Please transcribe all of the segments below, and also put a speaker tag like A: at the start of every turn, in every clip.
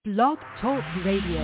A: Blog Talk Radio.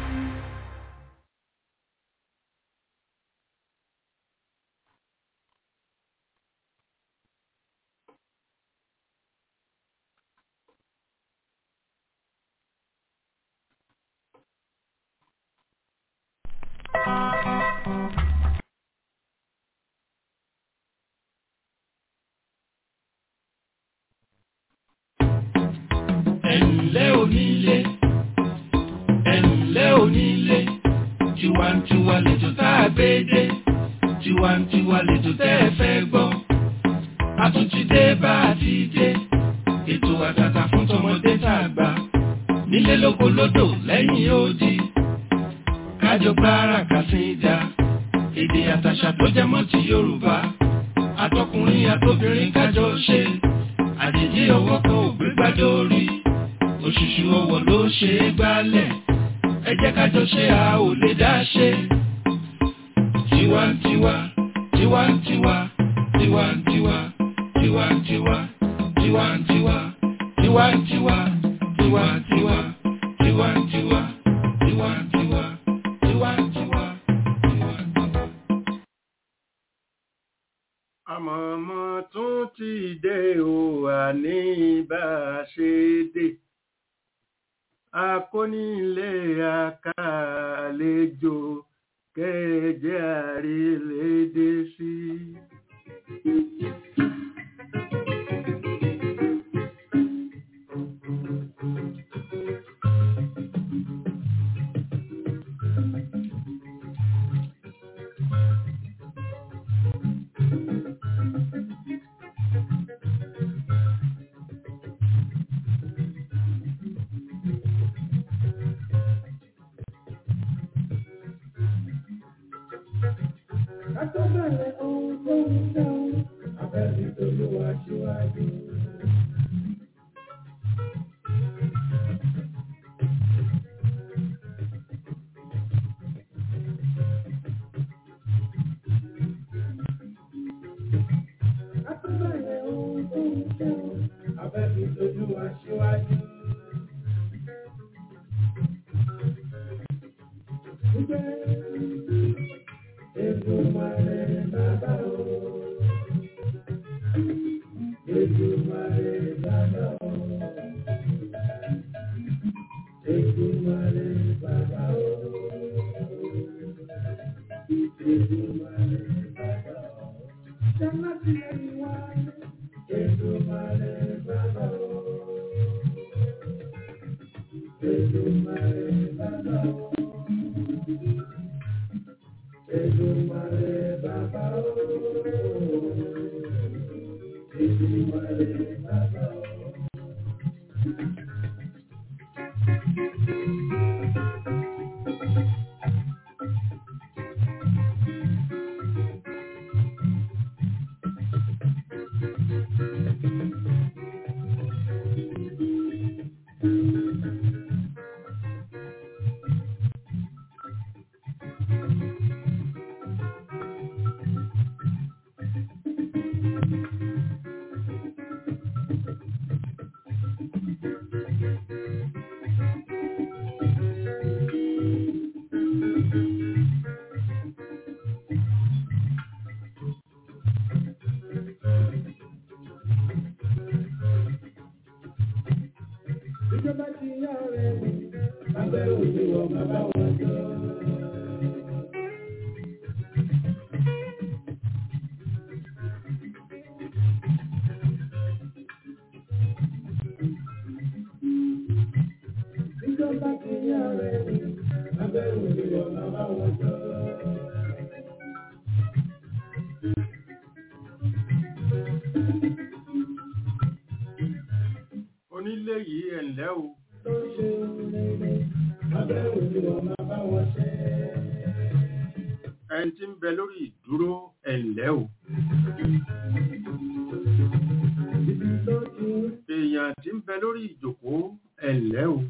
B: ẹ̀ǹlẹ́ onílé ẹ̀ǹlẹ́ onílé tiwantiwa lẹ́jọ́ tá a gbé dé tiwantiwa lẹ́jọ́ tẹ́ ẹ fẹ́ gbọ́ a tún ti dé bá a ti dé ètò àtàtà fún tọmọdé tá a gbà nílé lóko lódò lẹ́yìn odi kájọ gbára kàsíńdà èdè àtàṣà tó jẹ mọ́ ti Yorùbá àtọkùnrin àtobìnrin kájọ ṣe àjèjì ọwọ́ kan ò gbé gbájọ orí òṣùṣù ọwọ́ ló ṣe é gbálẹ̀ ẹ jẹ́ kájọ ṣe a ò lè dá ṣe. tiwantiwa tiwantiwa tiwantiwa tiwantiwa tiwantiwa tiwantiwa tiwantiwa tiwantiwa tiwantiwa tiwantiwa tiwantiwa.
C: àmọ̀mọ́ tún ti dé o àní bá a ṣe dé akónílé àkàlejò kẹjẹ àrílédé sí.
D: Àtọ́bẹ̀rẹ̀ ohun tó ń dáhùn, abẹ́bí tolúwa síwájú. Àtọ́bẹ̀rẹ̀ ohun tó ń dáhùn, abẹ́bí tolúwa síwájú. Èdùmàrè bàbá o. Èdùmàrè bàbá o. Èdùmàrè bàbá o. Èdùmàrè bàbá o. Jẹ́nà tí ẹni wá. Èdùmàrè bàbá o. Èdùmàrè bàbá o. Èdùmàrè bàbá o. Èdùmàrè bàbá o. Ìjọba ti yá ọ̀rẹ́ mi, abẹ́ òde wọ̀ bàbá wọn jọ. Ìjọba ti yá ọ̀rẹ́ mi, abẹ́ òde wọ̀ bàbá wọn jọ.
C: onílé yìí ẹ̀ǹlẹ́ o
D: Tó ń ṣe rere, abẹ́ òde wọ̀ bàbá wọn ṣe.
C: ẹni tí ń bẹ lórí ìdúró ẹ̀ǹlẹ́ o
D: Ibi tó ti ń
C: èèyàn tí ń bẹ lórí ìjòkó ẹ̀ǹlẹ́ o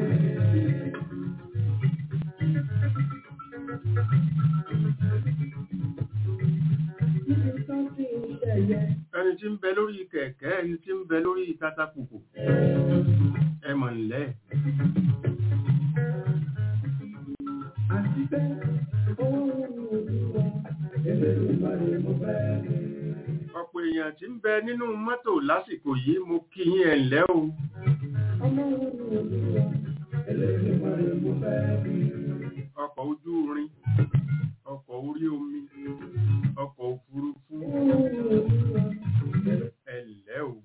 D: ibi tó ti ń ṣẹ̀yẹ.
C: ẹni tí ń bẹ lórí kẹ̀kẹ́ ẹni tí ń bẹ lórí katapùpù ẹ mọ̀ ńlẹ́ ọ̀pọ̀ èèyàn tí ń bẹ nínú mọ́tò lásìkò yìí mo kí yín ẹ̀ ǹlẹ́ o ọkọ̀ ojú irin ọkọ̀ orí omi ọkọ̀ òfurufú ẹ̀ ǹlẹ́ o.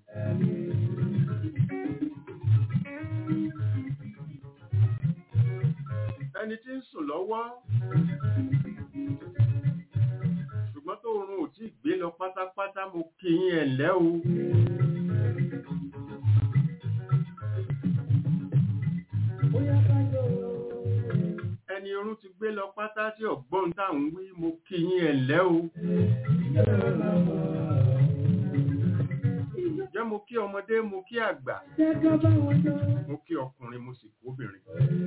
C: ẹni tí ń sùn lọ́wọ́ ṣùgbọ́n tó run ò tí ì gbé lọ pátápátá mo kí yín ẹ̀ ǹlẹ́ o. ẹni orun ti gbé lọ pátá tí ọ̀gbọ́n tá à ń wí mo kí yín ẹ̀ ǹlẹ́ o. jẹ́ mo kí ọmọdé mo kí àgbà mo kí ọkùnrin mo sì kí obìnrin.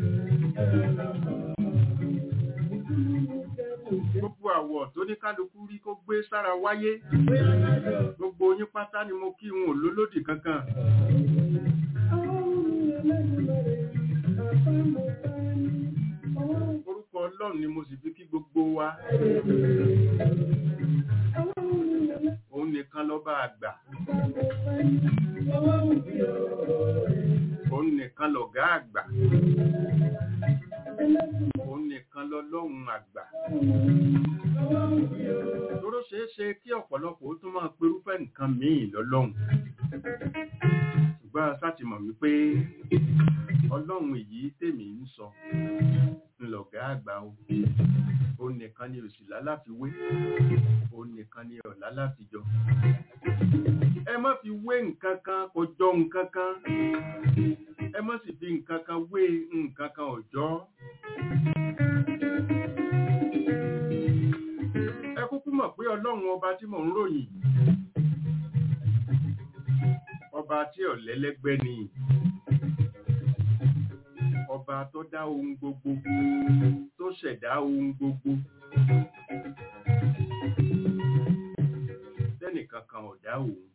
C: gbogbo àwọ̀ tó ní kálukú rí kó gbé sára wáyé gbogbo yín pátá ni mo kí wọn ò lólódì kankan. orúkọ ọlọ́run ni mo sì fi kí gbogbo wa. òun nìkan lọ́ba àgbà. òun nìkan lọ̀gá àgbà. òun nìkan lọ́lọ́run àgbà. Tóró ṣeé ṣe kí ọ̀pọ̀lọpọ̀ ó tún máa perúfẹ́ nǹkan míì lọ́lọ́run. Ṣùgbọ́n a sáti mọ̀ wípé ọlọ́run èyí tèmi ń sọ ńlọ̀gá àgbà o. Ó nìkan ni òsì láláfiwé. Ó nìkan ni ọ̀la láfijọ. Ẹ má fi wé nǹkan kan kò jọ nǹkan kan. Ẹ má sì fi nǹkan kan wé nǹkan kan ọ̀jọ́. Ẹ kúkú mọ̀ pé ọlọ́run ọba tí mò ń ròyìn. Ọba tí ọ̀lẹ́lẹ́gbẹ́ ni. Ọba tó dá ohun gbogbo, tó ṣẹ̀dá ohun gbogbo. Tẹ́nìkan kan ò dá òun.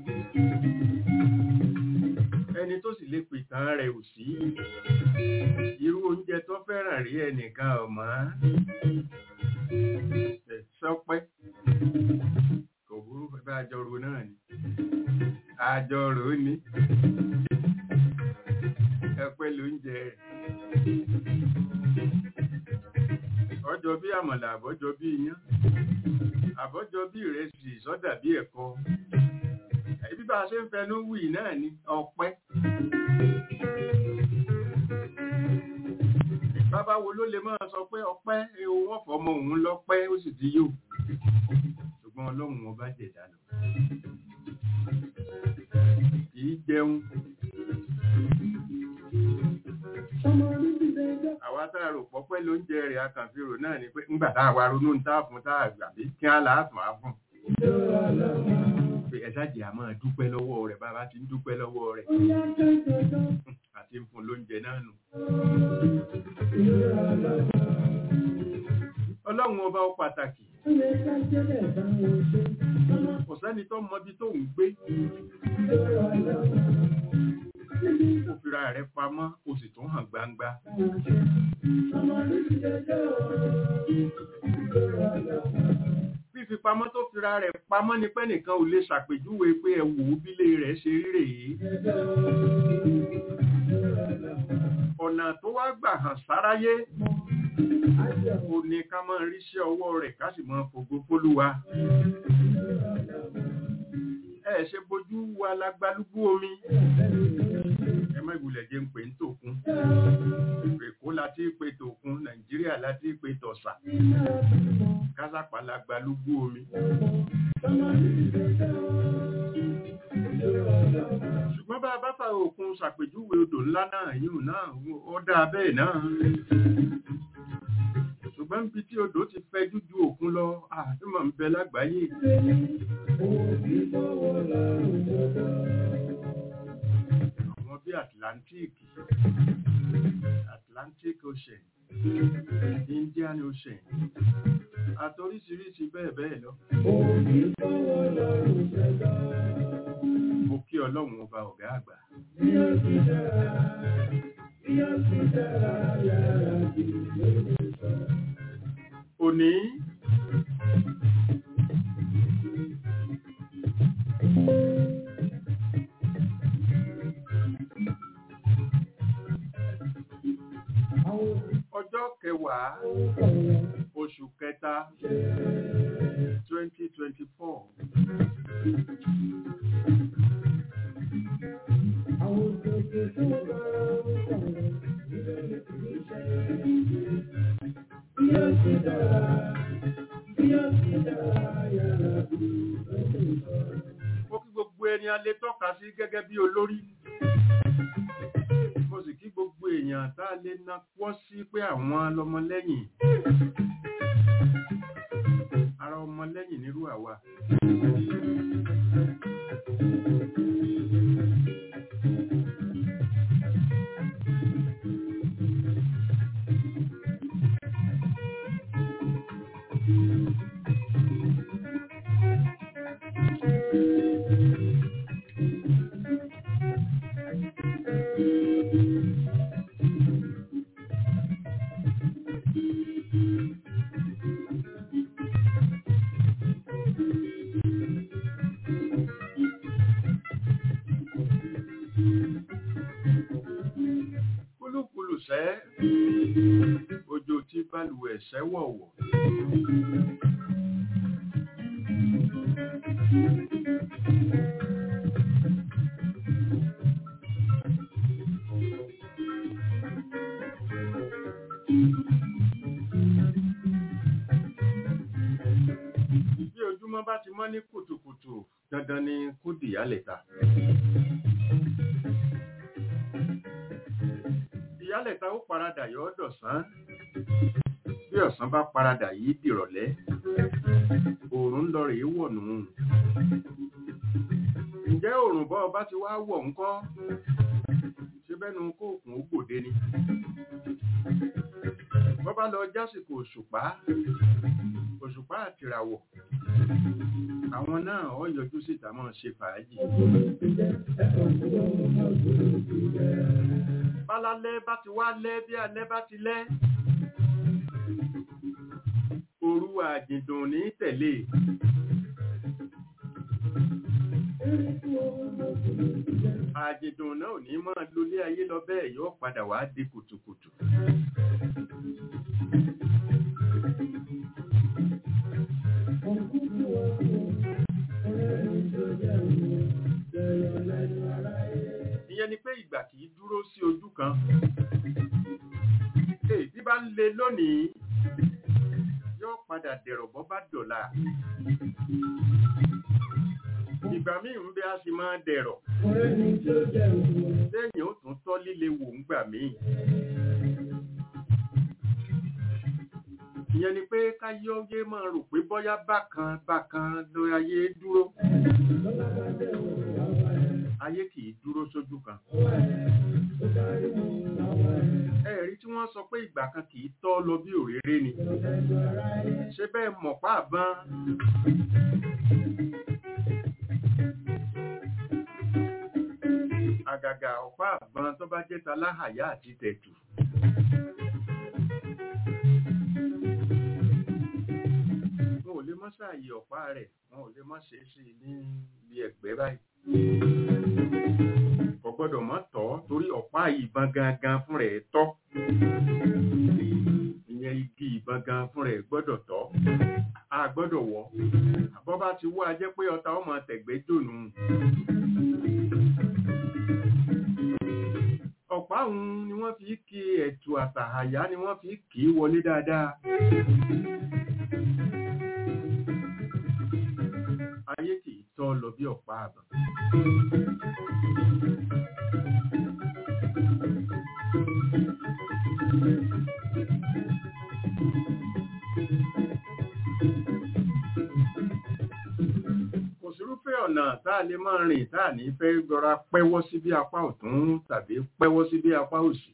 C: Ẹni tó sì lè pìtàn rẹ̀ ò sí. Irú oúnjẹ tó fẹ́ràn rí ẹnìkan ọ̀mọ́. Ẹ̀ sọpẹ́. Kò burú bá àjọrò náà ni. Àjọrò ni. Ẹpẹ́ ló ń jẹ rẹ̀. Ọjọ́ bí àmàlà àbọ́jọ bí iyán. Àbọ́jọ bí ìrẹsì sọ́dà bí ẹ̀kọ. Ẹbí bá a ṣe ń fẹnu wì náà ni ọpẹ́. Bàbá wo ló lè máa sọ pé ọpẹ́ ewu wọ́n fọmọ òun lọ́pẹ́ ó sì ti yóò. Ṣùgbọ́n ọlọ́run ọba jẹ̀dá lọ. Kìí jẹun. Àwa tá a rò pọ́pẹ́ ló ń jẹ rẹ̀ akànfèrò náà ni pé ńgbà tá a wá ronú ń tá fún tá a gbà bí kí á láàtún á fún. Pé ẹ ṣáàjì a máa dúpẹ́ lọ́wọ́ rẹ̀ bàbá ti ń dúpẹ́ lọ́wọ́ rẹ̀. Àti ń fún lóúnjẹ náà nù. Ọlọ́run ọba ó pàtàkì. Kò sẹ́ni tó mọ ibi tó ń gbé. Ó fira rẹ̀ pamọ́, ó sì tún hàn gbangba. Fífi pamọ́ tó fira rẹ̀ pamọ́ ni pé nìkan ò lè ṣàpèjúwe pé ẹ wò ó bílé rẹ̀ ṣe rí rèé. Ọ̀nà tó wá gbà hàn sáráyé ó ní ká máa ríṣẹ́ ọwọ́ rẹ̀ ká sì máa fògo fólúwa. Ẹ ṣe bojú wa lágbálúgbú omi. Ẹ má ìwùlẹ̀ jẹ́ ń pè ń tòkun. Èkó láti pè tòkun, Nàìjíríà láti pè tọ̀sà. Kásápà lágbálúgbú omi. Ṣùgbọ́n bá a bá fa òkun ṣàpèjúwe odò ńlá náà yìí náà, ó dáa bẹ́ẹ̀ náà ṣùgbọ́n níbi tí odò ti fẹjú ju òkun lọ àdúmọ̀ ń bẹ lágbàáyé. àwọn bí Atlantic Atlantic Ocean Indian Ocean àtoríṣiríṣi bẹ́ẹ̀ bẹ́ẹ̀ lọ. mo kí ọlọ́run ọba ọ̀gá àgbà. Bí ó ti dára, bí ó ti dára, yára bí ó ti sọ. òní ọjọ́ kẹwàá oṣù kẹta twenty twenty four. Mo kí gbogbo ẹni a lè tọ́ka sí gẹ́gẹ́ bí olórí. Mo sì kí gbogbo èèyàn tá a lè na pọ́ sí pé àwọn lọmọlẹ́yìn. Ara ọmọlẹ́yìn nírú àwa. Kúlùkùlù sẹ́, òjò tí balùwẹ̀ sẹ́wọ̀wọ̀. Bí ojúmọ́ bá ti mọ́ ní kùtùkùtù, dandan ni kó dìyálẹ̀ta. Ìyálẹ̀ta ó paradà yọ ọ́ dọ̀sán. Bí ọ̀sán bá paradà yìí dìrọ̀lẹ́, òòrùn ń lọ rèé wọ̀ nù. Ǹjẹ́ òòrùn bọ́ ọba ti wá wọ̀ ńkọ́? Ṣé bẹ́nu kóòkùn ó gbòde ni? Bọ́ bá lọ jásìkò òṣùpá, òṣùpá àtìràwọ̀. Àwọn náà ó yọjú síta máa ṣe fàájì. Bálálẹ́ bá ti wá lẹ́ bí alẹ́ bá ti lẹ́. Òru àjìndùn ní tẹ̀lé. Àjìndùn náà ò ní máa lólé ayé lọ bẹ́ẹ̀ yóò padà wá di kùtùkùtù. Ìyẹn ni pé ìgbà kì í dúró sí ojú kan. Èyí tí bá ń le lónìí yóò padà dẹ̀rọ̀ bọ́ bá dọ̀la. Ìgbà míì ń bẹ a sì máa dẹ̀rọ̀. Lẹ́yìn ó tún tọ́ líle wò ń gbà míì. Ìyẹn ni pé káyé ọyé máa rò pé bọ́yá bákan bákan ló ayé dúró. Ayé kì í dúró sójú kan. Ẹ̀rí tí wọ́n sọ pé ìgbà kan kì í tọ́ lọ bí òréré ni. Ṣé bẹ́ẹ̀ mọ̀ pàbọ́n? Àgàgà ọ̀pá àbọn tó bá jẹ́ taláhàyá àti tẹ̀tù. Wọn ò lè mọ́ sáàyè ọ̀pá rẹ̀, wọn ò lè mọ́ ṣe é sí ní ibi ẹ̀gbẹ́ báyìí. Kò gbọ́dọ̀ mọ́ tọ́ torí ọ̀pá ìbọn gangan fún rẹ̀ tọ́. Ìyẹn igi ìbọn gan fún rẹ̀ gbọ́dọ̀ tọ́. A gbọ́dọ̀ wọ̀. Àbọ́ bá ti wọ́ a jẹ́ pé ọta ọmọ tẹ̀gbẹ́ jònú. ọ̀pá òun ni wọ́n fi kí ẹ̀tù àtàhàyá ni wọ́n fi kì í wọlé dáadáa. Ayé kì í tọ́ lọ bí ọ̀pá àbọ̀. Kò sírúfẹ́ ọ̀nà tá a lè máa rìn tá a ní fẹ́ gbọ́ra pẹ́wọ́ sí bí apá ọ̀tún tàbí pẹ́wọ́ sí bí apá òsì.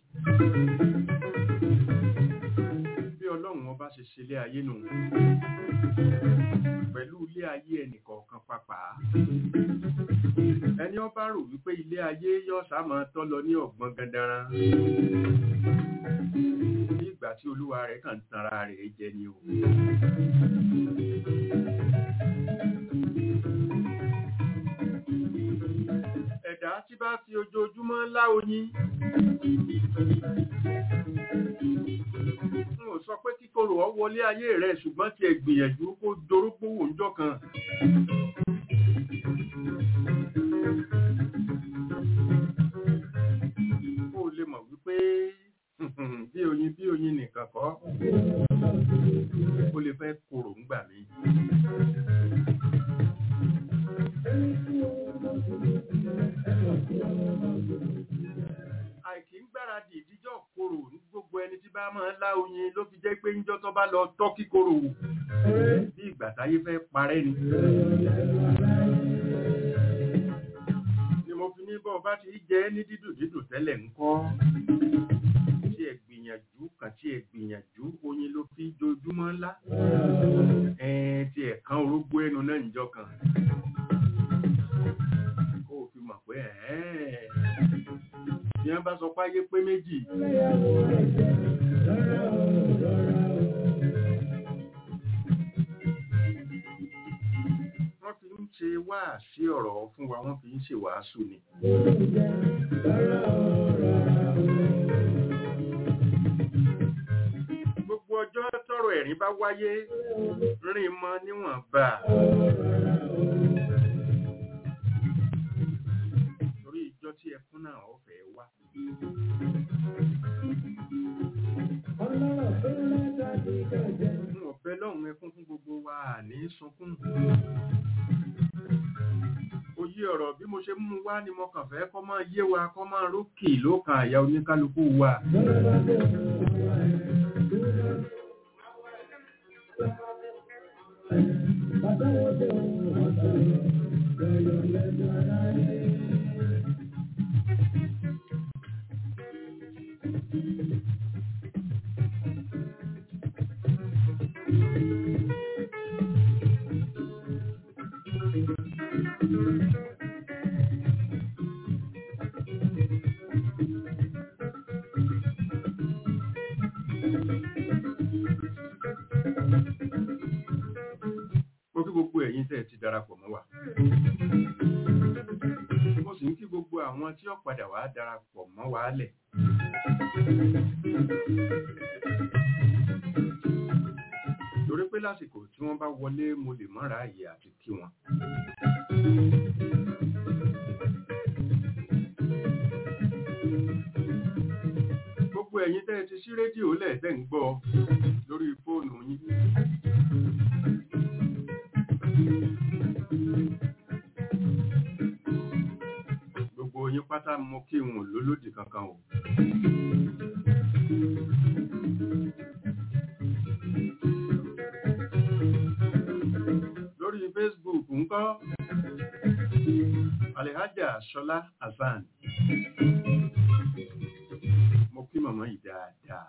C: Bí ọlọ́run ọba ṣe ṣe ilé ayé nù. Pẹ̀lú ilé ayé ẹnìkọ̀ọ̀kan pàápàá. Ẹni ó bá rò wípé ilé ayé yọ́ sáàmọ́ tọ́ lọ ní ọ̀gbọ́n gandaran. Ní ìgbà tí olúwa olúwa rẹ̀ kàn ń tanra rẹ̀ jẹ ni o. ẹ̀dá tí bá fi ojoojúmọ́ lá oyin n ò sọ pé kíkorò ọ wọlé ayé rẹ̀ ṣùgbọ́n tí ẹ gbìyànjú kó dorógbó wò ń jọ kan. kó o lè mọ̀ wípé bí oyin bí oyin nìkan kọ́ ó lè fẹ́ korò ń gbà mí. àìkí ń gbáradì ìdíjọ́ korò ní gbogbo ẹni tí bá máa ń lá oyin ló fi jẹ́ pé ńjọ́ tó bá lọ tọ́ kíkorò wò bí ìgbà táyé fẹ́ parẹ́ ni. ni mo fi ní bọ́ bá ti jẹ́ ní dídùn dídùn tẹ́lẹ̀ ńkọ́ tí ẹ gbìyànjú kan tí ẹ gbìyànjú oyin ló fi jojúmọ́ ńlá ẹ̀ẹ́n tí ẹ̀ kan orógbó ẹnu náà níjọ́ kan kó o fi mọ̀ pé ẹ̀ẹ́n bí wọ́n bá sọ páyé pé méjì wọ́n fi ń ṣe wáàsí ọ̀rọ̀ fún wa wọ́n fi ń ṣe wàásù ni. gbogbo ọjọ́ tọrọ ẹ̀rín bá wáyé rìn mọ́ níwọ̀nba. torí ìjọ tí ẹkún náà ọ̀fẹ́ wá. n ò bẹ lọ́hùn ẹkún fún gbogbo wa ní sunkún. Oyé ọ̀rọ̀ bí mo ṣe mú wá ni mo kàn fẹ́ kọ́ máa yé wa kọ́ máa rókè lókàn àyà oníkálukú wa. Mo kí gbogbo ẹ̀yin tẹ́ ẹ ti darapọ̀ mọ́ wa. Mo sì ń kí gbogbo àwọn tí ó padà wá darapọ̀ mọ́ wa lẹ̀. Torí pé lásìkò tí wọ́n bá wọlé mo lè mọ́ra àyè àti kí wọn. Gbogbo ẹ̀yin tẹ́ ẹ ti ṣí rédíò lẹ̀ tẹ́ ń gbọ́ lórí fóònù yín. Gbogbo yín pátá mo kí n ò lólódì kankan o. Lórí Facebook ńkọ́, Alhaja Ṣọlá Hasan. Mo kí màmá yìí dáadáa.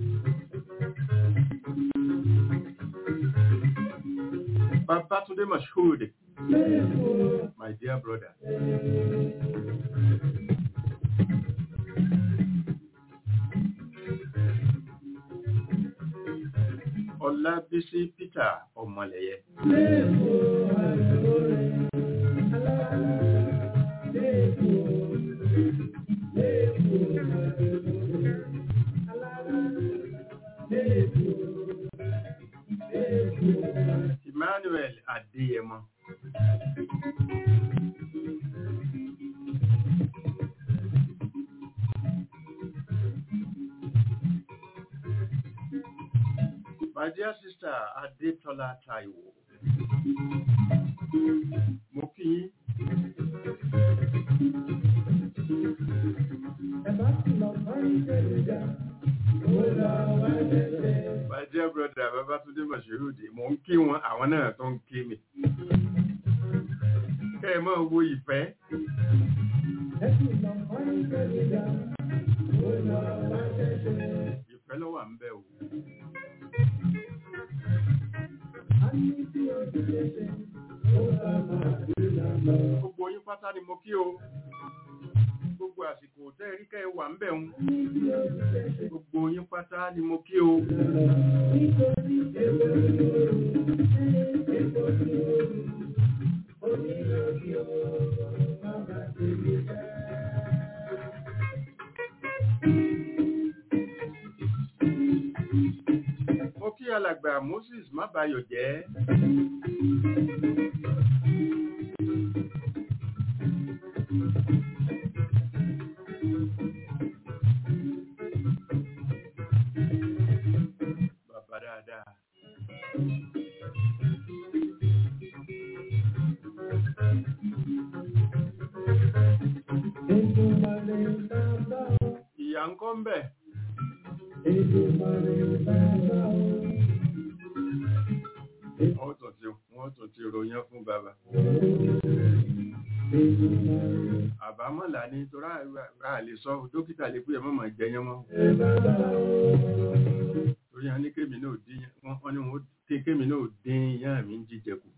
C: Babatunde Mashood, my dear brother. Ọlábísí Peter Ọmọlẹ̀yẹ. Emmanuel Adéyẹmọ. My dear sister Adétọ́lá Táíwò. Mo kí yín. My dear brother Babátúndé Mọ̀ṣẹ́rùdì, mò ń kí wọn, àwọn náà tó ń kí mi. Kẹ́ ẹ máa wo ìfẹ́. Ìfẹ́ ló wà ń bẹ̀ o. Gbogbo yín pátá ni mo kí o. Gbogbo àsìkò tẹ́ ẹ rí kẹ́ ẹ wà ń bẹ̀ ń. Gbogbo yín yín pátá ni mo kí o mo kí alàgbà moses má bayọ̀ jẹ́ bàbá dáadáa ìyá ń kọ́ ń bẹ̀ wọ́n tún ti wọ́n tún ti ròyìn fún bàbá àbámọ̀là ni torí a lè sọ dókítà lè pé ẹ mọ̀mọ̀ jẹyàn mọ́ torí a ní kémi náà dín wọ́n wọ́n ní wọ́n ké kémi náà dín ìyá mi ń jíjẹ kù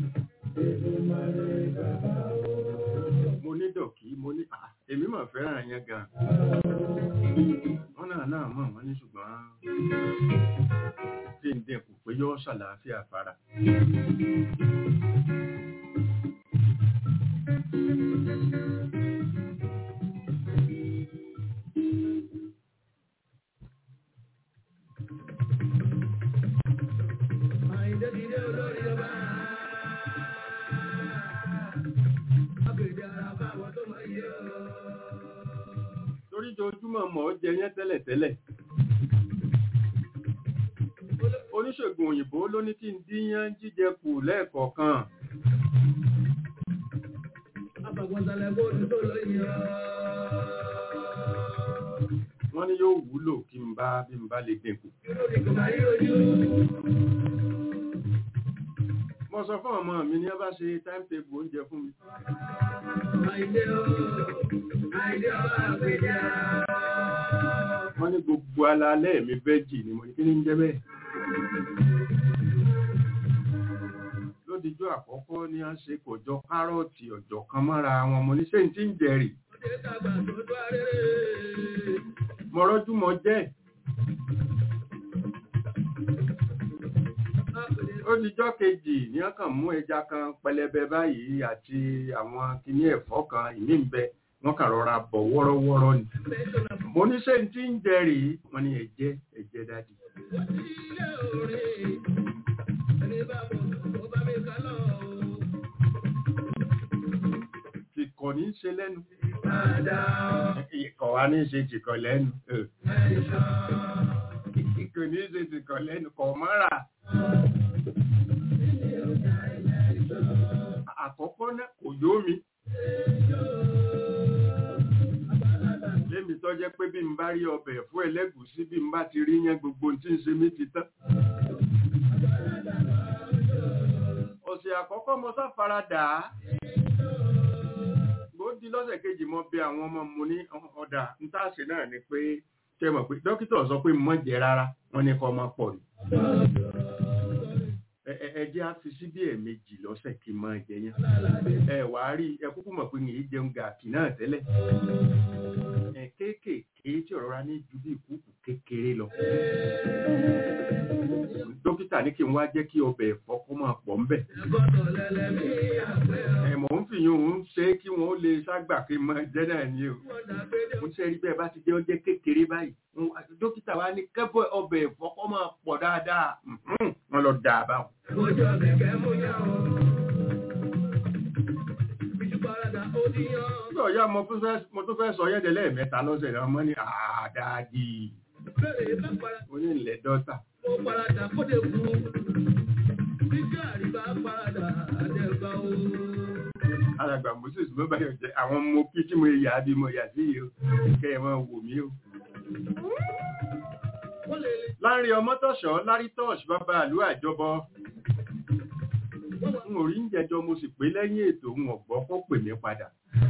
C: mo ní dọ̀kí mo ní à èmi mà fẹ́ràn yẹn gan wọ́n náà náà mọ̀ wọ́n ní ṣùgbọ́n kí n dẹ̀kù pé yọ́ ṣàlàáfíà fara torí jojúmọ̀ mọ̀ ọ́ jẹ yẹn tẹ́lẹ̀tẹ́lẹ̀ oníṣègùn òyìnbó ló ní kí n díyán jíjẹ kù lẹ́ẹ̀kọ̀ọ̀kan wọ́n ní yóò wúlò kí n bá bí n bá lè dínkù mo sọ fún ọmọ mi ní ẹ bá ṣe timetable oúnjẹ fún mi wọ́n ní gbogbo alalẹ́ mi vẹ́jì ni mo ní kí ní ń jẹ́ bẹ́ẹ̀ lódijọ́ àkọ́kọ́ ní a ṣe kò jọ kárọ̀tì ọ̀jọ̀ kan mọ́ra wọn mo ní ṣé n tí ń jẹrì mo rọ́jú mọ jẹ́ ó dijọ́ kejì ní wọ́n kàn mú ẹja kan pẹlẹbẹ báyìí àti àwọn kinní ẹ̀fọ́ kan ìmí ń bẹ wọ́n kàn rọra bọ̀ wọ́rọ́wọ́rọ́ ni mo ní ṣé n tí ń jẹrì wọ́n ní ẹ̀jẹ̀ ẹ̀jẹ̀ dádì tìkọ̀ ní í ṣe lẹ́nu ìkọ̀ wa ní í ṣe tìkọ̀ lẹ́nu kò ní í ṣe tìkọ̀ lẹ́nu kọ̀ mọ́ra àkọ́kọ́ náà kò yó mi lémi tó jẹ́ pé bí n bá rí ọbẹ̀ fún ẹlẹ́gùsí bí n bá ti rí yẹn gbogbo tí ń ṣe mí ti tán ọ̀sẹ̀ àkọ́kọ́ mo sáfaradà á bó di lọ́sẹ̀ kejì mo bẹ àwọn ọmọ mo ní ọ̀dà ntáàṣe náà ni pé tẹ mọ̀ pé dókítà sọ pé mọ̀ jẹ rárá wọ́n ní kọ́ máa pọ̀ ni ẹ jẹ́ á fi sí bí ẹ̀ẹ̀mejì lọ́sẹ̀ kí n máa jẹ yẹn ẹ wà á rí ẹ kúkú mọ̀ pé yìí jẹun gàkì náà tẹ́lẹ̀ ẹ kéékèèké tí ọ̀rọ̀ ra ní ju bí ìkúùkù kékeré lọ dókítà ní kí n wá jẹ́ kí ọbẹ̀ ẹ̀fọ́ kó máa pọ̀ ńbẹ̀ ẹ mọ̀ ń fi yún un ṣe kí wọ́n lè ságbà kí n máa jẹ́ náà ni o mo ṣe rí bẹ́ẹ̀ bá ti jẹ́ ọjẹ́ kékeré báyìí dókítà wa ní kẹ́bọ̀ ọbẹ̀ ẹ̀fọ́ kó máa pọ̀ dáadáa wọ́n lọ dà báwọn. Nígbà ọ̀yá mo tún fẹ́ sọ yẹ́dẹ̀ lẹ́ẹ̀mẹ́ta lọ́sẹ̀ náà mọ́ ní àdáàdì. Mo ní ilẹ̀ dọ́tà.
D: Mo paradà kóde kú. Bíjọ́ àríbá paradà àdẹ́gbà o.
C: Alàgbà Moses ló bá yọ̀ jẹ́ àwọn ọmọ kí tí mo yà á bí mo yà sí yìí o. Kẹ́ ẹ máa wò mí o. Láńrí ọmọ tọ̀ṣọ́ lárí tọ́ọ̀ṣ bàbá àlú àjọbọ. N ò rí ń jẹjọ mo sì pé lẹ́yìn ètò ń ọ̀gbọ́ kó pè mí padà.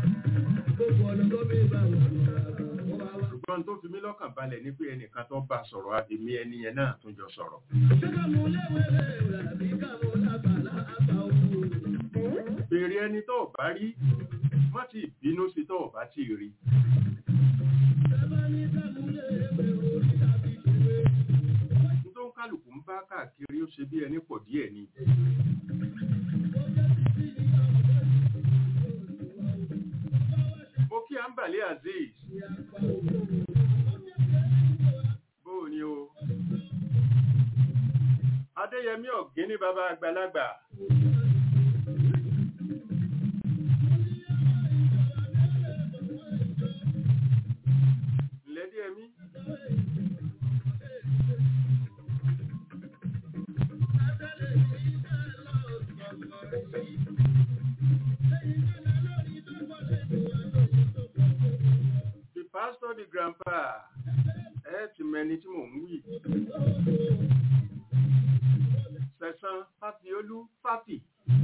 C: Ṣùgbọ́n tó fi mí lọ́kàn balẹ̀ ní pé ẹnìkan tó bá sọ̀rọ̀ àbèmí ẹni yẹn náà tún jọ sọ̀rọ̀. Bèrè ẹni tó bá rí, má ti bínú sí tó bá ti rí. bá káàkiri ó ṣe bí ẹni pọ̀ díẹ̀ ni mo kí ambale azeez bóò ni o adéyẹmí ọ̀gín ní bàbá àgbàlagbà ńlẹ́díẹ̀mí the pastor the grandpa ẹ ti mẹni tí mò ń wí sẹ̀sán fáfiolú fáfì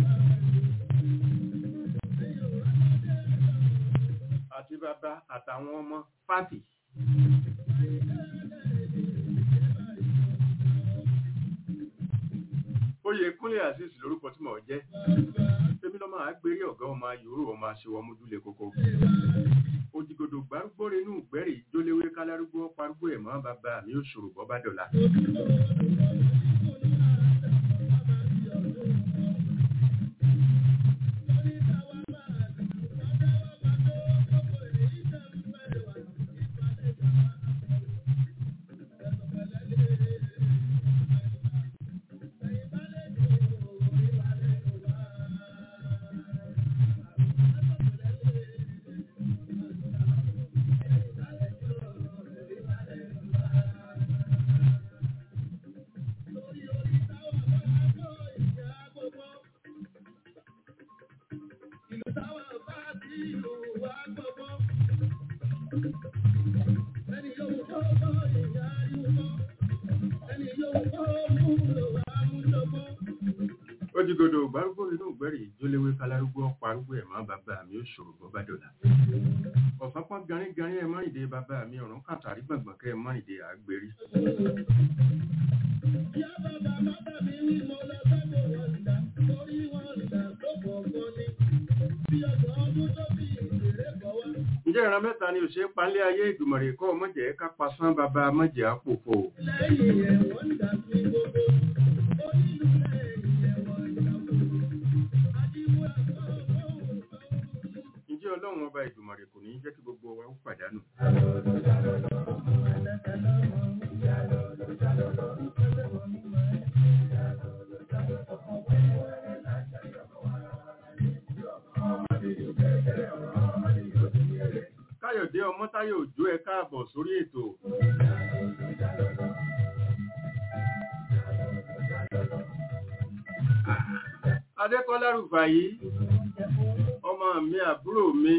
C: àti bàbá àtàwọn ọmọ fáfì. oyè kúnlé azeez lórúkọ tí mò ń jẹ́ èmi lọ́mọ àgbèrè ọ̀gá ọmọ ayòrò ọmọ aṣèwọ̀ ọmọdúlé kókó òjìgòdò gbárùgbòrè inú ìgbẹ́rì jóléwé kálárúgbó parúgbó ẹ̀mọ́ bàbá mi ò ṣòro bọ́ bá dọ̀la. òjìgòdò gbárùgbòrè inú ìgbẹ́rì jóléwé kálárúgbó parúgbó ẹ̀mọ́ bàbá mi ò ṣòro bọ́ bá dọ̀la. ọ̀sán pọ́n garígarí ẹ̀ mọ́rìndé bàbá mi ọ̀run kàtàrí gbọ̀ngbọ̀n kẹ́ ẹ̀ mọ́rìndé àgbèrí. ǹjẹ́ ìran mẹ́ta ni òṣèré palẹ́ ayé ìdùmọ̀rẹ̀ kọ́ mọ̀jẹ̀ ká pasán bàbá mọ̀jẹ̀ àpòfò. ǹjẹ́ ọlọ́run ọba ìdùmọ̀rẹ̀ kò ní jẹ́ kí gbogbo wa ó pàdánù. káyọ̀dé ọmọ́táyọ̀ òjó ẹ káàbọ̀ sórí ètò. adékọ́lá rúfàyí ọmọ mi àbúrò mi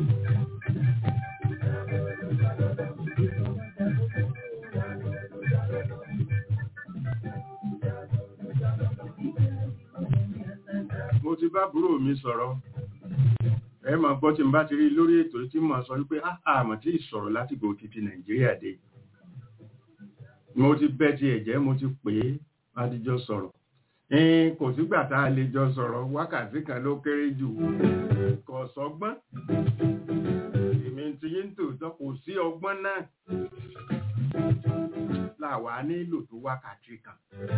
C: mo ti bá àbúrò mi sọ̀rọ̀ ẹ máa gbọ́ tí n bá ti rí lórí ètò tí mo sọ wípé àmọ̀ tí ìsọ̀rọ̀ láti gbò títí nàìjíríà dé mo ti bẹ́ ti ẹ̀jẹ̀ mo ti pè é adijọ́ sọ̀rọ̀ ẹ̀ẹ́n kò sígbà tá a lè jọ sọ̀rọ̀ wákàtí kan ló kéré jù kò sọ́gbọ́n èmi ti yín tòótọ́ kò sí ọgbọ́n náà làwa nílò tó wákàtí kan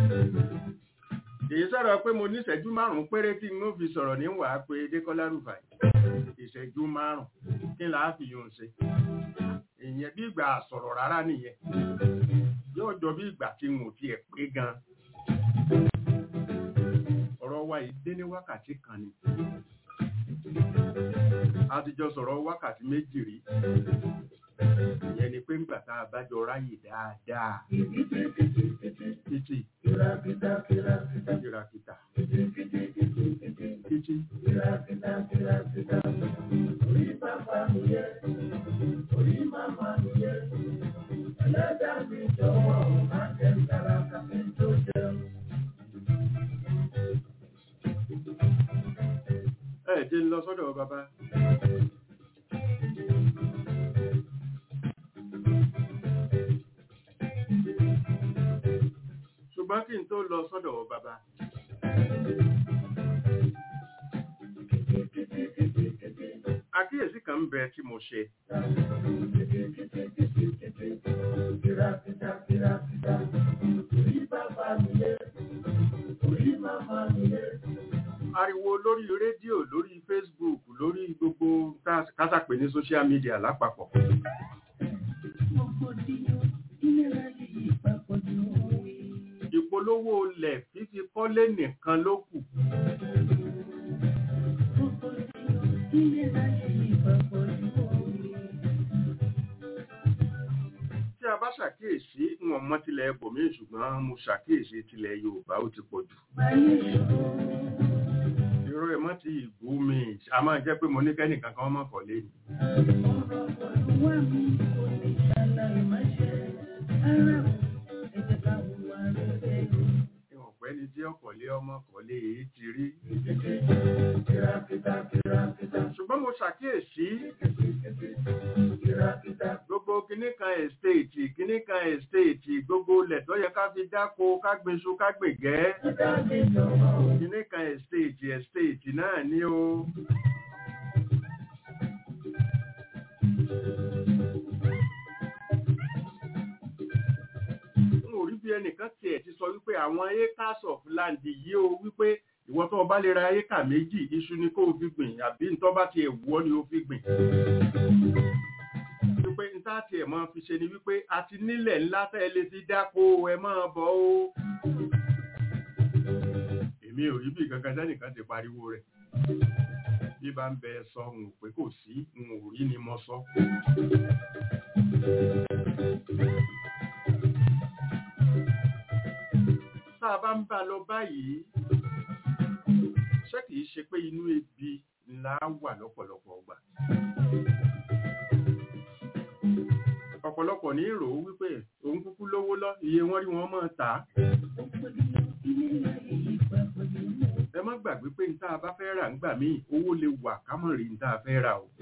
C: èyí sọ̀rọ̀ pé mo ní ìṣẹ́jú márùn-ún péré tí n ó fi sọ̀rọ̀ ní wàá pé dékọ́lá rúfàì ìṣẹ́jú márùn-ún kí là á fi yóò ṣe ìyẹn bí ìgbà sọ̀rọ̀ rárá nìyẹn yóò jọ bí ìgbà tí n ò tiẹ̀ pé gan ọ̀rọ̀ wa yìí dé ní wákàtí kan ni a ti jọ sọ̀rọ̀ wákàtí méjì rí ìyẹn ni pé ńgbà tá a bá jọ ráyè dáadáa títí kìràkìtà títí
D: Orí bàbá mi yẹ, orí màmá mi yẹ, ẹlẹ́dàá mi jọ̀wọ́, má jẹ́ ń dára kàfé tó jẹun.
C: ẹ jẹ́ ń lọ sọ́dọ̀ bàbá ṣùgbọ́n kí n tó lọ sọ́dọ̀ bàbá àkíyèsí kan ń bẹ tí mo ṣe
D: Kìràkìtà kìràkìtà, orí bàbá mi yẹ,
C: pariwo lórí rédíò lórí facebook lórí gbogbo ká- kásàpè ní social media lápapọ̀ ìpolówó ilẹ̀ fífi kọ́lé nìkan ló kù tí a bá ṣàkíyèsí wọn mọ tilẹ̀ ẹbòmíì ṣùgbọ́n mo ṣàkíyèsí tilẹ̀ yorùbá ó ti pọ̀ jù irú ẹ̀ mọ́ ti ìgbó mi a máa jẹ́ pé mo ní kẹ́nìkan kan mọ̀ kọ́lé ni ìwọ̀n pẹ́ ni tí ọkọ̀lé ọmọ kọ́lé èyí ti rí ṣùgbọ́n mo ṣàkíyèsí gbogbo kíní kan estate kíní kan estate gbogbo ilẹ̀ tó yẹ ká fi dáko ká gbinṣu ká gbègẹ́ kíní kan estate estate náà ni o. n ò rí bí ẹnìkan tiẹ̀ ti sọ wípé àwọn acres of land yìí o wípé ìwọ tó o bá lè ra éka méjì iṣu ni kó o fi gbìn àbí ntọ́ bá tiẹ̀ wù ọ́ ni o fi gbìn wípé n tá tiẹ̀ máa fi ṣe ni wípé a ti nílẹ̀ ńlá tẹ́ ẹ lè fi dáko ẹ máa bọ̀ o. èmi ò rí bí kankan sẹ́nìkan ti pariwo rẹ̀ bí bá ń bẹ sọ n ò pé kò sí n ò rí ni mo sọ. tá a bá ń bá lọ báyìí ṣé kìí ṣe pé inú ebi ńlá wà lọ́pọ̀lọpọ̀ ọgbà. ọ̀pọ̀lọpọ̀ ní ìrò wípé òun kúkú lówó lọ iye wọ́n rí wọn máa tà á. ẹ má gbàgbé pé ní tá a bá fẹ́ rà ńgbà míì owó lè wà ká mọ̀ rí ní tá a fẹ́ rà o.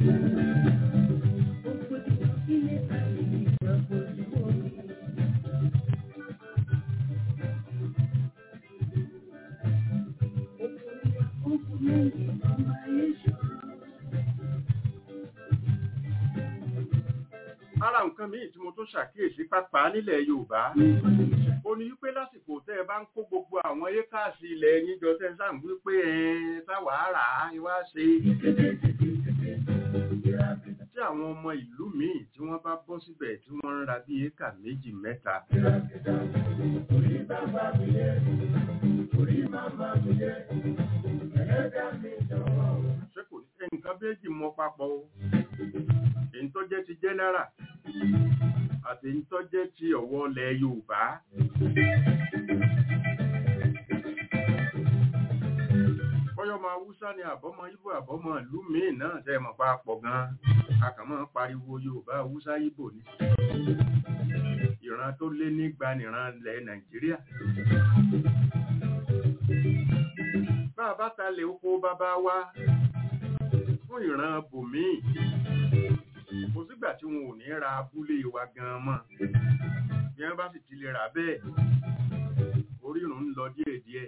C: ara nǹkan míì tí mo tún ṣàkíyèsí pápá nílẹ̀ yorùbá ó ní wípé lásìkò tẹ́ ẹ bá ń kó gbogbo àwọn ékáàsì ilẹ̀ yín jọ tẹ́ ẹ sáà ń wípé ẹ táwàá rà á ẹ wá ṣe tí àwọn ọmọ ìlú míì tí wọ́n bá bọ́ síbẹ̀ tí wọ́n ń ra bí éka méjì mẹ́ta ṣé kò ní nǹkan méjì mọ papọ̀ o èyí tó jẹ́ ti jẹ́nẹ́rà àti èyí tó jẹ́ ti ọ̀wọ́ ilẹ̀ yorùbá. bọ́yọ̀ máa wúsá ni àbọ́mọ ibo àbọ́mọ ìlú míì náà tẹ́ mọ̀ pa pọ̀ gan-an a kàn máa ń pariwo yorùbá wúsá ibo ni. ìran tó lé nígba nìran ilẹ̀ nàìjíríà. bá a bá talẹ̀ oko bàbá wa fún ìran bòmíì kò sígbà tí wọn ò ní ra abúlé wa gan mọ́ bí wọ́n bá sì ti lè rà bẹ́ẹ̀ orírun ń lọ díẹ̀díẹ̀.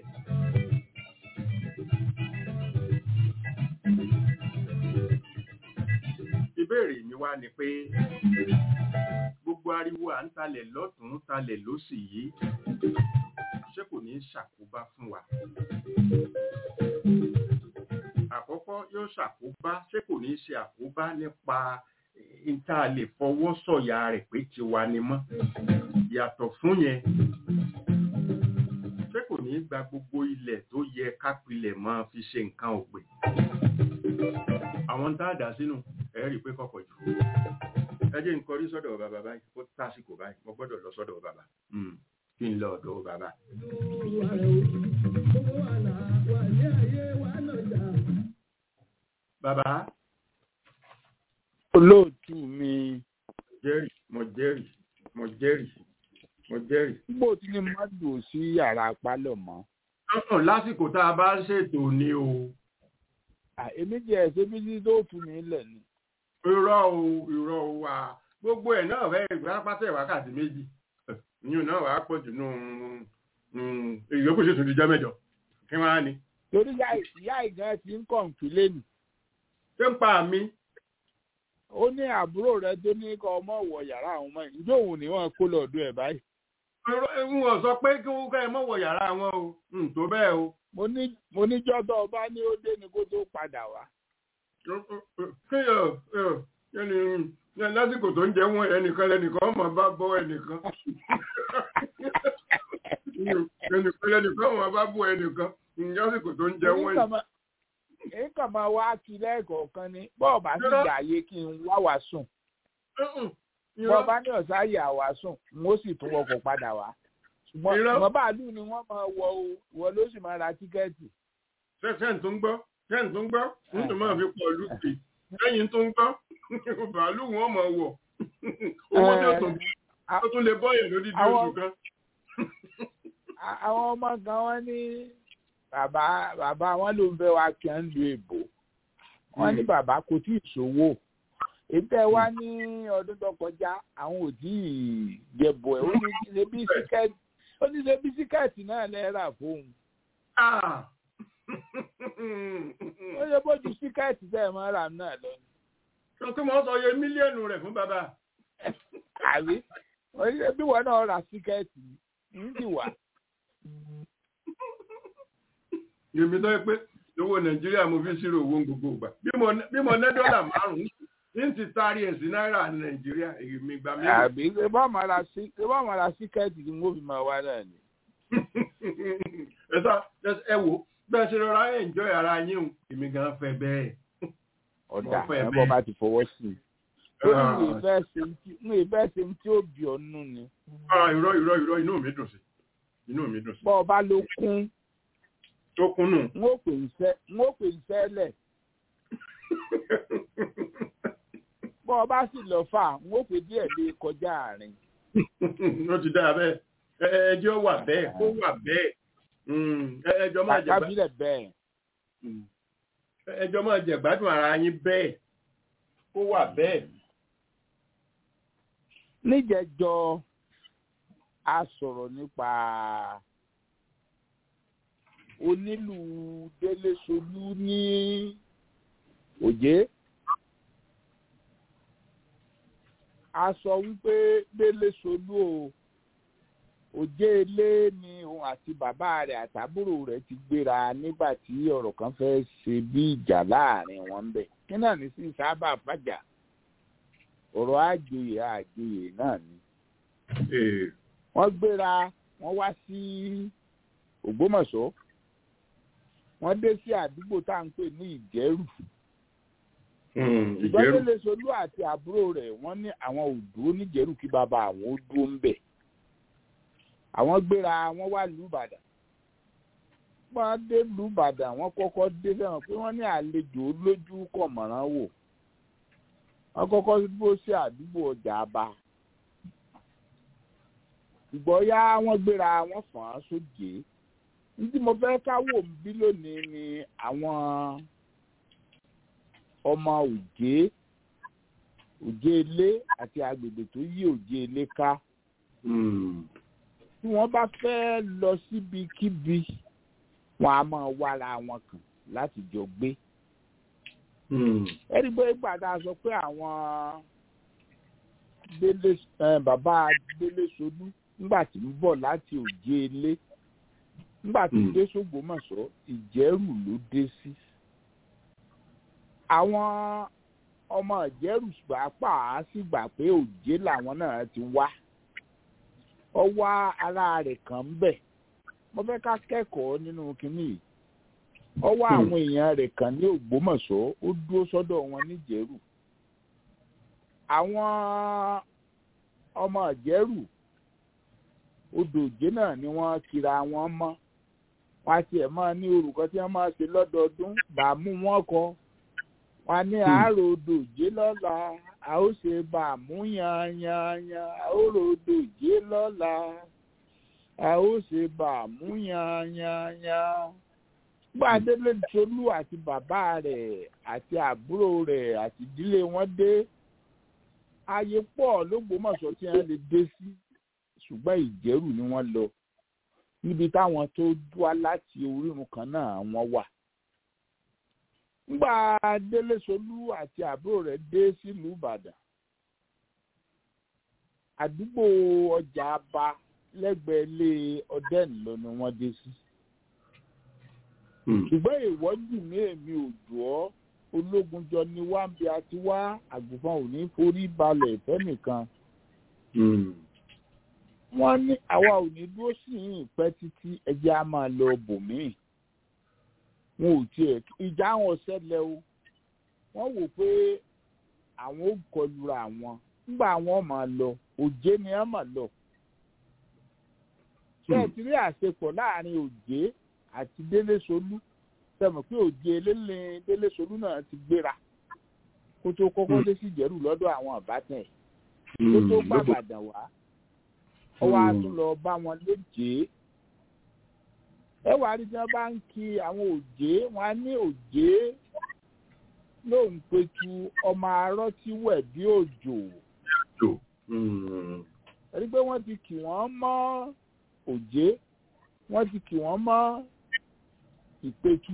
C: ìbéèrè mi wá ni pé gbogbo ariwo à ń talẹ̀ lọ́tún talẹ̀ lósì yìí ṣé kò ní ṣàkóbá fún wa àkọ́kọ́ yóò ṣàkóbá ṣé kò ní ṣe àkóbá nípa ìta lè fọwọ́ sọ̀yà rẹ̀ pé tiwa ni mọ́ yàtọ̀ fún yẹn ṣé kò ní gba gbogbo ilẹ̀ tó yẹ kápilẹ̀ máa fi ṣe nǹkan ọ̀gbìn àwọn tá a dà sínú ẹ rí i pé kọ̀kọ̀ jù ẹ jẹ́ n kọrí sọ́dọ̀ bàbá báyìí ó tásìkò báyìí mo gbọ́dọ̀ lọ sọ́dọ̀ bàbá kí n lọ ọ̀dọ̀ bàbá. bàbá
A: olóòtú mi
C: jẹ́rìí mo jẹ́rìí mo jẹ́rìí mo jẹ́rìí.
A: nígbò tí ní má dùn sí yàrá pálọ̀ mọ́.
C: ọ̀hún lásìkò tá a bá ṣètò ni o.
A: À, èmi jẹ́ ẹ̀sẹ̀ bí tí tó fún mi lẹ̀ ni.
C: irọ́ o irọ́ o wa gbogbo ẹ̀ náà fẹ́ ìgbà pátá wákàtí méjì ìyún náà wàá pọ̀ jù nù ìyókù sì tún di jọ́ mẹ́jọ kí wọ́n á ní.
A: torí ìyá ìgàn ti ń kọ̀ǹpì lẹ́nu.
C: ṣé ń pa mi.
A: ó ní àbúrò rẹ tó ní kọ ọmọ wọ yàrá àwọn ọmọ yìí ǹjẹ́ òun ni wọ́n kó lọ́ọ̀dún ẹ̀ báyìí.
C: n ò sọ pé kí wọ́n ká ẹ mọ̀ wọ yàrá wọn o n tó bẹ́ẹ̀ o.
A: mo ní mo ní jọ́dọ̀ ọba ní ó dé ni kó tó padà wá.
C: kí yọ yẹni lásìkò tó ń jẹ wọn ẹnìkan lẹnìkan ọmọ bá bọ ẹnìkan ẹnìkan lẹnìkan ọmọ bá bọ ẹnìkan lásìkò tó ń jẹ wọn yìí.
A: èyí kàn máa wá kí lẹ́ẹ̀kọ̀ọ̀kan ni bọ́ọ̀ bá sì gbà yé kí n wá wá sùn bọ́ọ̀ bá ní ọ̀sán yà wá sùn n ó sì tún wọkọ̀ padà wá ṣùgbọ́n ìwọ̀n bàálù ni wọ́n máa wọ o wọ́n ló sì máa ra tíkẹ́ẹ̀tì.
C: sẹ́ǹ tó ń gbọ́ sẹ́ǹ tó ń gbọ́ ń tó máa fi pọ̀ lùkì lẹ́yìn tó ń gbọ́ bàálù wọn máa wọ̀ owó tó tún tó tún lè bọ́yẹ̀ lódìdí oṣù kan.
A: àwọn ọmọ kan wọ́n ní bàbá bàbá wọn ló ń fẹ́ wá kí wọ́n lu èbò wọ́n ní bàbá kò tí ì ṣòwò ètò ẹ wá ní ọdún tó kọjá àwọn ò tí ì jẹbọ ẹ ó ní ṣe bí síkẹ́ẹ̀tì ó ní ṣe bí síkẹ́ẹ̀tì náà lẹ́ẹ̀rà fóun. ó yẹ bójú síkẹ́ẹ̀tì tẹ́ ẹ máa rà náà lọ.
C: sọ pé wọ́n sọ iye mílíọ̀nù rẹ̀ fún bàbá.
A: àbí bí wọn náà ra síkẹ́ẹ̀tì ń sì wà.
C: èmi tó yẹ pé owó nàìjíríà mo fi ṣírò owó gbogbo ìgbà bí mo ná dọ́là márùn-ún ní ti taari ẹ̀ sí náírà ní nàìjíríà èmi gbà mí.
A: àbí ṣe bá máa ra sí ṣe bá máa ra síkẹ́ẹ̀tì ni mo fi máa wá náà ni.
C: ẹ sá ẹ wò bẹ́ẹ̀ ṣe rọra ẹ̀ ń jọ ara yín o èmi gan fẹ́ bẹ́ẹ̀.
A: ọ̀dà ẹ̀ bọ́ bá ti fọwọ́ sí i. ó ní ìfẹ́ ṣe ní ìfẹ́ ṣe tí ó bí ọ̀nù ni.
C: irọ́ irọ́ irọ́ inú mi dùn sí inú mi dùn sí.
A: bọ́ ọ bá ló kún.
C: tó kún nù.
A: n ó pè ń sẹ́ lẹ̀ bọ́ ọ bá sì lọ fà ń ó pè díẹ̀ lé kọjá àárín.
C: ó ti dáa bẹ́ẹ̀ ẹjọ́ wà bẹ́ẹ̀ kó wà bẹ́ẹ̀ ẹjọ́ máa jẹ
A: kábílẹ̀ bẹ́ẹ̀.
C: ẹjọ́ máa jẹ gbádùn ara yín bẹ́ẹ̀ kó wà bẹ́ẹ̀.
A: níjẹjọ a sọ̀rọ̀ nípa onílù délé solú ní òjé. a sọ wípé délé solú o òjé ilé ni òun àti bàbá rẹ̀ àtàbúrò rẹ̀ ti gbéra nígbà tí ọ̀rọ̀ kan fẹ́ ṣe bí ìjà láàrin wọn ń bẹ kí náà ní sí sábà fàjà ọ̀rọ̀ àjòyè àjòyè náà ni. wọ́n gbéra wọ́n wá sí Ògbómọ̀ṣọ́ wọ́n dé sí àdúgbò tá à ń pè ní Ìjẹ̀rù ìgbọ́dọ̀lẹ̀ solú àti àbúrò rẹ̀ wọ́n ní àwọn ò dúró níjẹ̀rù kí bàbá àwọn ó dúró ń bẹ̀. àwọn gbéra wọn wá lùbàdàn. wọ́n dé lùbàdàn wọ́n kọ́kọ́ dé fẹ́ràn pé wọ́n ní àlejò lójú kọ̀mọ̀ràn wò. wọ́n kọ́kọ́ dúró sí àdúgbò ọjà àbá. ìgbọ́yá wọ́n gbéra wọ́n fàn án sóde. ní tí mo fẹ́ káwọ́ bí lónìí ni àwọn ọmọ òjé òjé ilé àti agbègbè tó yí òjé ilé ká tí wọ́n bá fẹ́ lọ síbikíbi wọn a máa wára wọn kàn láti jọ gbé ẹni pé gbàdá sọ pé àwọn délé bàbá délé solú nígbà tí ń bọ̀ láti òjé ilé nígbà tí ń dé sógbómọ̀ṣọ́ ìjẹ́rù ló dé sí. Si àwọn ọmọ ìjẹ́rù pàápàá sì gbà pé òjé làwọn náà ti wá ọwọ́ ara rẹ̀ kàn ń bẹ̀ mo fẹ́ ká kẹ́kọ̀ọ́ nínú kínní yìí ọwọ́ àwọn èèyàn rẹ̀ kàn ní Ògbómọ̀ṣọ́ ó dúró sọ́dọ̀ wọn níjẹ̀rù àwọn ọmọ ìjẹ́rù odò òjé náà ni wọ́n kira wọn mọ́ wọ́n á tiẹ̀ máa ní orúkọ tí wọ́n máa ṣe lọ́dọọdún bàámú wọn kọ́ wọn ní àárò dòjé lọ́la a ó ṣe bá a mú yanyanyan àárò dòjé lọ́la a ó ṣe bá a mú yanyanyan. gbàdélé tolú àti bàbá rẹ̀ àti àbúrò rẹ̀ àti ìdílé wọn dé ayé pọ̀ lÓgbómọ̀ṣọ́ tí wọ́n lè dé sí ṣùgbọ́n ìjẹ́rù ni wọ́n lọ níbi táwọn tó wá láti orírun kan náà wọ́n wà ngbà délé solú àti àbúrò rẹ̀ dé sílùú ìbàdàn àdúgbò ọjà aba lẹ́gbẹ̀ẹ́ ilé ọdẹ́ni lọ ni wọ́n dé sí
C: Hmm.
A: ṣùgbọ́n ìwọ́jù ní èmi ò jù ọ́ ológun jọ ni wá ń bí a ti wá àgùnfọn ò ní forí balẹ̀ fẹ́nìkan
C: Hmm.
A: wọ́n ní àwa ò ní dúró sí yìnyín pẹ́ títí ẹjẹ́ á máa lọ bòmíì wọn ò tiẹ̀ ìjà wọn ṣẹlẹ̀ o wọ́n wò pé àwọn ò kọlura àwọn nígbà àwọn máa lọ òjé ni wọ́n máa lọ ṣé ẹ ti rí àṣepọ̀ láàrin òjé àti délé solú sẹ́mi pé òjé eléle délé solú náà ti gbéra kó tó kọ́kọ́ dé sí ìjẹ́rù lọ́dọ̀ àwọn àbátan ẹ̀ kó tó
C: Hmm.
A: gbàgbàdàn wá ọwọ́ a tún lọ bá wọn léjé ẹ wà á rí tí wọ́n bá ń kí àwọn òjé wọn á ní òjé lóun petu ọmọ arọ́ tí wẹ̀ bí òjò
C: Jò. Hmm.
A: ẹni pé wọ́n ti kì wọ́n mọ́ òjé wọ́n ti kì wọ́n mọ́ ìpetu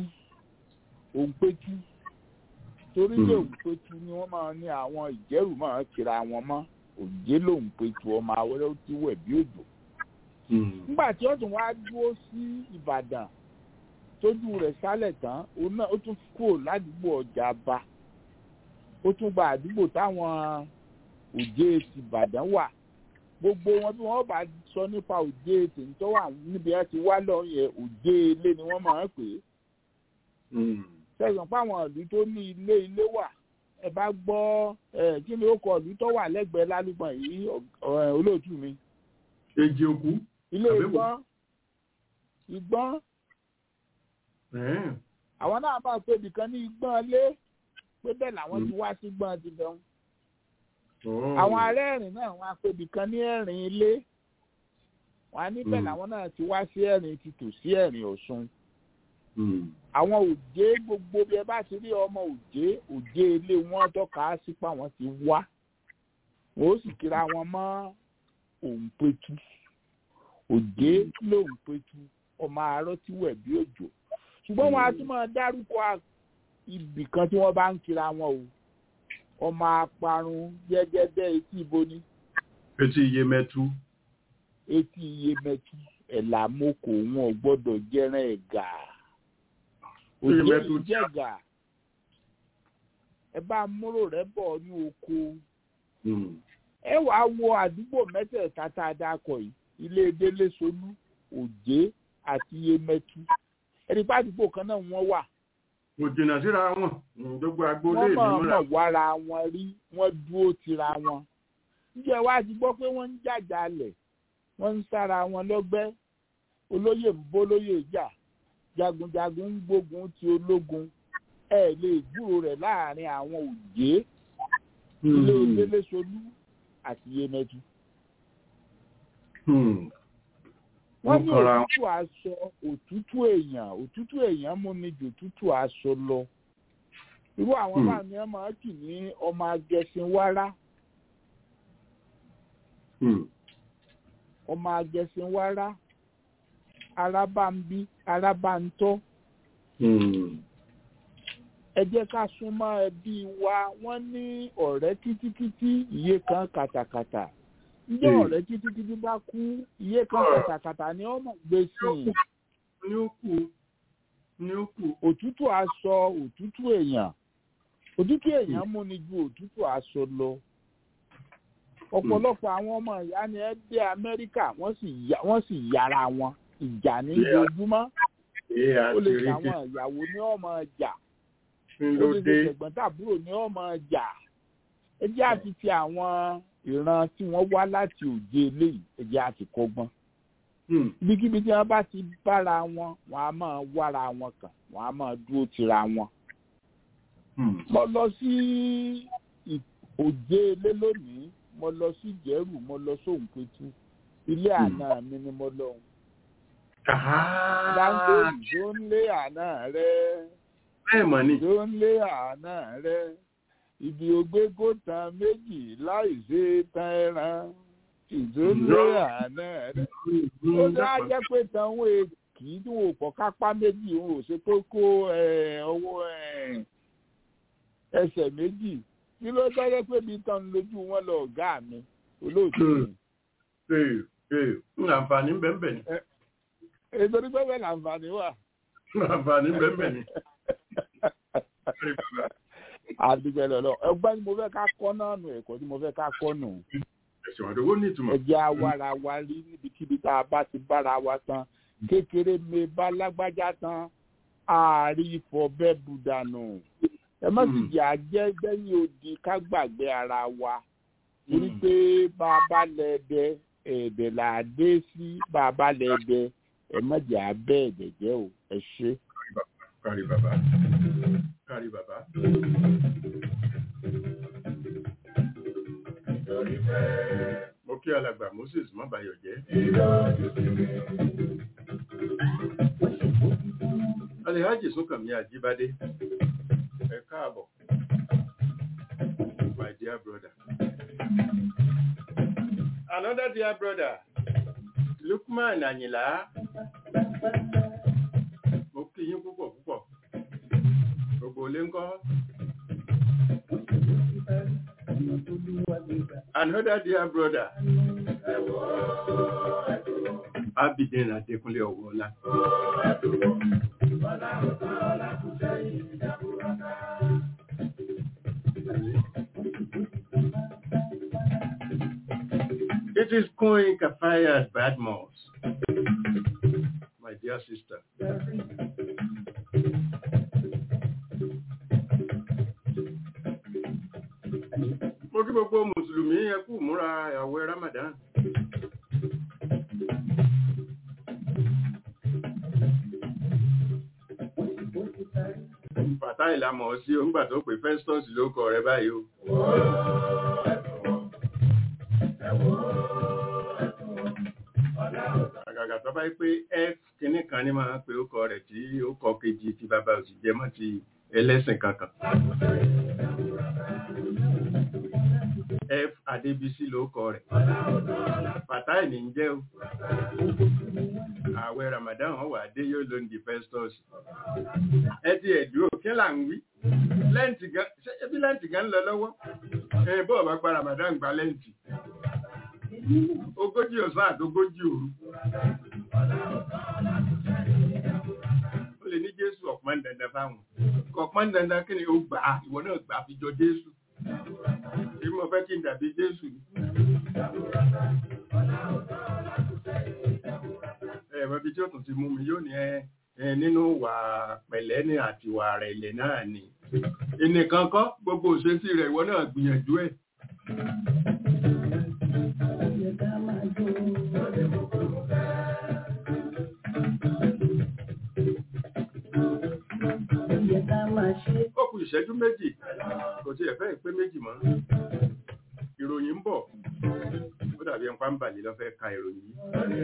A: òǹpetu torí lè
C: Hmm.
A: òǹpetu ni wọ́n máa ní àwọn ìjẹ́rù máa kira wọn mọ́ òjé lòǹpetu ọmọ awẹ́rẹ́ tí wẹ̀ bí òjò
C: Hmm.
A: nígbà tí ó tún wá dúró sí ìbàdàn tójú rẹ̀ sálẹ̀ tán òun náà ó tún kúrò ládùúgbò ọjà bá ó tún gba àdúgbò táwọn òjé ti ìbàdàn wà gbogbo wọn bí wọn bá sọ nípa òjé tèmi tó wà níbi ẹ ti wá lọ yẹn òjé ilé ni wọn máa ń pè é
C: Hmm.
A: sẹ́yìn páwọn ìlú tó ní ilé ilé wà ẹ bá gbọ́ ẹ kí ni ó kọ ìlú tó wà lẹ́gbẹ̀ẹ́ lálùbọ̀n yìí ọ̀- olóòtú mi
C: Èjì òkú.
A: ilé
C: Àbẹ̀wò.
A: ìgbọ́n ìgbọ́n
C: Eh.
A: àwọn náà máa pè nìkan ní ìgbọ́n lé pé bẹ́ẹ̀ làwọn ti wá sí gbọ́n ti bẹ̀rù
C: Oh.
A: àwọn arẹ́rìn náà wọ́n á pè nìkan ní ẹ̀rìn ilé wọ́n á níbẹ̀
C: Mm.
A: làwọn náà ti wá sí ẹ̀rìn ti tò sí ẹ̀rìn ọ̀ṣun
C: Hmm.
A: àwọn òjé gbogbo bí ẹ bá ti rí ọmọ òjé òjé ilé wọn tọ́ka sí pa wọ́n ti wá wọ́n ó sì kíra wọn mọ́ òǹpetu òjé lóǹpetu ọmọ arọ́ tí wẹ̀ bí òjò ṣùgbọ́n wọn a tún máa dárúkọ a- ibì kan tí wọ́n bá ń kíra wọn o ọmọ aparun gẹ́gẹ́dẹ́ etí iboni
C: Etí iye mẹ́tú.
A: etí iyemẹtu ẹ̀là moko wọn ò gbọ́dọ̀ jẹ́rán ẹ̀gà òjé
C: Iyemẹtu
A: yìí jẹ̀gà ẹ bá múrò rẹ bọ̀ ní oko
C: Hmm.
A: ẹ wàá wo àdúgbò mẹ́tẹ̀ẹ̀ta tá a dákọ̀ yìí ilé délé solú òjé àti iyemẹtu ẹni bá àdúgbò kan náà wọ́n wà
C: Kò jìnnà síra wọn. Hmm. Gbogbo agboolé
A: wọ́n
C: mi
A: mọ̀
C: múra.
A: mọ̀ wára wọn rí wọ́n dúró tira wọn. ǹjẹ́ wá ti gbọ́ pé wọ́n ń jàjà lẹ̀ wọ́n ń sára wọn lọ́gbẹ́ olóyè ń bólóyè jà jagunjagun ń gbógun ti ológun ẹ lè gbúrò rẹ̀ láàrin àwọn òjé ilé
C: Hmm.
A: délé-solú àti yemẹtu.
C: Hmm.
A: wọ́n
C: Wọ́n
A: ní
C: kọra wọn.
A: òtútù aṣọ òtútù èèyàn òtútù èèyàn mú ni jù òtútù aṣọ lọ. irú àwọn
C: Hmm.
A: báà ni wọ́n máa ń kì ní ọmọ agẹṣin wárá
C: Hmm.
A: ọmọ agẹṣinwárá arábàmbí arábàntọ́
C: Hmm.
A: ẹ jẹ́ ká súnmọ́ ẹbí wa wọ́n ní ọ̀rẹ́ kítíkítí iye kan kàtàkàtà ǹjẹ́
C: Hmm.
A: ọ̀rẹ́ kítíkítí bá kú iye kan kàtàkàtà ni wọ́n mọ̀ gbé sí i
C: Ní ó kù. Ní ó kù.
A: òtútù aṣọ òtútù èèyàn òtútù èèyàn mú ni ju òtútù aṣọ lọ ọ̀pọ̀lọpọ̀ àwọn ọmọ ìyá ni ẹ dé amẹ́ríkà wọ́n sì yà- wọ́n sì yára wọn ìjà ní
C: Yeah.
A: ojoojúmọ́
C: Ee
A: ó lè
C: àti rí
A: ṣàwọn ìyàwó ní ọmọ ọjà
C: kí
A: ó
C: ló
A: lè
C: dé.
A: ṣe ṣẹ̀gbọ́n tàbúrò ní ọmọ ọjà ẹ jẹ́ àti ti àwọn ìran tí wọ́n wá láti òde eléyìí ẹ jẹ́ àti kọ́gbọ́n
C: Hmm.
A: ibikíbi tí wọ́n bá ti bára wọn wọ́n á máa wára wọn kàn wọ́n á máa dúró tira wọn.
C: Hmm.
A: mo lọ sí ì- òde ilé lónìí mo lọ sí ìjẹ́rù mo lọ sóhùnpẹ̀tù ilé
C: Hmm.
A: àná mi ni mo lọ
C: Ah.
A: dáńgó ìjó ń lé àná rẹ
C: Bẹ́ẹ̀ mọ̀ ni.
A: ìjó ń lé àná rẹ ibi ògbégó tan méjì láì ṣe tan ẹran ìjó ń lé àná rẹ ó dá jẹ́ pé tanwó kì í dùn òpọ̀ kápá méjì òun ò ṣe tó kó ẹ̀, ọwọ́ ẹ̀, ẹsẹ̀ méjì kí ló tọ́jọ́ pé bí tán lójú wọn lọ ọ̀gá mi olóòtú mi
C: Ee. ee ń àǹfààní bẹ́ẹ̀ ni
A: ètò onígbẹ́ bẹ́ẹ̀ làǹfààní wà.
C: ń àǹfààní bẹ́ẹ̀ ni. Kárí bàbá.
A: àdúgbò lọ́lọ́ ẹgbẹ́ ni mo fẹ́ ká kọ́ náà nù ẹ̀kọ́ tí mo fẹ́ ká kọ́ nù.
C: ẹ̀sìn àdówó ní ìtumọ̀.
A: ẹjẹ́ awára wa rí níbikíbi tá a bá ti bára wa tán kékeré mi bá lágbájá tán ààrí ifọ̀ bẹ́ẹ̀ bù dànù. ẹ má sì
C: Mm.
A: jẹ́ àjẹ́ gbẹ́yìn odi ká gbàgbé ara wa torí
C: Mm.
A: pé bá a bá lẹ́ẹ̀dẹ́ ẹ̀ẹ̀dẹ̀ là á dé sí bá a bá lẹ́ẹ̀dẹ́ ẹ má jẹ́ abẹ́ ẹ̀dẹ̀ jẹ́ o ẹ ṣe.
C: kárí bàbá kárí bàbá. mo kí alàgbà moses mọ́bàyọ̀ jẹ́. alhaji sunkanmi ajibade ẹ káàbọ̀ my dear brother. another dear brother lukman ayinla mo kí yín púpọ̀ púpọ̀ gbogbo ilé ńkọ́. another dear brother abidin adekunle ọwọọla. It is Queen Kafayat Badmos, my dear sister. Mo kí gbogbo Mùsùlùmí ẹ kú múra àwẹ̀ Ramadan. Bàtà ìlàmọ̀ sí onígbà tó pè Festus ló kọ rẹ báyìí o. Àgàgà tó bá yí pé F kìíní kan ní máa ń pe ó kọ rẹ̀ tí ó kọ kejì tí bàbá òsì jẹ mọ́ ti ẹlẹ́sìn kankan. F Adébísí ló kọ rẹ̀. Bàtà ìní ń jẹ́ o. Ààwẹ̀ Ramadan wọn wà dé yóò ló ń di Festus. Ẹ ti ẹ̀dúró kí là ń wí? Lẹ́ǹtì gan, ṣé ebi lẹ́ǹtì gan ń lọ lọ́wọ́? Ẹ bọ́ọ̀ bá gba Ramadan gba lẹ́ǹtì. Ogójì ọ̀sán àti ogójì òru. Ó lè ní Jésù ọ̀pọ̀ dandan fáwọn. Ọ̀pọ̀ dandan kí ni ó gbà á? Ìwọ náà gbà á fi jọ Jésù. Bí mo fẹ́ kí n dàbí Jésù ni. Ẹ mọ ibi tí ó tún ti mú mi yóò ní ẹ ẹ nínú wà pẹ̀lẹ́ ní àti wà rẹ̀lẹ̀ náà ni. Ẹnìkan kọ́ gbogbo òṣèṣì rẹ̀ ìwọ náà gbìyànjú ẹ̀. Ó kù ìṣẹ́jú méjì, kò tí ẹ̀fẹ́ ìpé méjì mọ́. Ìròyìn ń bọ̀, ó dàbí ẹnpá ń bàlè lọ́fẹ́ ka ìròyìn yìí.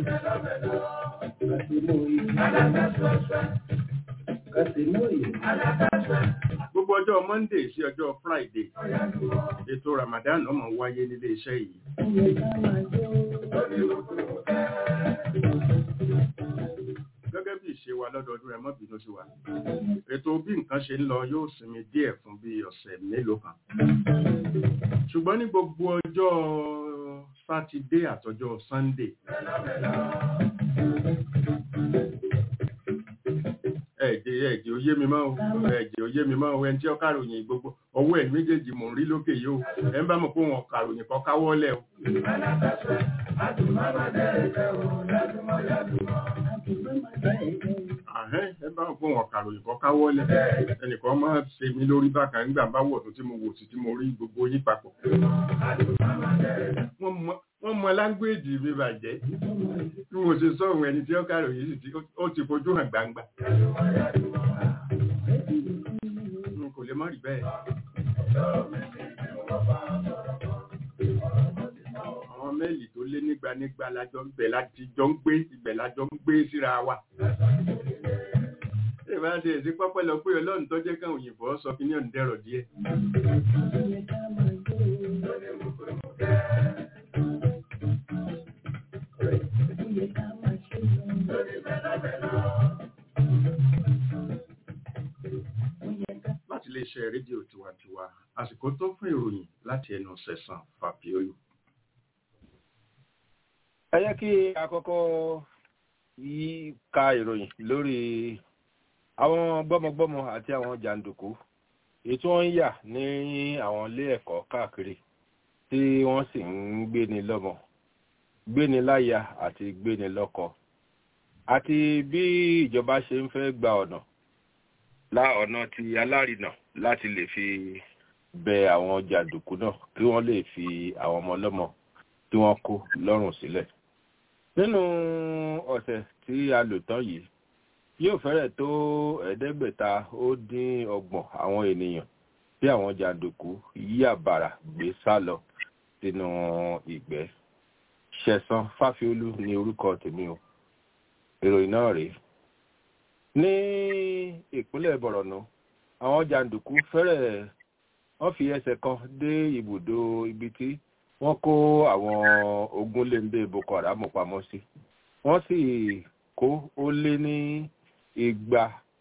C: Gbogbo ọjọ́ Monday sí ọjọ́ Friday, ètò Ramadan ọmọ wáyé nílé iṣẹ́ yìí. Gẹ́gẹ́ bí ìṣe wa lọ́dọọdún ẹ má bínú sí wa. Ètò bí nǹkan ṣe ń lọ yóò sinmi díẹ̀ fún bí ọ̀sẹ̀ mélòó kan. Ṣùgbọ́n ní gbogbo ọjọ́ Sátidé àtọjọ́ Sunday. Ẹ̀jẹ̀ ẹ̀jẹ̀ ó yé mi mọ́ o, ẹ̀jẹ̀ ó yé mi mọ́ o, ẹni tí ó kàròyìn gbogbo ọwọ́ ẹ̀ méjèèjì mò ń rí lókè yìí o, ẹ̀ ń bá mọ̀ pé wọn kàròyìn kọ́ káwọ́lẹ̀ o. Àhẹ́n ẹ bá wọn pé wọn kàròyìn kọ́ káwọ́lẹ̀ ẹnìkan máa ṣe mí lórí bákan nígbà bá wọ̀ tó tí mo wò sí tí mo rí gbogbo yín papọ̀. Wọ́n mọ- Wọ́n mọ láńgbéèjì mi bàjẹ́ bí mo ṣe sọ̀rọ̀ ẹni tí ó kàròyìn sì tí ó ti fojú hàn gbangba. N kò lè má rí bẹ́ẹ̀. Àwọn mẹ́ẹ̀lì tó lé nígba nígba lájọ ń bẹ̀ láti jọ ń gbé ibẹ̀ lájọ ń gbé síra wa. Ṣé ìbá ṣe èsì pọ́pẹ́ lọ pé ọlọ́run tó jẹ́ káwọn òyìnbó sọ kí ní ọ̀ǹdẹ̀rọ̀ díẹ̀. láti iléeṣẹ́ rédíò tiwantiwa àsìkò tó fún ìròyìn láti ẹnu sẹ̀sán fàbíolú.
E: ẹ jẹ́ kí a kọ́kọ́ yí ka ìròyìn lórí àwọn gbọ́mọgbọ́mọ àti àwọn jàǹdùkú èyí tí wọ́n ń yà ní àwọn ilé ẹ̀kọ́ káàkiri tí wọ́n sì ń gbéni lọ́mọ gbéni láya àti gbéni lọ́kọ àti bí ìjọba ṣe ń fẹ́ gba ọ̀nà lá ọ̀nà ti alárinà láti lè fi bẹ àwọn jàǹdùkú náà kí wọ́n lè fi àwọn ọmọ ọlọ́mọ tí wọ́n kó lọ́rùn sílẹ̀ nínú ọ̀sẹ̀ tí a lò tán yìí yóò fẹ́rẹ̀ tó ẹ̀ẹ́dẹ́gbẹ̀ta ó dín ọgbọ̀n àwọn ènìyàn tí àwọn jàǹdùkú yí àbàrà gbé sá lọ sínú ìgbẹ́ ṣẹ̀san fáfiolú ní orúkọ tèmi o ìròyìn náà rèé ní ìpínlẹ̀ bọ̀rọ̀nù àwọn jàǹdùkú fẹ́rẹ̀ wọ́n fi ẹsẹ̀ kan dé ibùdó ibi tí wọ́n kó àwọn ogunléndé boko haram pamọ́ sí wọ́n sì kó ó lé ní igba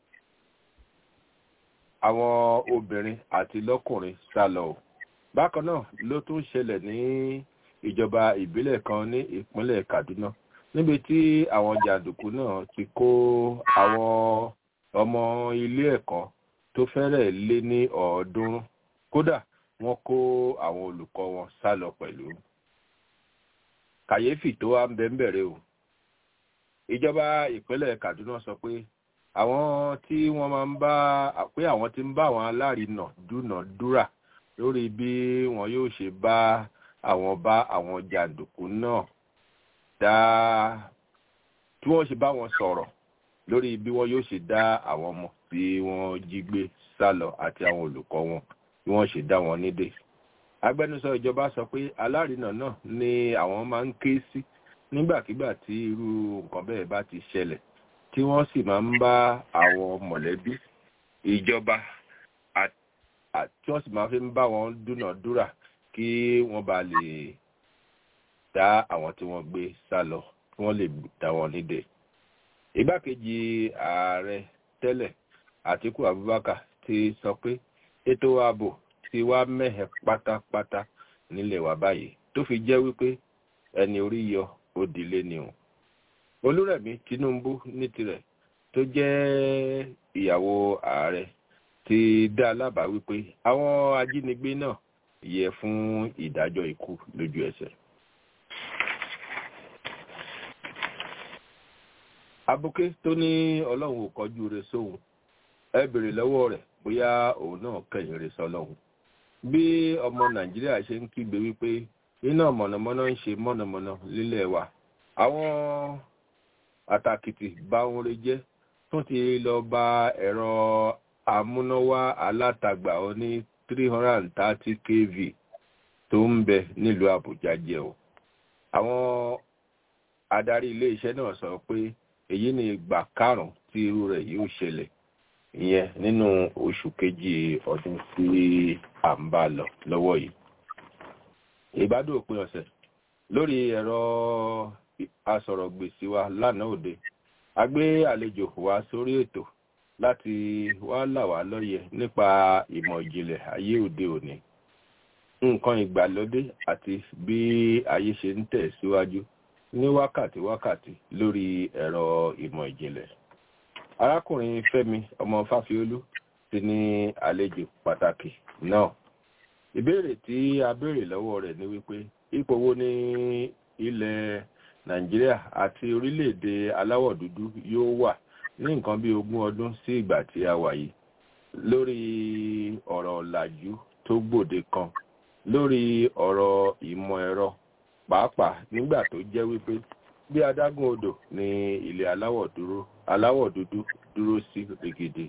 E: àwọn obìnrin àti lọ́kùnrin sá lọ o bákan náà ló tún ṣẹlẹ̀ ní ìjọba ìbílẹ̀ kan ní ìpínlẹ̀ kaduna níbi tí àwọn jàǹdùkú náà ti kó àwọn ọmọ ilé ẹ̀kọ́ tó fẹ́rẹ̀ lé ní ọ̀ọ́dúnrún kódà wọ́n kó àwọn olùkọ́ wọn sá lọ pẹ̀lú kàyéfì tó wá ń bẹ ń bẹ̀rẹ̀ o ìjọba ìpínlẹ̀ kaduna sọ pé àwọn tí wọ́n máa ń bá pé àwọn tí ń bá àwọn alárinà dúnàdúrà lórí bí wọn yóò ṣe bá àwọn bá àwọn jàǹdùkú náà dá tí wọ́n ṣe bá wọn sọ̀rọ̀ lórí bí wọ́n yóò ṣe dá àwọn ọmọ tí wọ́n jí gbé sá lọ àti àwọn olùkọ́ wọn bí wọ́n ṣe dá wọn nídè agbẹnusọ ìjọba sọ pé alárinà náà ni àwọn máa ń ké sí nígbàkigbà tí irú nǹkan bẹ́ẹ̀ bá ti ṣẹlẹ̀ tí wọ́n sì máa ń bá àwọn mọ̀lẹ́bí ìjọba tí wọ́n sì máa fi ń bá wọn dúnàdúrà kí wọ́n bá lè dá àwọn tí wọ́n gbé sá lọ kí wọ́n lè dá wọn nídè igbákejì ààrẹ tẹ́lẹ̀ àtiku abubakar ti sọ pé ètò ààbò ti wá mẹ́hẹ̀ pátápátá nílẹ̀ wa báyìí tó fi jẹ́ wípé ẹni orí yọ ó dilé ni o olúrẹ̀mí tinubu ní tirẹ̀ tó jẹ́ ìyàwó ààrẹ ti dá lábàá wípé àwọn ajínigbé náà yẹ fún ìdájọ́ ikú lójú ẹsẹ̀. abuké tó ní ọlọ́run ò kọjú re sóhun ẹ bèrè lọ́wọ́ rẹ̀ bóyá òun náà kẹ̀yìn re sọlọ́hun bí ọmọ nàìjíríà ṣe ń kígbe wípé iná mọ̀nàmọ́ná ń ṣe mọ̀nàmọ́ná lílẹ̀ wa àwọn àtàkìtì bá wọn re jẹ́ tún ti lọ ba ẹ̀rọ amúnáwá alátagbà oní three hundred and thirty kv tó ń bẹ nílùú àbújá jẹ́ o àwọn adarí iléeṣẹ́ náà sọ pé èyí ni ìgbà karùn-ún tí irú rẹ̀ yóò ṣẹlẹ̀ ìyẹn nínú oṣù kejì ọdún tí à ń bá lọ lọ́wọ́ yìí ìbádùn òpin ọ̀sẹ̀ lórí ẹ̀rọ asọ̀rọ̀gbèsì wa lánàá òde a gbé àlejò wá sórí ètò láti wá là wá lọ́yẹ̀ nípa ìmọ̀ ìjìnlẹ̀ ayé òde òní nǹkan ìgbàlódé àti bí ayé ṣe ń tẹ̀ síwájú ní wákàtí wákàtí lórí ẹ̀rọ ìmọ̀ ìjìnlẹ̀ arákùnrin fẹ́mi ọmọ fáfiolú ti ní àlejò pàtàkì náà ìbéèrè tí a béèrè lọ́wọ́ rẹ̀ ni wípé ipò wo ní ilẹ̀ nàìjíríà àti orílẹ̀-èdè aláwọ̀ dúdú yóò wà ní nǹkan bí ogún ọdún sí ìgbà tí a wà yìí lórí ọ̀rọ̀ ọ̀làjú tó gbòde kan lórí ọ̀rọ̀ ìmọ̀ ẹ̀rọ pàápàá nígbà tó jẹ́ wípé bí adágún odò ní ilẹ̀ aláwọ̀ dúró aláwọ̀ dúdú dúró sí rìgìdì.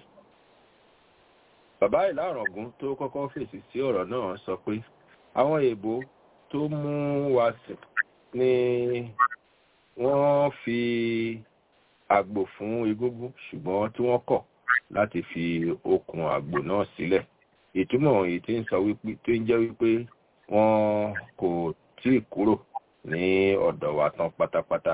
E: bàbá ìlàrọ̀gún tó kọ́kọ́ fèsì sí ọ̀rọ̀ náà sọ pé àwọn èèbó tó mú wa sìn ni wọ́n fi àgbò fún egúngún ṣùgbọ́n tí wọ́n kọ̀ láti fi okùn àgbò náà sílẹ̀ ìtumọ̀ èyí tí ń sọ wípé tó ń jẹ́ wípé wọ́n kò tí ì kúrò ní ọ̀dọ̀ wa tán pátápátá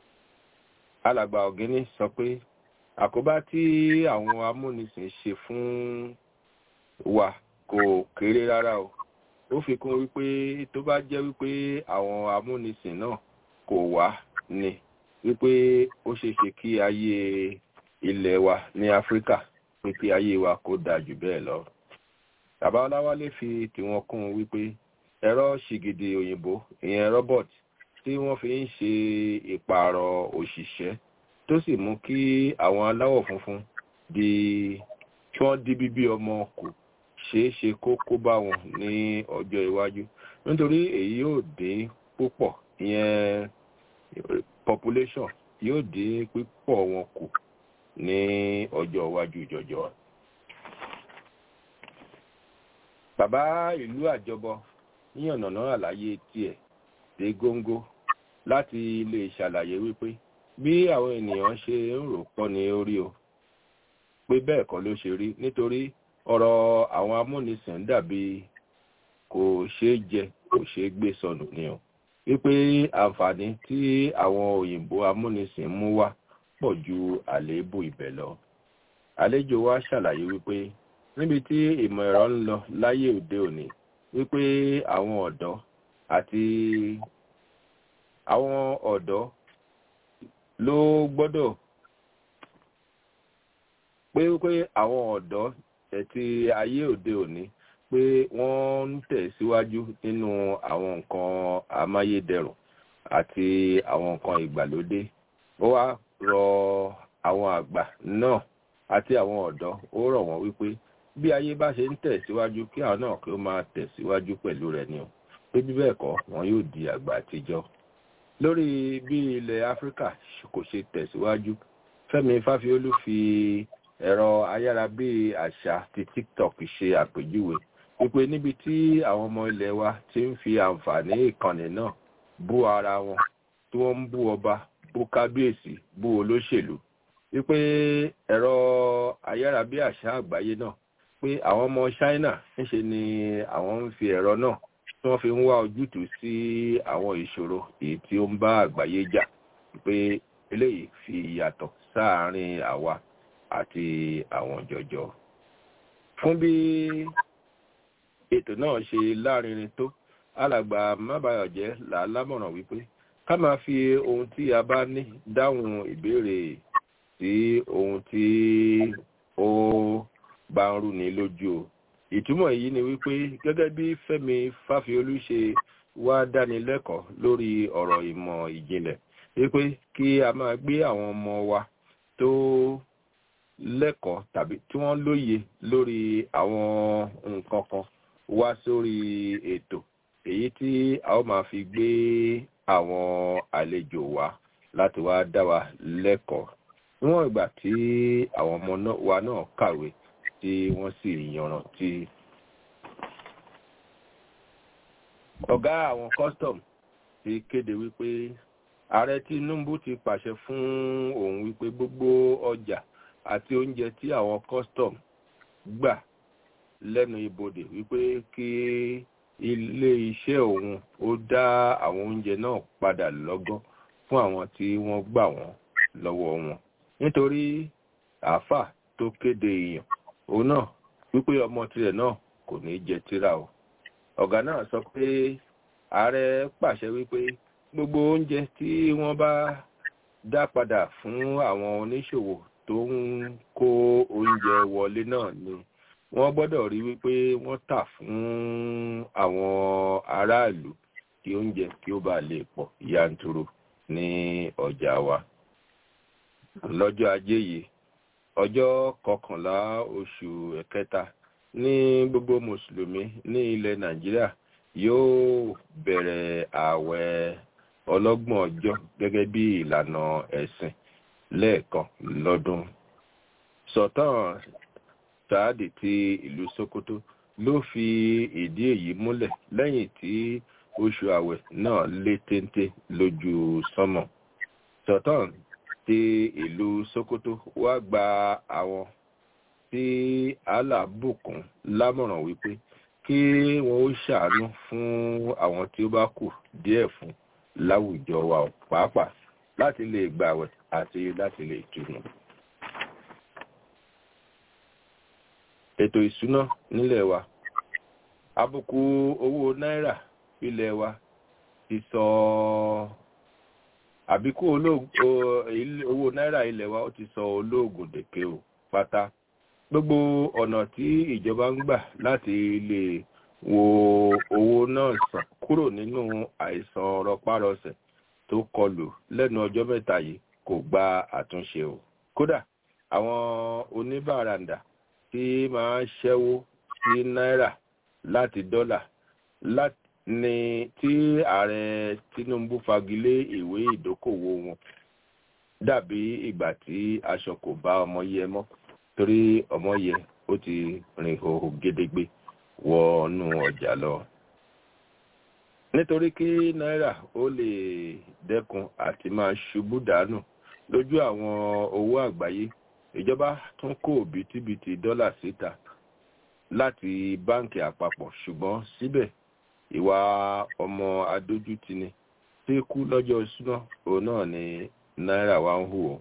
E: alàgbà ọ̀gẹ́ni sọ pé àkóbá tí àwọn amúnisìn ṣe fún wa kò kéré rárá o ó fi kún wípé tó bá jẹ́ wípé àwọn amúnisìn náà kò wá ni wípé ó ṣeé ṣe kí ayé ilẹ̀ wa ní áfíríkà pé kí ayé wa kó dáa jù bẹ́ẹ̀ lọ. bàbá ọláwálé fi tiwọn kún un wípé ẹ̀rọ ṣìgìdì òyìnbó ìyẹn robot tí wọ́n fi ń ṣe ìpààrọ̀ òṣìṣẹ́ tó sì mú kí àwọn aláwọ̀ funfun di kí wọ́n di bíbí ọmọ kù ṣeé ṣe kó kó bá wọn ní ọjọ́ iwájú nítorí èyí yóò dín púpọ̀ ìyẹn population yóò dín pípọ̀ wọn kù ní ọjọ́ iwájú jọjọ. bàbá ìlú àjọbọ yíyànnàná àlàyé tiẹ̀ dé góńgó láti lè ṣàlàyé wípé bí àwọn ènìyàn ṣe ń rò pọ̀ ní orí o pé bẹ́ẹ̀ kọ́ ló ṣe rí nítorí ọ̀rọ̀ àwọn amúnisìn dàbí kò ṣeé jẹ kò ṣeé gbé sọnù ni o wípé àǹfààní tí àwọn òyìnbó amúnisìn mú wá pọ̀ ju àléébù ibẹ̀ lọ. àlejò wa ṣàlàyé wípé níbi tí ìmọ̀ ẹ̀rọ ń lọ láyé òde òní wípé àwọn ọ̀dọ́ àti àwọn ọ̀dọ́ ló gbọ́dọ̀ pé wípé àwọn ọ̀dọ́ ẹ̀tí ayé òde òní pé wọ́n ń tẹ̀síwájú nínú àwọn nǹkan amáyédẹrùn àti àwọn nǹkan ìgbàlódé ó wá rọ àwọn àgbà náà àti àwọn ọ̀dọ́ ó rọ̀ wọ́n wípé bí ayé bá ṣe ń tẹ̀síwájú kí àwọn náà kí ó máa tẹ̀síwájú pẹ̀lú rẹ̀ ni o pé bí bẹ́ẹ̀ kọ́ wọn yóò di àgbà àtijọ́ lórí bí ilẹ̀ áfíríkà kò ṣe tẹ̀síwájú fẹ́mi fáfiolú fi ẹ̀rọ ayárabí àṣà ti tiktok ṣe àpèjúwe wípé níbi tí àwọn ọmọ ilẹ̀ wa ti ń fi àǹfààní ìkànnì náà bú ara wọn tí wọ́n ń bú ọba bú kábíyèsí bú olóṣèlú wípé ẹ̀rọ ayárabí àṣà àgbáyé náà pé àwọn ọmọ china ńṣe ni àwọn ń fi ẹ̀rọ náà tí wọ́n fi ń wá ojútùú sí àwọn ìṣòro èyí tí ó ń bá àgbáyé jà pé eléyìí fi ìyàtọ̀ sáàárín àwa àti àwọn jọjọ. fún bí ètò náà ṣe lárinrin tó alàgbà mábàyọ̀jẹ́ là á lámọ̀ràn wípé ká máa fi ohun tí a bá ní dáhùn ìbéèrè sí ohun tí ó bá ń rú ni lójú o ìtumọ̀ èyí ni wípé gẹ́gẹ́ bí fẹ́mi fáfiolú ṣe wá dánilẹ́kọ̀ọ́ lórí ọ̀rọ̀ ìmọ̀ ìjìnlẹ̀ wípé kí a máa gbé àwọn ọmọ wa tó lẹ́kọ̀ọ́ tàbí tí wọ́n lóye lórí àwọn nǹkan kan wá sórí ètò èyí tí a ó máa fi gbé àwọn àlejò wa láti wá dá wa lẹ́kọ̀ọ́ níwọ̀n ìgbà tí àwọn ọmọ wa náà kàwé tí wọ́n sì yanrantí. ọ̀gá àwọn custom ti kéde wípé ààrẹ tinubu ti pàṣẹ fún òun wípé gbogbo ọjà àti oúnjẹ tí àwọn custom gbà lẹ́nu ibodè wípé kí ilé iṣẹ́ òun ó dá àwọn oúnjẹ náà padà lọ́gán fún àwọn tí wọ́n gbà wọ́n lọ́wọ́ wọn nítorí àáfà tó kéde èèyàn òun náà wípé ọmọ tirẹ̀ náà kò ní jẹ tíra o ọ̀gá náà sọ pé ààrẹ pàṣẹ wípé gbogbo oúnjẹ tí wọ́n bá dá padà fún àwọn oníṣòwò tó ń kó oúnjẹ wọlé náà ni wọ́n gbọ́dọ̀ rí wípé wọ́n tà fún àwọn aráàlú kí oúnjẹ kí ó bá lè pọ̀ yanturu ní ọjà wa lọ́jọ́ ajé yìí ọjọ́ kọkànlá oṣù ẹ̀kẹta ní gbogbo mùsùlùmí ní ilẹ̀ nàìjíríà yóò bẹ̀rẹ̀ ààwẹ̀ ọlọ́gbọ̀n ọjọ́ gẹ́gẹ́ bí ìlànà ẹ̀sìn lẹ́ẹ̀kan lọ́dún sọ̀tàn sáàdì ti ìlú sokoto ló fi ìdí èyí múlẹ̀ lẹ́yìn tí oṣù ààwẹ̀ náà lé téńté lójú sánmọ̀ sọ̀tàn ti ìlú sokoto wá gba àwọn tí allah bùkún lámọ̀ràn wípé kí wọn ó ṣàánú fún àwọn tí ó bá kù díẹ̀ fún láwùjọ wa pàápàá láti lè gbàwẹ̀ àti láti lè túnú. ètò ìsúná nílẹ̀ wa àbùkù owó náírà ilẹ̀ wa ti sọ àbíkú olóògùn o- ilé- owó náírà ilẹ̀ wa ó ti sọ olóògùn dèké o pátá gbogbo ọ̀nà tí ìjọba ń gbà láti lè wo owó náà sàn kúrò nínú àìsàn rọpárọsẹ̀ tó kọlù lẹ́nu ọjọ́ mẹ́ta yìí kò gba àtúnṣe o kódà àwọn oníbàràǹdà tí máa ń ṣẹ́wó sí náírà láti dọ́là láti ní tí ààrẹ tinubu fagilé ìwé ìdókòwò wọn dàbí ìgbà tí aṣọ kò bá ọmọ yẹ mọ́ torí ọmọ yẹ ó ti rìn hòhò gédégbé wọnú ọjà lọ nítorí kí náírà ó lè dẹ́kun àti máa ṣubú dànù lójú àwọn owó àgbáyé ìjọba tún kó bìtìbìtì dọ́là síta láti báǹkì àpapọ̀ ṣùgbọ́n síbẹ̀ ìwà ọmọ adójútini tí kú lọ́jọ́ ìṣúná òun náà ni náírà wa ń hù ó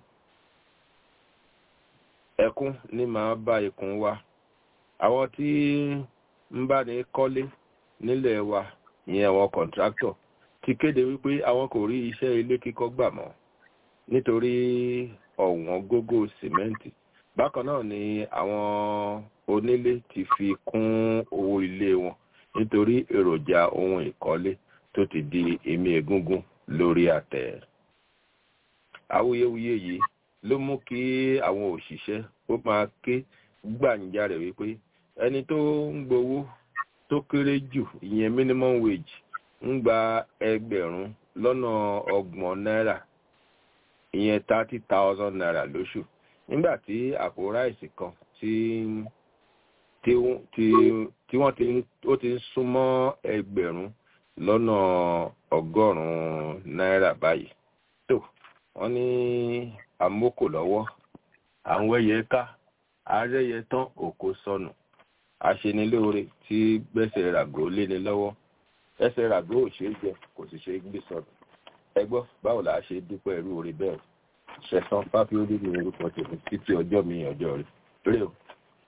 E: ẹkún ní máa bá ikùn wa àwọn tí ń bá ní kọ́lé nílẹ̀ wa ìyẹn àwọn kọ̀ǹtráktọ̀ ti kéde wípé àwọn kò rí iṣẹ́ ilé kíkọ́ gbà mọ́ nítorí ọ̀wọ́n gógó sìmẹ́ǹtì bákan náà ni àwọn onílé ti fi kún owó ilé wọn nítorí èròjà ohun ìkọ́lé tó ti di èmi egungun lórí àtẹ awuyewuye yìí ló mú kí àwọn òṣìṣẹ́ ó máa ké gbàǹjarè wípé ẹni tó ń gbowó tó kéré jù ìyẹn minimum wage ń gba ẹgbẹ̀rún lọ́nà ọgbọ̀n náírà ìyẹn thirty thousand naira lóṣù nígbà tí àpò ráìsì kan tí tí tí wọ́n ti ó ti ń súnmọ́ ẹgbẹ̀rún lọ́nà ọgọ́rùn-ún náírà báyìí tó wọ́n ní àmókò lọ́wọ́ àwọn ẹyẹ ká àárẹ̀yẹ tán òkò sọnù aṣenilóore tí gbẹ́sẹ̀ ràgó léni lọ́wọ́ ẹsẹ̀ ràgó ò ṣeé jẹ kò sì ṣe gbé sọnù ẹ gbọ́ báwo la ṣe dúpẹ́ irú orí bẹ́ẹ̀ ṣẹ̀sán fáfiórí ní orúkọ tèmi títí ọjọ́ mi ọjọ́ rẹ̀ lórí o.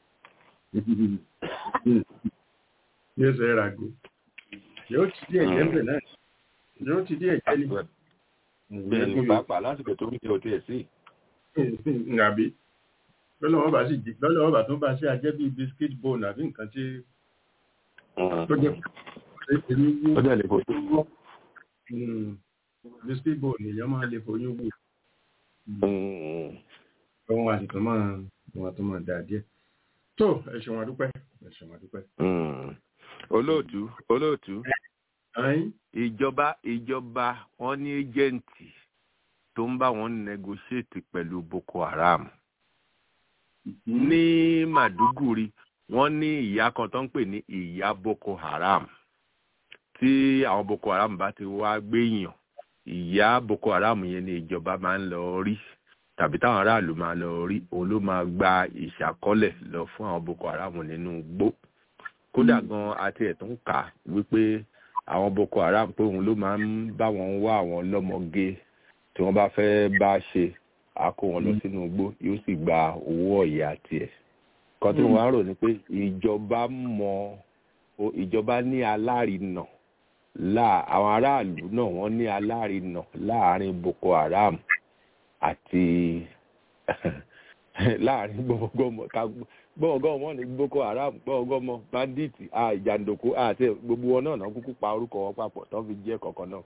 C: yóò ṣe ràgó yóò ti díẹ̀ jẹ́ bẹ̀ náà yóò ti díẹ̀ jẹ́ ní.
E: bẹ́ẹ̀ ni pàápàá lásìkò tó ń jẹ òtí ẹ̀ sí.
C: nàbí lọ́lọ́wọ́ bá sì jí lọ́lọ́wọ́ bá tún bá sí ajẹ́ bíi biscuit bone àbí nǹkan tí tó jẹ́
E: ó dẹ̀ lè kó tó.
C: biscuit bone èèyàn máa lè foyún wò ohun àtìtò máa wọn àtò máa dà díẹ̀ tó ẹ ṣeun àdúpẹ́ ẹ ṣeun àdúpẹ́.
E: olóòtú olóòtú
C: Ayin.
E: ìjọba ìjọba wọn ní ẹjẹǹtì tó ń bá wọn negotiate pẹ̀lú boko haram ní màdúgùrí wọn ní ìyá kan tó ń pè ní ìyá boko haram tí àwọn boko haram bá ti wá gbéyàn ìyá boko haram yẹn ni ìjọba máa ń lọ rí tàbí táwọn aráàlú máa lọ rí òun ló máa gba ìṣàkọlẹ̀ lọ fún àwọn boko haram nínú igbó kódà gan àti ẹ̀ tó ń kà wípé àwọn boko haram pé òun ló máa ń bá wọn wá àwọn lọ́mọge tí wọ́n bá fẹ́ bá ṣe á kó wọn lọ sínú igbó yóò sì gba owó ọ̀yà tiẹ̀ kan tí wọ́n á rò ní pé ìjọba mọ ìjọba ní alárinà láà àwọn aráàlú náà wọ́n ní alárinà láàrin boko haram àti láàrin gbọmọgbọmọ gbọmọgbọmọ ní boko haram gbọmọgbọmọ bandit ìjàndòkó àti gbogbo wọn náà náà kúkú pa orúkọ wọn papọ̀ tó fi jẹ́ kọ̀ọ̀kan náà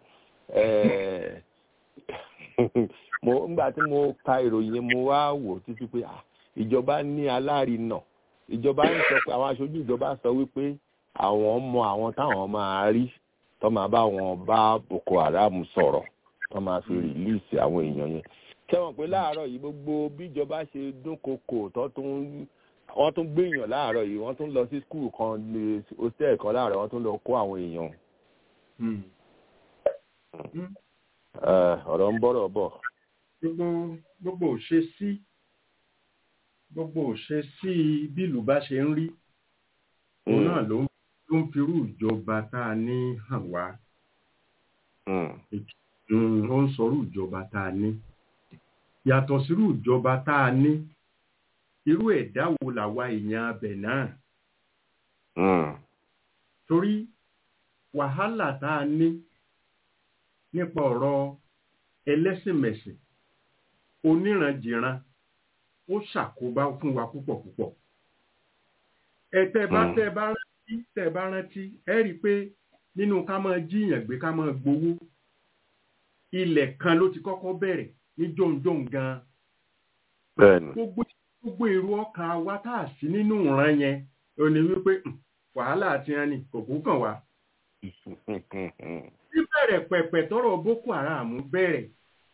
E: mo nígbà tí mo ka ìròyìn yẹn mo wá wò títí pé ìjọba ní alárinà ìjọba ń sọ pé àwọn aṣojú ìjọba sọ wípé àwọn mọ àwọn táwọn máa rí tó máa bá wọn bá boko haram sọ̀rọ̀ tó máa fi rìlíìsì àwọn èèyàn yẹn sẹ́wọ̀n pé láàárọ̀ yìí gbogbo bíjọba ṣe dúnkokò tó tún wọ́n tún gbéyàn láàárọ̀ yìí wọ́n tún lọ sí skul kan ní hostel kan láàárọ̀ wọ́n tún lọ kó àwọn èèyàn. ọ̀rọ̀ ń bọ̀rọ̀ bọ̀.
C: gbogbo gbogbo òṣè sí gbogbo òṣè sí bílù bá ṣe ń rí òun náà ló ń firú ìjọba tá a ní hàn wá ó ń sọrú ìjọba tá a ní yàtọ̀ sírú ìjọba tá a ní irú ẹ̀dá wo làwa èèyàn abẹ náà torí wàhálà tá a ní nípa ọ̀rọ̀ ẹlẹ́sìnmẹ̀sìn oníranjìran ó ṣàkóbá fún wa púpọ̀ púpọ̀ ẹ tẹ́ bá
E: Mm.
C: tẹ́ bá rántí tẹ́ bá rántí ẹ rí i pé nínú ká máa jíyàn gbé ká máa gbowó ilẹ̀ kan ló ti kọ́kọ́ bẹ̀rẹ̀ ní jọ̀ǹjọ̀ǹ gan-an
E: bẹ́ẹ̀ni
C: gbogbo gbogbo èrò ọkàn wa tá a sí nínú ìran yẹn ò ní wípé "Hmm, wàhálà àti ẹni kò kú kàn wá bíbẹ̀rẹ̀ pẹ̀pẹ̀ tọrọ boko haram bẹ̀rẹ̀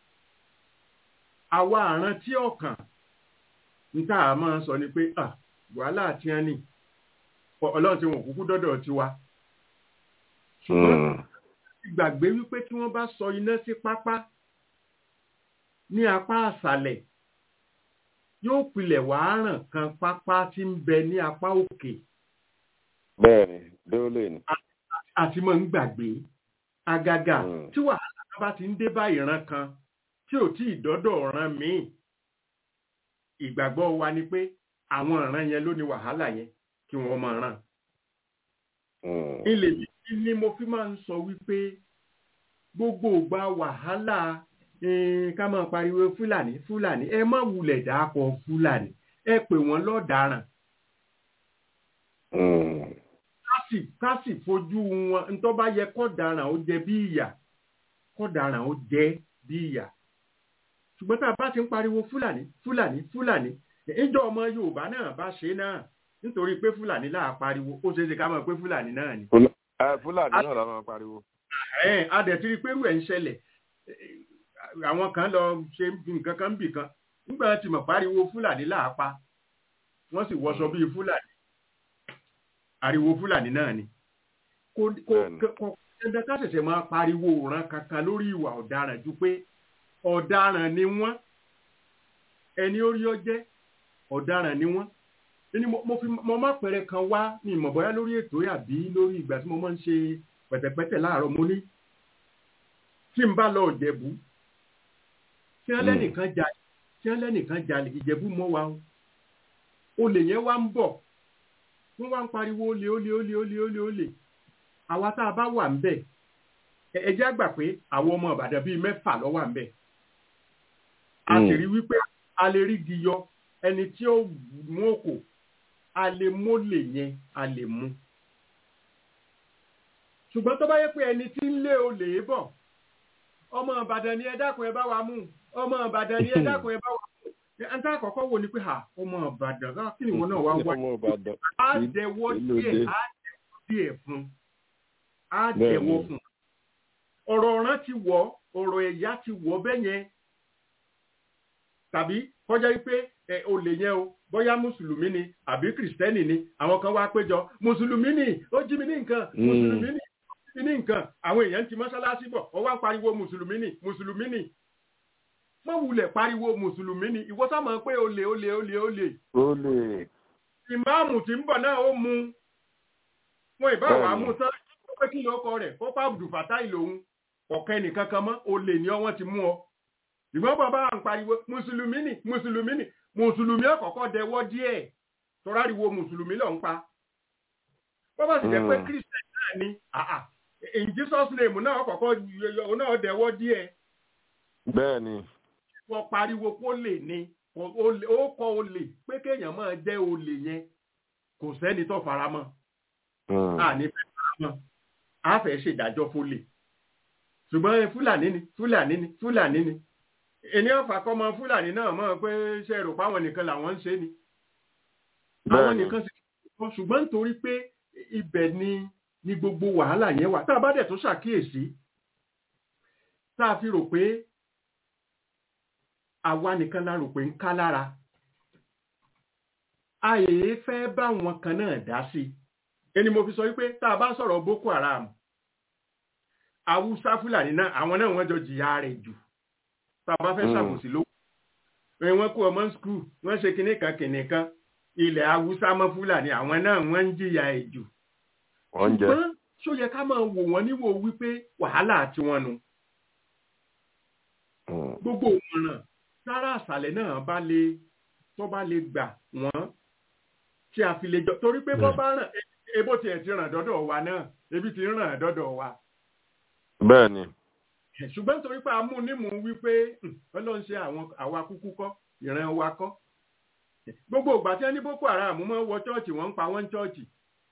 C: àwa àrán tí ọkàn níta a máa sọ ni pé "Ah, wàhálà àti ẹni ọlọ́run tí wọn kúkú dọ́dọ̀ tiwa ṣùgbọ́n
E: Mm.
C: gbàgbé wípé tí wọ́n bá sọ iná sí pápá ní apá àṣàlẹ̀ yóò pilẹ̀ wàá ràn kan pápá tí ń bẹ ní apá òkè
E: bẹ́ẹ̀ni dóòlè ni
C: àti mọ̀ ń gbàgbé àgàgà
E: Mm.
C: tí wàhálà kan bá ti ń dé bá ìran kan tí ò tí ì dọ́dọ̀ ọ̀ràn míì ìgbàgbọ́ wa ni pé àwọn ìran yẹn ló ní wàhálà yẹn kí wọ́n máa ràn
E: Mm.
C: ilé yìí ni mo fi máa ń sọ wípé gbogbo ìgbà wàhálà eh, ká máa pariwo fúlàní fúlàní ẹ má wulẹ̀ dáàpọ̀ fúlàní ẹ pè wọ́n lọ́daràn
E: Mm.
C: ká sì ká sì fojú wọn ntọ́ bá yẹ kọ́daràn ó jẹ bí ìyà kọ́daràn ó jẹ bí ìyà ṣùgbọ́n tá a bá ti ń pariwo fúlàní fúlàní fúlàní ìjọ ọmọ yorùbá náà bá ṣe náà nítorí pé fúlàní láà pariwo ó ṣeé ṣe ká mọ̀ pé fúlàní náà ni
E: Fúlà- eh, fúlàní náà la máa pariwo
C: ẹ̀ẹ́n adẹ̀tìrí pẹ̀lú ẹ̀ ń ṣẹlẹ̀ àwọn kan lọ ṣe nǹkan kan bì kan nígbà tí mo pariwo fúlàní láàpa wọ́n sì wọṣọ bíi fúlàní ariwo fúlàní náà ni kò kò
E: Bẹ́ẹ̀ni.
C: kò dandan ká ṣẹ̀ṣẹ̀ máa pariwo òran kankan lórí ìwà ọ̀daràn ju pé ọ̀daràn ni wọ́n ẹni orí ọjẹ́ ọ̀daràn ni wọ́n ẹni mo mo fi mo má pẹ̀rẹ̀ kan wá ní ìmọ̀ bóyá lórí ètò àbí lórí ìgbà tí mo máa ń ṣe pẹ̀tẹ̀pẹ̀tẹ̀ láàárọ̀ mo ní tí n bá lọ ìjẹ̀bú tí wọ́n lẹ́nìkan jalè tí wọ́n lẹ́nìkan jalè ìjẹ̀bú mọ́ wa o olè yẹn wá ń bọ̀ wọ́n wá ń pariwo olè olè olè olè olè olè àwa tá a bá wà ń bẹ̀ ẹ- ẹ jẹ́ àgbà pé àwọn ọmọ ìbàdàn bíi mẹ́fà ló wà ń bẹ̀ a sì
E: Mm.
C: rí wípé a lè rí igi yọ ẹni tí ó mú òkò a lè mólè yẹn a lè mú ṣùgbọ́n tó bá yẹ pé ẹni tí ń lé olè bọ̀ ọmọ ìbàdàn ni ẹ dákun ẹ bá wa mú ọmọ ìbàdàn ni ẹ dákun ẹ bá wa mú ẹni tá àkọ́kọ́ wò ni pé ha ọmọ ìbàdàn ká kí ni ìwọ náà wá wá
E: ọmọ ìbàdàn
C: á
E: kí-
C: dẹwọ́
E: kí ló
C: díẹ̀
E: dé?
C: á dẹwọ́ díẹ̀ fún á
E: Bẹ́ẹ̀
C: dẹwọ́
E: ni.
C: fún ọ̀rọ̀ ọ̀ràn ti wọ̀ ọ̀rọ̀ ẹ̀yà ti wọ̀ bẹ́ẹ̀ yẹn tàbí kọjá wípé ẹ olè yẹn o bóyá mùsùlùmí ni àbí kìrìsìtẹ́nì ni àwọn kan wá péjọ mùsùlùmí ni ó jí mi ní nǹkan
E: Mm.
C: mùsùlùmí ni ó jí mi ní nǹkan àwọn èèyàn ti mọ́ṣáláṣí bọ̀ ọ wá ń pariwo mùsùlùmí ni mùsùlùmí ni mọ́ wulẹ̀ pariwo mùsùlùmí ni ìwọ sá mọ̀ pé olè olè olè olè
E: ó lè
C: ìmáàmù tí ń bọ̀ náà ó mu wọn ìbá wàá
E: Bẹ́ẹ̀ni.
C: mú tán ó pé kí ló kọ rẹ̀ ó pa Abdul Fatai lòun ọ̀kẹ́ nìkan kan mọ́ olè ni ọ wọ́n ti mú ọ ìgbọ́n bàbá à ń pariwo mùsùlùmí ni mùsùlùmí ni mùsùlùmí ọ̀kọ̀ọ̀kọ̀ dẹwọ́ díẹ̀ tọ́ráriwo mùsùlùmí lọ ń pa bọ́bá sì jẹ́ pé
E: Mm.
C: christian náà ni àà in Jesus name náà ọ̀kọ̀ọ̀kọ̀ yọ- náà dẹwọ́ díẹ̀
E: bẹ́ẹ̀ ni
C: wọ́n pariwo kó lè ní kò- olè- ó kọ olè pé kéèyàn máa jẹ́ olè yẹn kò sẹ́ni tó faramọ́
E: Mm.
C: a ní fẹ́ faramọ́ a fẹ́ ṣèdájọ́ fólè ṣùgbọ́n ẹ, fúlàní ni fúlàní ni fúlàní ni ènìyàn fàkọ́mọ fúlàní náà mọ̀ pé ṣe rò páwọn nìkan làwọn ń ṣe ni àwọn
E: bẹ́ẹ̀ ni
C: nìkan sì ṣùgbọ́n ṣùgbọ́n nítorí pé ibẹ̀ ni ni gbogbo wàhálà yẹn wà tá a bá dẹ̀ tó ṣàkíyèsí tá a fi rò pé àwa nìkan la rò pé ń ká lára a èé fẹ́ bá wọn kan náà dá sí i ẹni mo fi sọ wípé tá a bá sọ̀rọ̀ Boko Haram Haúsá Fúlàní náà àwọn náà wọ́n jọ jìyà rẹ̀ jù tá a bá fẹ́
E: Mm.
C: ṣàbòsí lówó ẹ wọ́n kó ọmọ skul wọ́n ṣe kinní kan kinní kan ilẹ̀ Haúsá mọ́ Fúlàní àwọn náà wọ́n ń jìyà ẹ̀ jù
E: wọ́n jẹ
C: ṣùgbọ́n ṣó yẹ ká máa wò wọ́n níwò wípé wàhálà tiwọn nu
E: Mm.
C: gbogbo òmìnira sára àṣàlẹ̀ náà bá lè tó bá lè gbà wọ́n tí a fi lè jọ torí pé bọ́ bá ràn e- ebó tiẹ̀ ti ràn dọ́dọ̀ wa náà ebi ti ràn dọ́dọ̀ wa
E: bẹ́ẹ̀ ni
C: ṣùgbọ́n nítorí pé a mú nímú wípé "Hmm, ọlọ́run ṣe àwọn àwa kúkú kọ́ ìran wa kọ́ gbogbo ìgbà tí wọ́n ní boko haram máa ń wọ chọ́ọ̀chì wọ́n ń pa wọ́n ń chọ́ọ̀chì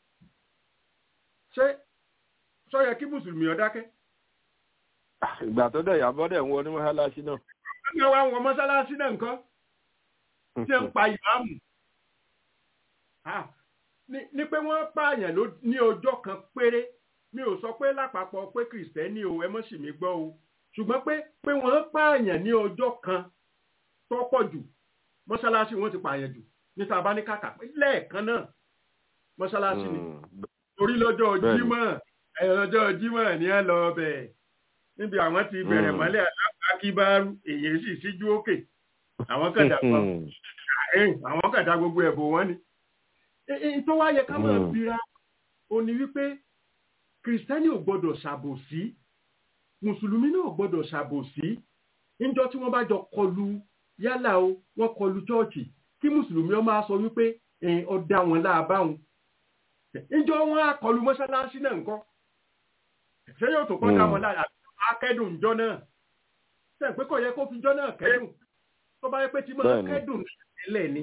C: ṣé sọ yẹ kí mùsùlùmí ó dákẹ́
E: ìgbà tó dẹ̀ yàbọ̀ dẹ̀ ń wọ ní mọ́ṣáláṣí náà.
C: ẹgbẹ́ wa wọ mọ́sálásí náà nǹkan tí ń pa ìmáàmù Ah, ní ní pé wọ́n pààyàn ló ní ọjọ́ kan péré mi ò sọ pé lápapọ̀ pé kìrìsìtẹ́nì o ẹ mọ́ sì mí gbọ́ o ṣùgbọ́n pé pé wọ́n pààyàn ní ọjọ́ kan tó pọ̀ jù mọ́sálásí wọn ti pààyàn jù níta bá ní kàkà pé lẹ́ẹ̀kan náà mọ́sálásí ni
E: Mm.
C: torí lọ́jọ́
E: Bẹ́ẹ̀ni.
C: jímọ̀ ẹ̀ lọ́jọ́ jímọ̀ ni ẹ lọ bẹ̀ níbi àwọn ti bẹ̀rẹ̀
E: Mm.
C: mọ́lẹ̀ akíbárú èyí sì síjú òkè àwọn kẹ̀dà kan
E: Mm.
C: ẹ̀yìn àwọn kàdá gbogbo ẹ̀bùn wọn ni. èyí tó wá yẹ ká máa
E: Mm.
C: bira ó ní wípé kìrìsìtẹ́nì ò gbọ́dọ̀ ṣàbòsí mùsùlùmí náà ò gbọ́dọ̀ ṣàbòsí níjọ́ tí wọ́n bá jọ kọlu yálà o wọ́n kọlu chọ́ọ̀chì kí mùsùlùmí ó máa sọ wípé ẹ̀yìn ọ̀dà wọn láàbáwọn níjọ́ wọn á kọlu mọ́ṣáláṣí náà nǹkan ṣé yóò tó kọ́ dá
E: Mm.
C: wọn lára akẹ́dùn ìjọ náà ṣe pé kò yẹ kó fi ìjọ náà kẹ́dùn tó bá yẹ pé tí máa
E: Bẹ́ẹ̀ni.
C: kẹ́dùn tẹ́lẹ̀ ni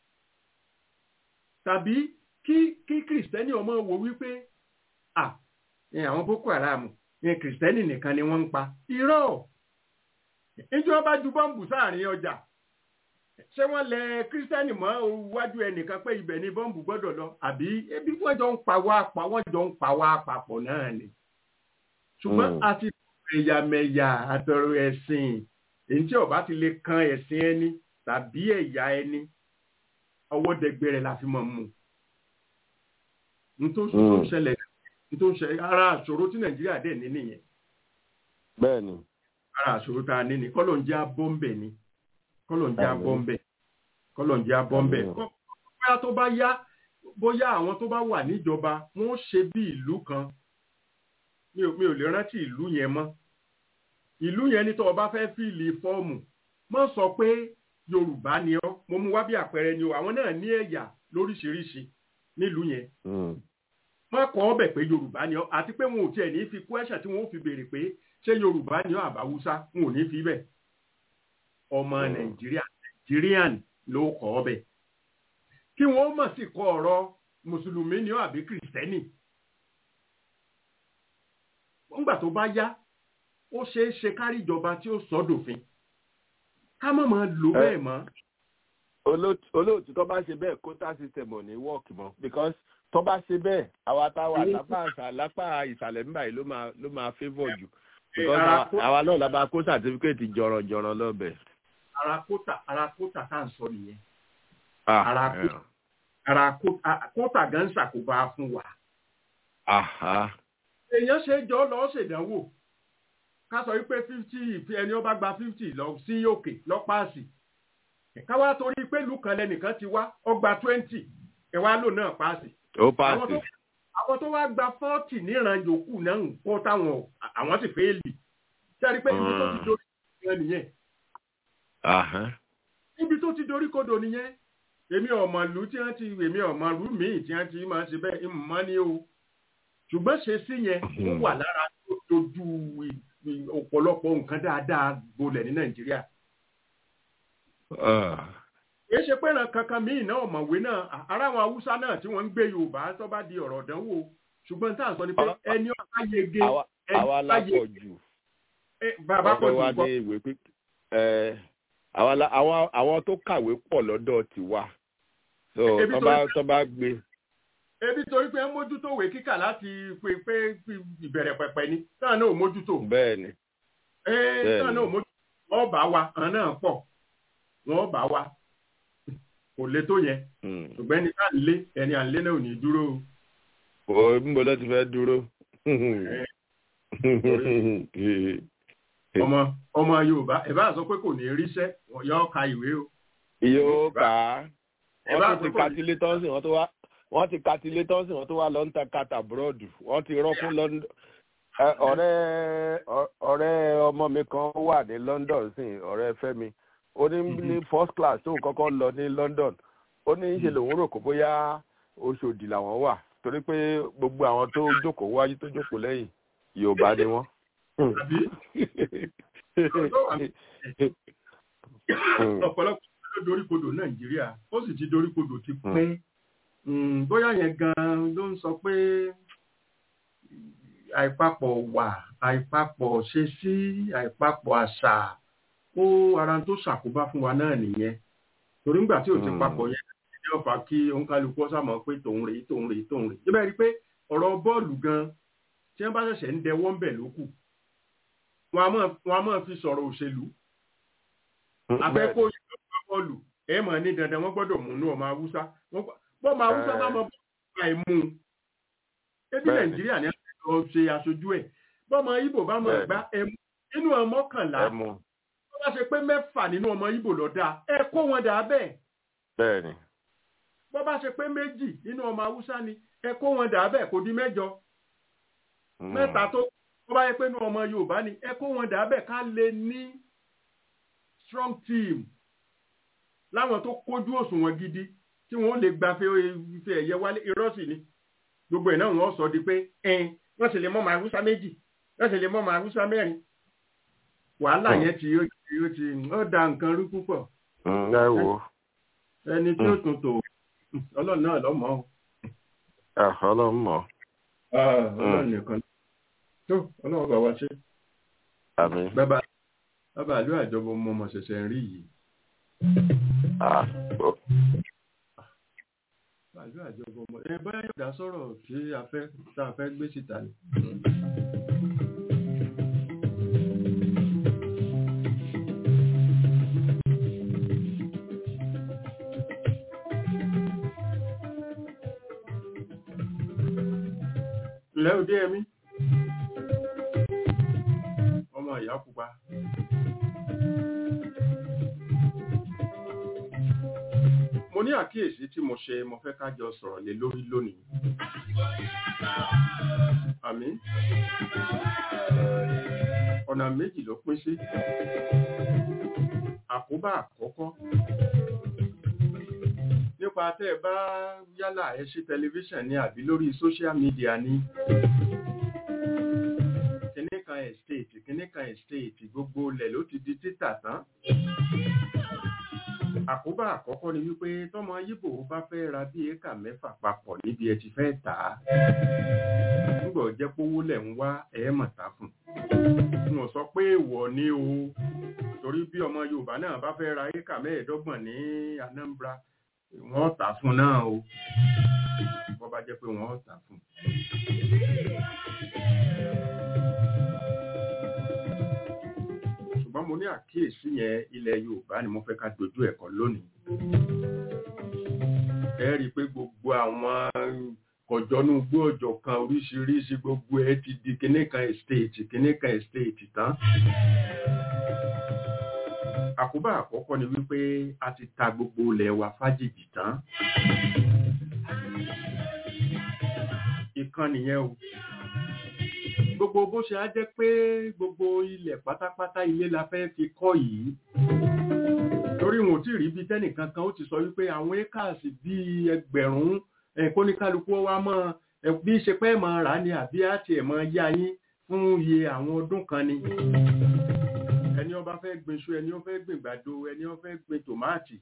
C: tàbí kí kí kìrìsìtẹ́nì ọmọ wo wípé à ẹ, àwọn boko haram ẹ, kìrìsìtẹ́nì nìkan ni wọ́n ń pa irọ́ ìjọ bá ju bọ́ǹbù sáàrin ọjà ṣé wọ́n lẹ kìrìsìtẹ́nì mọ́ iwájú ẹnìkan pé ibẹ̀ ni bọ́ǹbù gbọ́dọ̀ lọ àbí ebi wọ́n jọ ń pa wá pa wọ́n jọ ń pa wá papọ̀ náà ni ṣùgbọ́n
E: Mm.
C: a ti ẹ̀yàmẹ̀yà àtọ̀rọ̀ ẹ̀sìn èyí tí ó bá ti lè kan ẹ̀sìn ẹni tàbí ẹ̀yà ẹni ọwọ́ dẹgbẹrẹ la fi mọ̀ mú n tó n tó ń
E: Mm.
C: ṣẹlẹ̀ n tó ń ṣẹlẹ̀ ara àṣòro tí nàìjíríà dẹ̀ ní nìyẹn
E: bẹ́ẹ̀ni.
C: ara àṣòro tá a ní ni kọ́lọ̀ ń jẹ́ abọ́ǹbẹ̀ ni kọ́lọ̀ ń jẹ́
E: Àmín.
C: abọ́ǹbẹ̀ kọ́lọ̀ ń jẹ́ abọ́ǹbẹ̀
E: Àmín.
C: Kọ́- bóyá tó bá yá bóyá àwọn tó bá wà níjọba wọn ó ṣe bí ìlú kan mi ò mi ò lè rántí ìlú yẹn mọ́ ìlú yẹn ní tó o bá fẹ́ fíìlì fọ́ọ̀mù mọ́ sọ pé yorùbá ni ọ́ mo mú wá bí àpẹẹrẹ ni o àwọn náà ní ẹ̀yà lóríṣiríṣi nílùú yẹn
E: Mm.
C: wọ́n kọ́ ọbẹ̀ pé yorùbá ni ọ́ àti pé wọn ò tiẹ̀ ní fi kwẹ́sàn tí wọ́n ó fi béèrè pé ṣé yorùbá ni ọ́ àbáwúsá wọn ò ní fi bẹ̀ ọmọ
E: Mm.
C: nàìjíríà nàìjíríàn ló kọ́ ọbẹ̀ kí wọ́n mọ̀ sí kọ́ ọ̀rọ̀ mùsùlùmí ni ọ́ àbí kìrìsìtẹ́nì nígbà tó bá yá ó ṣeé ṣe kárí ìjọba tí ó sọ dòfin ká má máa lò
E: Ẹ-
C: bẹ́ẹ̀ mọ́
E: olóòtú olóòtú tó bá ṣe bẹ́ẹ̀ quota system ò ní work mọ́ because tó bá ṣe bẹ́ẹ̀ àwa táwa lápá àṣà lápá ìsàlẹ̀ nígbà yìí ló máa ló máa favour jù because
C: ara
E: àwa-
C: kó-
E: àwa náà la bá kó certificate jọ̀rọ̀jọ̀rọ̀ lọ́bẹ̀.
C: ara kóta ara kóta tá à ń sọ nìyẹn
E: Ah,
C: Ara kó-
E: eh,
C: ara kó- a- kóta gan ṣàkóbá fún wa
E: aha.
C: èèyàn ṣe jọ lọ ṣèdánwò ká sọ wípé fifty ẹni ó bá gba fifty lọ sí òkè lọ páàsì káwá torí pé ìlú kan lẹnìkan ti wá ó gba twenty ẹwà lò náà páàsì
E: ó
C: àwọn
E: paasi.
C: tó àwọn tó wá gba forty níran yòókù náà ń kó táwọn àwọn sì fẹ́ẹ́lì sẹ́ni pé ibi tó ti
E: Mm.
C: dorí kodò nìyẹn
E: Aha.
C: ibi tó ti dorí kodò nìyẹn èmi ọmọ ìlú tí wọ́n ti èmi ọmọ ìlú míì tí wọ́n ti máa ṣe bẹ́ẹ̀ ìmọ̀ ni o ṣùgbọ́n ṣe sí yẹn ó wà lára tó dojú ì- ì- ọ̀pọ̀lọpọ̀ nǹkan dáadáa gbolẹ̀ ní nàìjíríà
E: Ah.
C: kì í ṣe pé ìran kankan míì náà ọ̀mọ̀wé náà à- ara àwọn haúsá náà tí wọ́n ń gbé yorùbá tó bá di ọ̀rọ̀ ìdánwò ṣùgbọ́n tá à ń sọ ni pé
E: Ọ̀rọ̀-
C: ẹni ọ̀ká yege
E: àwa
C: ẹni
E: àwa
C: ọ̀ká
E: la
C: yege
E: pọ̀ jù.
C: ẹ, bàbá pọ̀
E: ọ̀fẹ́ wa
C: jù kọ́
E: ní ìwé píp ẹ̀ àwa la- àwọn àwọn tó kàwé pọ̀ lọ́dọ̀ tiwa. so
C: Ebi
E: tó
C: tó
E: bá
C: ń-
E: tó bá gbé.
C: ebi torí pé ń mójútó ìwé kíkà láti pé pé ìbẹ̀rẹ̀ pẹ̀pẹ̀ ni táwọn náà ò mójútó
E: bẹ́ẹ̀ ni.
C: ee
E: Bẹ́ẹ̀ni.
C: táwọn náà ò mójútó wọ́n bá wa àwọn náà pọ̀ wọ́n bá wa kò le tó yẹn
E: Mm.
C: ṣùgbọ́n ẹni tá à ń lé ẹni à ń lé náà ò ní dúró o.
E: kò níbo ló ti fẹ́ dúró.
C: ọmọ ọmọ yorùbá ẹ bá sọ pé kò ní ríṣẹ́ yọ ka ìwé o.
E: yóò kà á
C: ẹ bá
E: wọ́n tún ti
C: àkókò
E: katilé tọ́sí wọ́n tó wá wọ́n ti katilé tọ́sí wọ́n tó wá lọ ń ta kata búrọ́dù wọ́n ti rọ́kún london ẹ, ọ̀rẹ́ ọ- ọ̀rẹ́ ọmọ mi kan wà ní london sí ọ̀rẹ́ fẹ́mi ó ní ní first class tó kọ́kọ́ lọ ní london ó ní í ṣe lòun rò kó bóyá oṣòdì làwọn wà torí pé gbogbo àwọn tó jókòó wájú tó jókòó lẹ́yìn yorùbá ni wọ́n
C: àbí ọ̀pọ̀lọpọ̀ ló doríkodò nàìjíríà ó sì ti doríkodò ti pẹ́ bóyá yẹn gan ló ń sọ pé àìpapọ̀ wà àìpapọ̀ ṣe sí àìpapọ̀ àṣà ó ara tó ṣàkóbá fún wa náà nìyẹn torí ńgbà tí ò ti papọ̀ yẹn ní ọ̀fà kí òǹkálukú ọ̀sàmọ̀ pé tòun rèé tòun rèé tòun rèé síbẹ̀ rí i pé ọ̀rọ̀ bọ́ọ̀lù gan tí wọ́n bá ṣẹ̀ṣẹ̀ ń dẹwọ́ ń bẹ̀ lókù wọn a máa fi sọ̀rọ̀ òṣèlú afẹ́kọ́ ìjọba bọ́ọ̀lù ẹ̀ mọ̀ ní dandan wọ́n gbọ́dọ̀ mú inú ọmọ haúsá bọ́ọ̀mọ haúsá bá mọ bọ́ọ̀lù àìmú ebi nàìjíríà ní àtẹ̀tọ̀ ṣe aṣojú ẹ̀ bọ́ọ̀mọ ibo bá mọ̀ gbá ẹmu nínú ọmọ kànlá wọ́n bá ṣe pé mẹ́fà nínú ọmọ ibo lọ dáa ẹ kó wọn dà bẹ́ẹ̀
E: bẹ́ẹ̀ni
C: bọ́ bá ṣe pé méjì nínú ọmọ haúsá ni ẹ kó wọn dà bẹ́ẹ̀ kò di mẹ́jọ mẹ́ta tó bọ́ bá yẹ pé nínú ọmọ yorùbá ni ẹ kó wọn dà bẹ́ẹ̀ ká lè ní strong team láwọn tó kójú òṣùwọ̀n gidi tí wọ́n lè gba ife ẹ̀yẹ wálé irọ́ sì ni gbogbo ẹ̀ náà wọ́n sọ di pé ẹn wọ́n sì lè mọ́ màá húsá méjì wọ́n sì lè mọ́ màá húsá mẹ́rin wàhálà yẹn ti yóò ti yóò ti ó da nǹkan rú púpọ̀.
E: ẹ wo.
C: ẹni tí ó tún tò ọlọ́run náà lọ́mọ́ o.
E: ọlọ́run mọ̀.
C: ọlọ́run nìkan tó ọlọ́run bá wa ṣe.
E: àmín.
C: bàbá bàbá àlú àjọbọ ọmọ ọmọ ṣẹ̀ṣẹ̀ ń rí yìí pàlú àjọpọ̀ ọmọ ẹ báyà yóò dá sọ̀rọ̀ tí a fẹ́ tá a fẹ́ gbé síta ni. ǹlẹ́ òde ẹ̀mí ọmọ ìyá pupa. mo ní àkíyèsí tí mo ṣe mo fẹ́ ká jọ sọ̀rọ̀ lé lórí lónìí. àmì ọ̀nà méjì ló pín sí. àkóbá àkọ́kọ́ nípa tẹ́ ẹ bá yálà ẹ ṣí tẹlifíṣàn ní àbí lórí sóṣíà mídíà ní kíní kan estate kíní kan estate gbogbo ilẹ̀ ló ti di títà tán àkóbá àkọ́kọ́ ni wípé tọ́mọ yíbò bá fẹ́ ra bí éka mẹ́fà papọ̀ níbi ẹ ti fẹ́ tà á nígbà jẹ́ pówó lẹ̀ ń wá ẹ̀ẹ́mọ̀ta fún n ò sọ pé èèwọ̀ ni o torí bí ọmọ yorùbá náà bá fẹ́ ra éka mẹ́ẹ̀ẹ́dọ́gbọ̀n ní anambra wọ́n tà fún náà o bọ́ bá jẹ́ pé wọ́n tà fún. ṣùgbọ́n mo ní àkíyèsí yẹn ilẹ̀ yorùbá ni mo fẹ́ ká dojú ẹ̀kọ́ lónìí. ẹ rí i pé gbogbo àwọn kọjọ́nú gbọ́ọ̀jọ̀ kan oríṣiríṣi gbogbo ẹ ti di kinní kan estate kinní kan estate tán. àkóbá àkọ́kọ́ ni wípé a ti ta gbogbo ilẹ̀ wa fájìjì tán. ìkan nìyẹn o gbogbo bó ṣe á jẹ́ pé gbogbo ilẹ̀ pátápátá ilé la fẹ́ fi kọ́ yìí torí wọn ò tí ì rí bí tẹ́nìkan kan ó ti sọ wípé àwọn ékàsì bíi ẹgbẹ̀rún kóníkálukú wa mọ́ bí ṣe pẹ́ mọ́ rà ní àbí àti ẹ̀ mọ́ yá yín fún iye àwọn ọdún kan ni ẹni ó bá fẹ́ gbin iṣu ẹni ó fẹ́ gbin gbàdo ẹni ó fẹ́ gbin tòmáàtì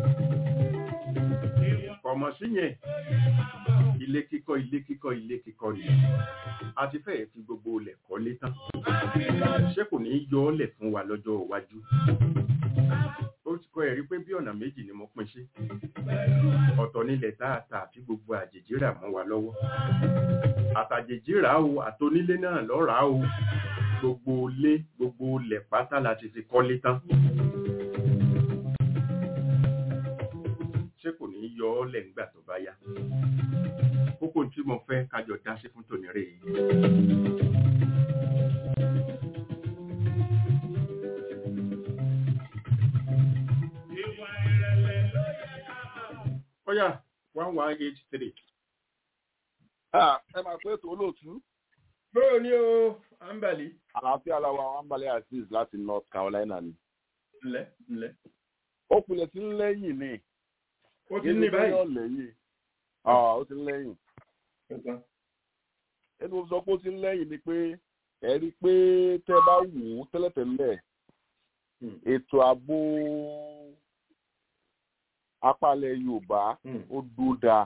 C: kọ̀mọ̀ sí yẹn ilé kíkọ́ ilé kíkọ́ ilé kíkọ́ ni a ti fẹ́ẹ̀ fi gbogbo ilẹ̀ kọ́lé tán ṣé kò ní í yọ ọ́ lẹ̀ fún wa lọ́jọ́ iwájú ó ti kọ́ ẹ̀rí pé bí ọ̀nà méjì ni mo pín sí ọ̀tọ̀ nílẹ̀ táàtà àti gbogbo àjèjì rà mọ́ wa lọ́wọ́ àtàjèjì rà o àtonílé náà lọ́ràá o gbogbo ilé gbogbo ilẹ̀ pátá la ti fi kọ́lé tán ṣé kò ní í yọ ọ́ lẹ̀ nígbà tó bá yá kókó tí mo fẹ́ kájọ dá sí fún tòní rèé. Ọ̀yà one one eight three.
A: Ẹ máa pé ètò olóòtú.
C: Bóò ni o, Ambali.
A: Àlàáfíà làwọn Ambali Aziz láti North Carolina ni.
C: Ǹlẹ́ ǹlẹ́.
A: Ó kulẹ̀ sí lẹ́yìn ni.
C: Ó ti ní báyìí.
A: Ó lẹ́yìn. Ó ti lẹ́yìn. Ẹni mo sọ pé ó ti lẹ́yìn ni pé
F: ẹ rí i pé tẹ́ bá wù ú tẹ́lẹ̀tẹ́lẹ̀ ètò ààbò apálẹ̀ yorùbá ó dúró dáa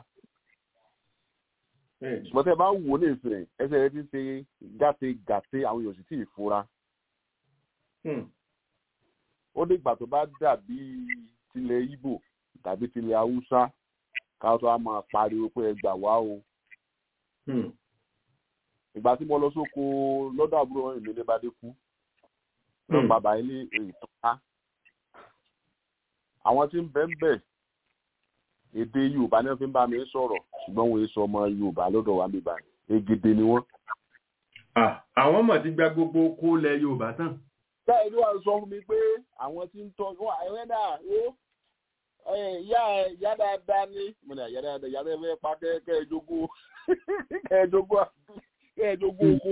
F: ṣùgbọ́n tẹ́ bá wù ú ní ìsìn ẹsẹ̀ rẹ ti ṣe gàté gàté àwọn èèyàn sì tì í fura ó dìgbà tó bá dàbí tilẹ̀ Ìgbò tàbí tilẹ̀ haúsá káwọn tó a máa pariwo pé ẹ gbà wá o ìgbà tí mo lọ sóko lọ́dọ̀ àbúrò ìlú Adébádé kú lọ bàbá ilé ìtọ́ká àwọn tí ń bẹ́ ń bẹ̀ èdè Yorùbá náà fi ń bá mi sọ̀rọ̀ ṣùgbọ́n wọn èso ọmọ Yorùbá lọ́dọ̀ wa bíbá egede ni wọ́n.
C: àwọn ọmọ ti gba gbogbo kó lẹ Yorùbá tán.
F: bẹ́ẹ̀ ló wà sọ fún mi pé àwọn tí ń tọ́ ẹ̀rẹ́ náà ó ìyá ìyá dáadáa ní mo ní ìyá dáadáa ìyá dáadáa fẹ́ pa kẹ́ẹ̀ẹ́dógún kẹ́ẹ̀ẹ́dógún kẹ́ẹ̀ẹ́dógún oko.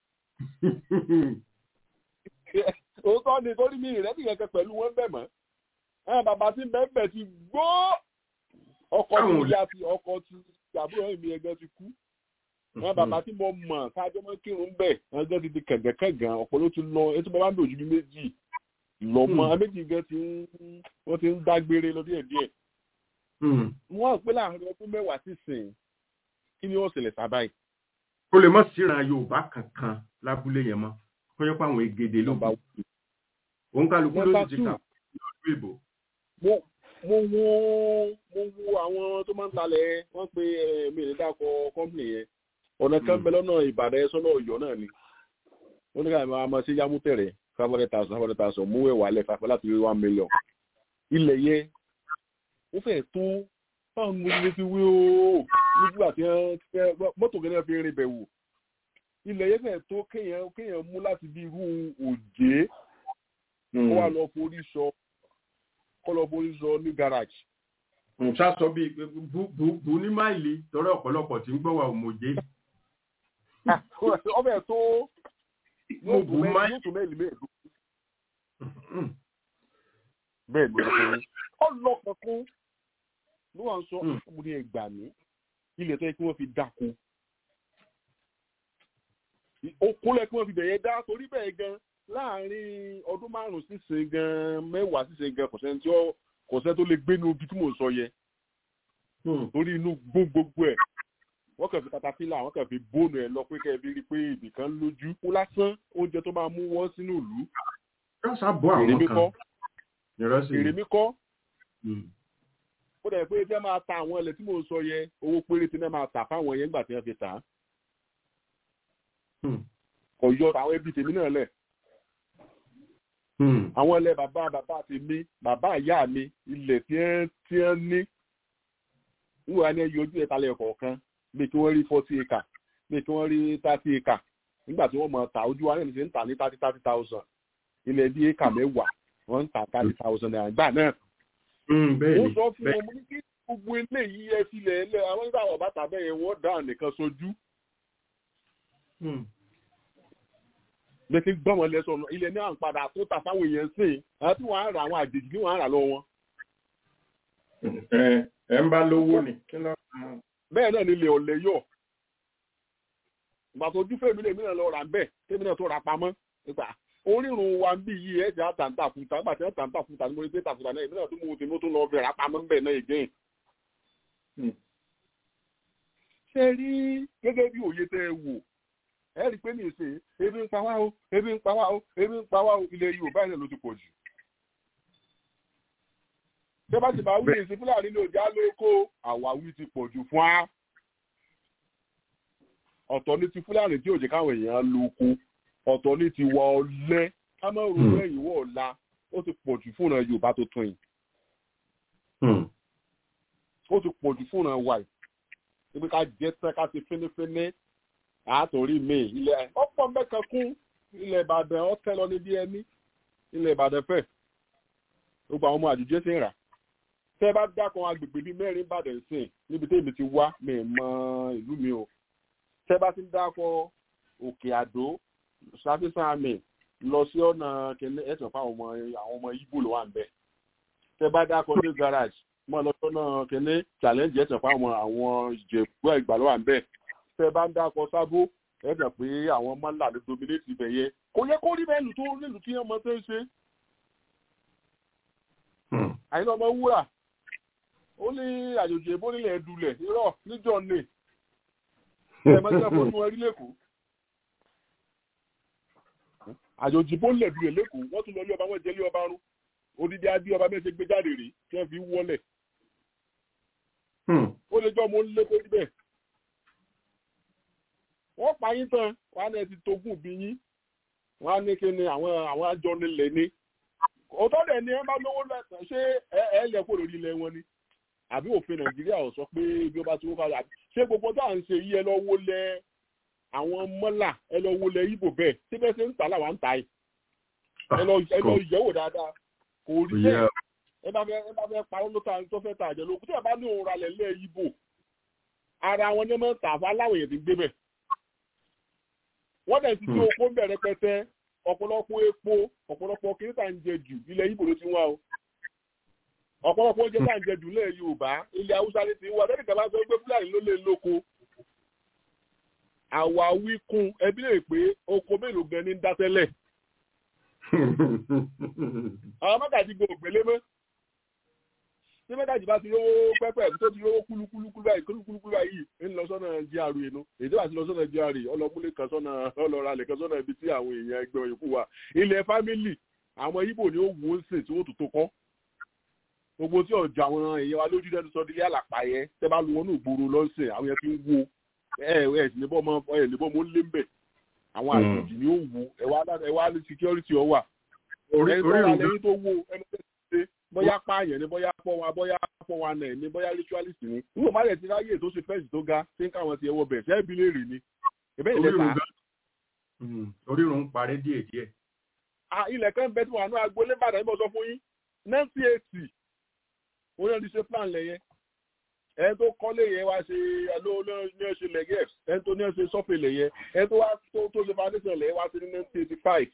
F: òótọ́ ni torí mi ìrẹ́bì kẹ̀kẹ́ pẹ̀lú wọn bẹ̀ mọ́ àwọn bàbá tí bẹ́ẹ̀ bẹ̀ ti gbó ọkọ̀ tí ìyá ti ọkọ̀ tí àbúrò mi ẹgbẹ́ ti kú àwọn bàbá tí mo mọ̀ kájọ́ mọ́ kírun bẹ̀ ẹgbẹ́ ti di kẹ̀gẹ́kẹ̀gàn ọ̀pọ̀ ló ti lọ etí bàbá ń dòjú bí méjì lọ́mọ méjì gan ti ń wọ́n ti ń dágbére lọ díẹ̀ díẹ̀ wọ́n pé láàrin ọdún mẹ́wàá sísìn kí ni ó ṣẹlẹ̀ sábàáyì.
C: ó lè mọ̀ síran Yorùbá kankan lábúlé yẹn mọ́ kó yẹ pé àwọn ègèdè ló bá wù òun kálukú ló ti kà lọ́dún ìbò.
F: mo wo mo wo àwọn tó máa ń talẹ̀ wọ́n pe mi ní dákọ̀ kọ́mpìnì yẹn ọ̀nà kan bẹ lọ́nà Ìbàdàn sọ́nà Ọ̀yọ́ náà ni wọ́n ní ká máa ma ṣe yámútẹ̀rẹ̀ five hundred thousand five hundred thousand mú ẹ̀wà lẹ̀ fàfẹ́ láti rí one million ilẹ̀ yẹn ó fẹ́ tó báwọn mo ti fi wí o nígbà tí mọ́tò kẹ́lẹ́ fi rin bẹ̀ wò ilẹ̀ yẹn fẹ́ tó kéèyàn kéèyàn mú láti bí irú òjé kó wá lọ forí sọ kó lọ forí sọ ní garage.
C: nǹkan sọ bíi bu ní máìlì torí ọ̀pọ̀lọpọ̀ tí ń gbọ́ wa òmòjé.
F: ọbẹ̀ tó
C: mo bù máìlì.
F: yóò tó mẹ́lì mẹ́ẹ̀ẹ́dógún. bẹ́ẹ̀ ló ń sọ ọlọ́pàá ló wà ń sọ ọmọdé ẹgbà mí ilẹ̀ tó yẹ kí wọ́n fi dáko okúnlẹ̀ kí wọ́n fi bẹ̀yẹ dá torí bẹ́ẹ̀ gan láàrin ọdún márùn-ún sísìn gan mẹ́wàá sísìn gan kò sẹ́ni tí ó kò sẹ́ni tó lè gbé inú ibi tí mò ń sọ yẹ torí inú gbó gbogbo ẹ̀ wọ́n kàn fi katapila wọ́n kàn fi bóònù ẹ̀ lọ pé kẹ́ẹ̀ rí pé ibìkan lójú kú lásán oúnjẹ tó máa mú wọ́n sínú ìlú.
C: èrè mi kọ́
F: èrè mi kọ́ ó dẹ̀ pé tí wọ́n máa ta àwọn ilẹ̀ tí mò ń sọ yẹ owó péréte náà máa tà fáwọn yẹn nígbà tí wọ́n fi tà á kò yọ àwọn ẹbí tèmi náà lẹ̀. àwọn ilẹ̀ bàbá bàbá tèmi bàbá ìyá mi ilẹ̀ tí ẹ tí ẹ ní wúwa ní ẹyọ ojú ẹ̀ta lẹ̀ kọ̀ọ̀kan bí kí wọ́n rí forty acre bí kí wọ́n rí thirty acre nígbà tí wọ́n mọ̀ ta ojú wa náà ṣe ń tà ní thirty thirty thousand ilẹ̀ bí acre mẹ́wàá wọ́n ń tà thirty thousand naira gbà náà. ó sọ fún wọn mo ní kí gbogbo eléyìí ẹ filẹ̀ ẹlẹ́ àwọn nígbà wọ̀ bàtà bẹ́ẹ̀ yẹn wọ́n dá nìkan sojú bẹ́ẹ̀ ti gbọ́n wọn lẹ́sọ̀ ilẹ̀ náà ń padà tó ta fáwọn èèyàn sí i àti wọ́n á ra àwọn àjèjì ní wọ́n á rà lọ wọn.
C: ẹ ń bá lówó ni.
F: bẹ́ẹ̀ náà ni ilẹ̀ ọ̀lẹ́ yọ̀ ìgbà tó ojú fèmí lèmi náà lọ rà ń bẹ̀ tèmi náà tó ra pamọ́ nípa orírun wa ń bí yìí ẹ̀ ti àtàǹtà fúta nígbà tí àtàǹtà fúta ni mo rí pé tàfúta náà èmi náà tó mú tèmi tó lọ fẹ́ ra pamọ́ ń bẹ̀ náà again. ṣe rí gẹ́gẹ́ bí òye tẹ́ ẹ wò ẹ rí i pé ní ìsìn ebi ń pa wá o ebi ń pa wá o ebi ń pa wá o ilẹ̀ yorùbá yẹn ló ti pọ̀ jù. ṣé bá ti bá wí ìsìn fúlàní ní òjá lóko àwáwí ti pọ̀ jù fún wa. ọ̀tọ̀ ní ti fúlàní tí òjì káwọn èèyàn lóko ọ̀tọ̀ ní ti wọ ọlẹ́ kámẹ́rù lẹ́yìn wọ̀ ọ̀la ó ti pọ̀ jù fún yorùbá tó tún yìí. ó ti pọ̀ jù fún wa yìí. ibi ká jẹ́ tán ká ti fínífíní àtòrí mi ilẹ̀ ọ̀pọ̀ mẹ́kan kún ilẹ̀ ìbàdàn ọ̀tẹ́ lọ níbi ẹni ilẹ̀ ìbàdàn fẹ́ gbogbo àwọn ọmọ àjùjẹ́ sì ń rà tẹ́ bá dákan agbègbè bíi mẹ́rin ìbàdàn sìn níbi tẹ́mi ti wá mi mọ ìlú mi o tẹ́ bá ti ń dákọ̀ òkè àdó ṣàfihàn àmì lọ sí ọ̀nà kẹ́lẹ́ ẹ̀sán fáwọn ọmọ àwọn ọmọ ibo ló wà ń bẹ̀ tẹ́ bá dákọ̀ ní garage mọ́ lọ sọ́nà kẹ́lẹ́ challenge ẹ̀sán fáwọn àwọn ìjẹ̀bú ìgbà ló wà ń bẹ̀ tẹ bá ń dákọ sábó ẹ gbà pé àwọn mọ́là ló dominate ibẹ̀ yẹn kò yẹ kó rí bẹ́ẹ̀ lù tó nílùú tí ọmọ tó ń ṣe àyìnbó ọmọ wúrà ó ní àjòjì èbó nílẹ̀ ẹ̀dùlẹ̀ irọ́ níjọ́ ní ẹ̀mọ́tí fún ẹrí lẹ́kọ̀ọ́ àjòjì bó lẹ̀ dùlẹ̀ lẹ́kọ̀ọ́ wọ́n tún lọ ilé ọba wọn jẹ́ ilé ọba rún odidi adé ọba mẹ́sẹ̀ gbé jáde rèé tí wọ́n fi wọlẹ̀ ó lè jọ́ mo ń lé kó níbẹ̀ wọ́n pa yín tán wọ́n á ní ẹ ti togún bí yín wọ́n á ní kí ni àwọn àwọn àjọ nílẹ̀ ní òótọ́ dẹ̀ ni ẹ bá lówó lẹ́sàn ṣé ẹ ẹ lẹ̀ kó lórí ilẹ̀ wọn ni àbí òfin nàìjíríà ò sọ pé bí ó bá ti wó kalẹ̀ àbí ṣé gbogbo tá à ń ṣe yí ẹ lọ wó lẹ àwọn mọ́là ẹ lọ wó lẹ ibo bẹ́ẹ̀ ṣé bẹ́ẹ̀ ṣe ń tà láwa ń ta ẹ ẹ lọ ẹ lọ yẹ̀wò dáadáa kò rí bẹ́ẹ̀ ẹ bá fẹ́ ẹ bá fẹ́ parọ́ ló ta tó fẹ́ ta àjẹ lókùn tí ẹ bá ní òun ralẹ̀ lẹ́ ibo ara wọn ní mọ́ tà fún aláwọ̀ èèyàn ti gbé bẹ̀ wọ́n dẹ̀ ti tí oko ń bẹ̀rẹ̀ pẹ́tẹ́ ọ̀pọ̀lọpọ̀ epo ọ̀pọ̀lọpọ̀ kiri tá à ń jẹ jù ilẹ̀ ibo ló ti wá o ọ̀pọ̀lọpọ̀ oúnjẹ tá à ń jẹ jù lẹ́ẹ̀ yorùbá ilẹ̀ haúsá ní ti wá lẹ́nu ìjọba sọ pé fúlàní ló lè lóko àwa wíkún ẹbí lè pé oko mélòó gan ní dátẹ́lẹ̀ àwọn mọ́gàjì gbọ́ ògbélé mọ́ tí mọ́gàjì bá ti rówó pẹ́pẹ́ tó ti rówó kúlúkúlú báyìí kúlúkúlú báyìí ń lọ sọ́nà gra inú èdè àti lọ sọ́nà gra ọlọ́múlé kan sọ́nà ọlọ́ralẹ̀ kan sọ́nà ibi tí àwọn èèyàn ẹgbẹ́ òyìnbó wà ilẹ̀ fámìlì àwọn ibo ni ó wò ó sè tí wọ́n tó tó kọ́ gbogbo tí ọjọ́ àwọn èèyàn wa lójú dẹnu sọ dílé àlàpà yẹn tẹ́ bá lu wọnú ìgboro lọ́sẹ̀ àwọn yẹn fi ń wo ẹ ẹ sì níbọ̀ mọ́ ẹ níbọ̀ mọ́ lé ń bẹ̀ àwọn àjòjì ni ó wo ẹ wá ẹ wá ní security ọ wà ẹ sọ́ra lẹ́yìn tó wo ẹni tó ṣe bóyá pààyàn ni bóyá pọ̀ wa bóyá pọ̀ wa nà ní bóyá ritualist ni nígbà má lẹ̀ ti ráyè tó ṣe fẹ́ǹsì tó ga tí ń káwọn ti ẹwọ́ bẹ̀ ṣẹ́ bí léèrè ni ìbẹ́ ilẹ̀ ta.
C: orírun ń parẹ́ díẹ̀díẹ̀.
F: ilẹ̀ kan bẹ́ẹ̀ tí wọ́n àánú agboolé bàdàn ìbọn sọ fún yín ninety eighty orí ẹni ṣe plan lẹ́yẹ ẹni tó kọ́lé yẹn wá ṣe ẹlò ní ẹ ṣe lẹ́gẹ̀ ẹni tó ní ẹ ṣe sọ́fẹ̀ lẹ́yẹ ẹni tó wá tó ṣe foundation lẹ́yẹ wá sí ní nineteen eighty five.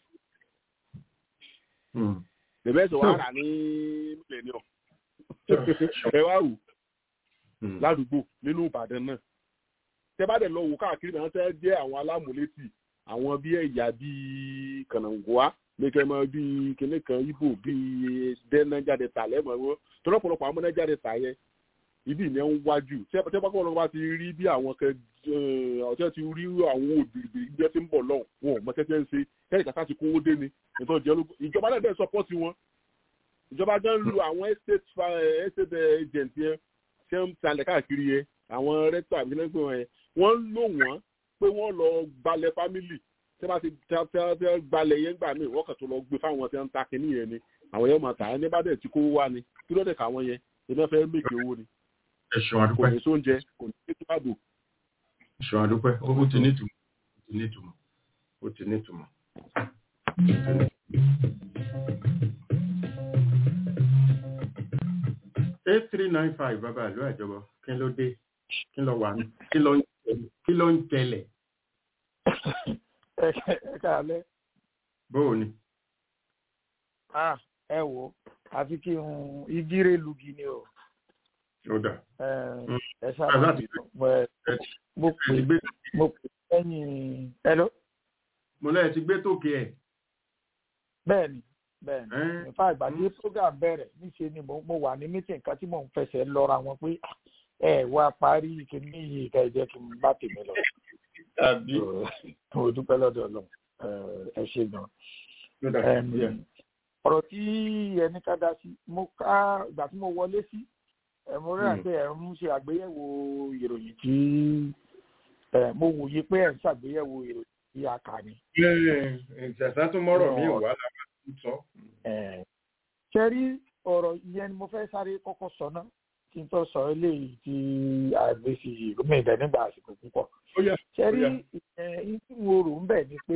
F: bẹ̀bẹ̀ sọ wà rà ní millennium ẹ wá wù ládùúgbò nínú ìbàdàn náà tẹ bá dẹ̀ lọ wò káàkiri náà tẹ́ jẹ́ àwọn alámúlétì àwọn bí ẹ̀yà bíi kànáńgọ́á lẹ́kẹ̀mọ́ bíi kìnní kan ibo bíi dẹ́nájáde tà lẹ́mọ̀ wọn tọ́lọ́pọ̀lọpọ̀ àwọn mọ́nájáde tà yẹn ibi ìyẹn ń wájú tí ẹ bá kọ́ bá ti rí bí àwọn kan ọ̀tẹ́ ti rí àwọn òbí ìgbẹ́ tí ń bọ̀ lọ́hùn wọn ò mọ tẹ́tẹ́ ń ṣe kẹ́rì kàkà ti kówó dé ni ìtọ́ jẹ́ ológun ìjọba náà bẹ́ẹ̀ sọpọ́tì wọn ìjọba gan lu àwọn estate estate agent yẹn ṣé ń talẹ̀ káàkiri yẹn àwọn rẹ́tọ̀ àbílẹ́gbẹ̀ wọn yẹn wọ́n ń lò wọ́n pé wọ́n lọ gbalẹ̀ fámìlì tí wọ́n ti tẹ́ gbalẹ̀ yẹn gbà mí wọ́n kàn tó lọ gbé fáwọn tí wọ́n ń ta kínní yẹn ni àwọn yẹn máa tà á ní bá dẹ̀ tí kó wá ni kí ló dé ká wọn yẹn iná fẹ́ méje owó ni.
C: ẹ̀sùn àdúpẹ́
F: kò ní sóúnjẹ kò ní ètò ààbò.
C: ẹ̀sùn àdúpẹ́ ó ti nítumọ̀ ó ti nítumọ̀ ó ti nítumọ̀. eight three nine five bàbá ìlú àjọbọ kí ló dé kí ló wà ní kí ló ń tẹlẹ̀.
A: ẹ káàlẹ́.
C: bóò ni.
A: ah ẹ wo àfi kí n igire lugi ni o.
C: ó dà.
A: ẹ sábà mo pè mo pè lẹ́yìn hello.
C: mo lẹ́yìn ti gbé tókè ẹ̀.
A: bẹ́ẹ̀ni bẹ́ẹ̀ni nípa ìgbà tí program bẹ̀rẹ̀ níṣe ni mo wà ní meeting kan tí mò ń fẹsẹ̀ lọ́ra wọn pé ẹ wá parí kìíní yìí ká ẹ jẹ́ kí n bá tèmi lọ.
C: tàbí.
A: mo dúpẹ́ lọ́dọ̀ ọlọ́run ẹ ṣe gan. ọ̀rọ̀ tí ẹni ká dá sí mo ká ìgbà tí mo wọlé sí mo rí àti ẹ̀ ń ṣe àgbéyẹ̀wò ìròyìn tí mo wòye pé ẹ̀ ń ṣàgbéyẹ̀wò ìròyìn tí a kà ní.
C: ìṣẹ̀sán tó mọ́rọ̀ mi wà lára sọ.
A: ṣe rí ọ̀rọ̀ ìyẹn ni mo fẹ́ sáré kọ́kọ́ sọ náà kí n tó sọ eléyìí tí àgbèsì gómìnà ìdẹ nígbà àsìkò púpọ̀. ṣe rí ìyẹn tí mo rò ń bẹ̀ ni pé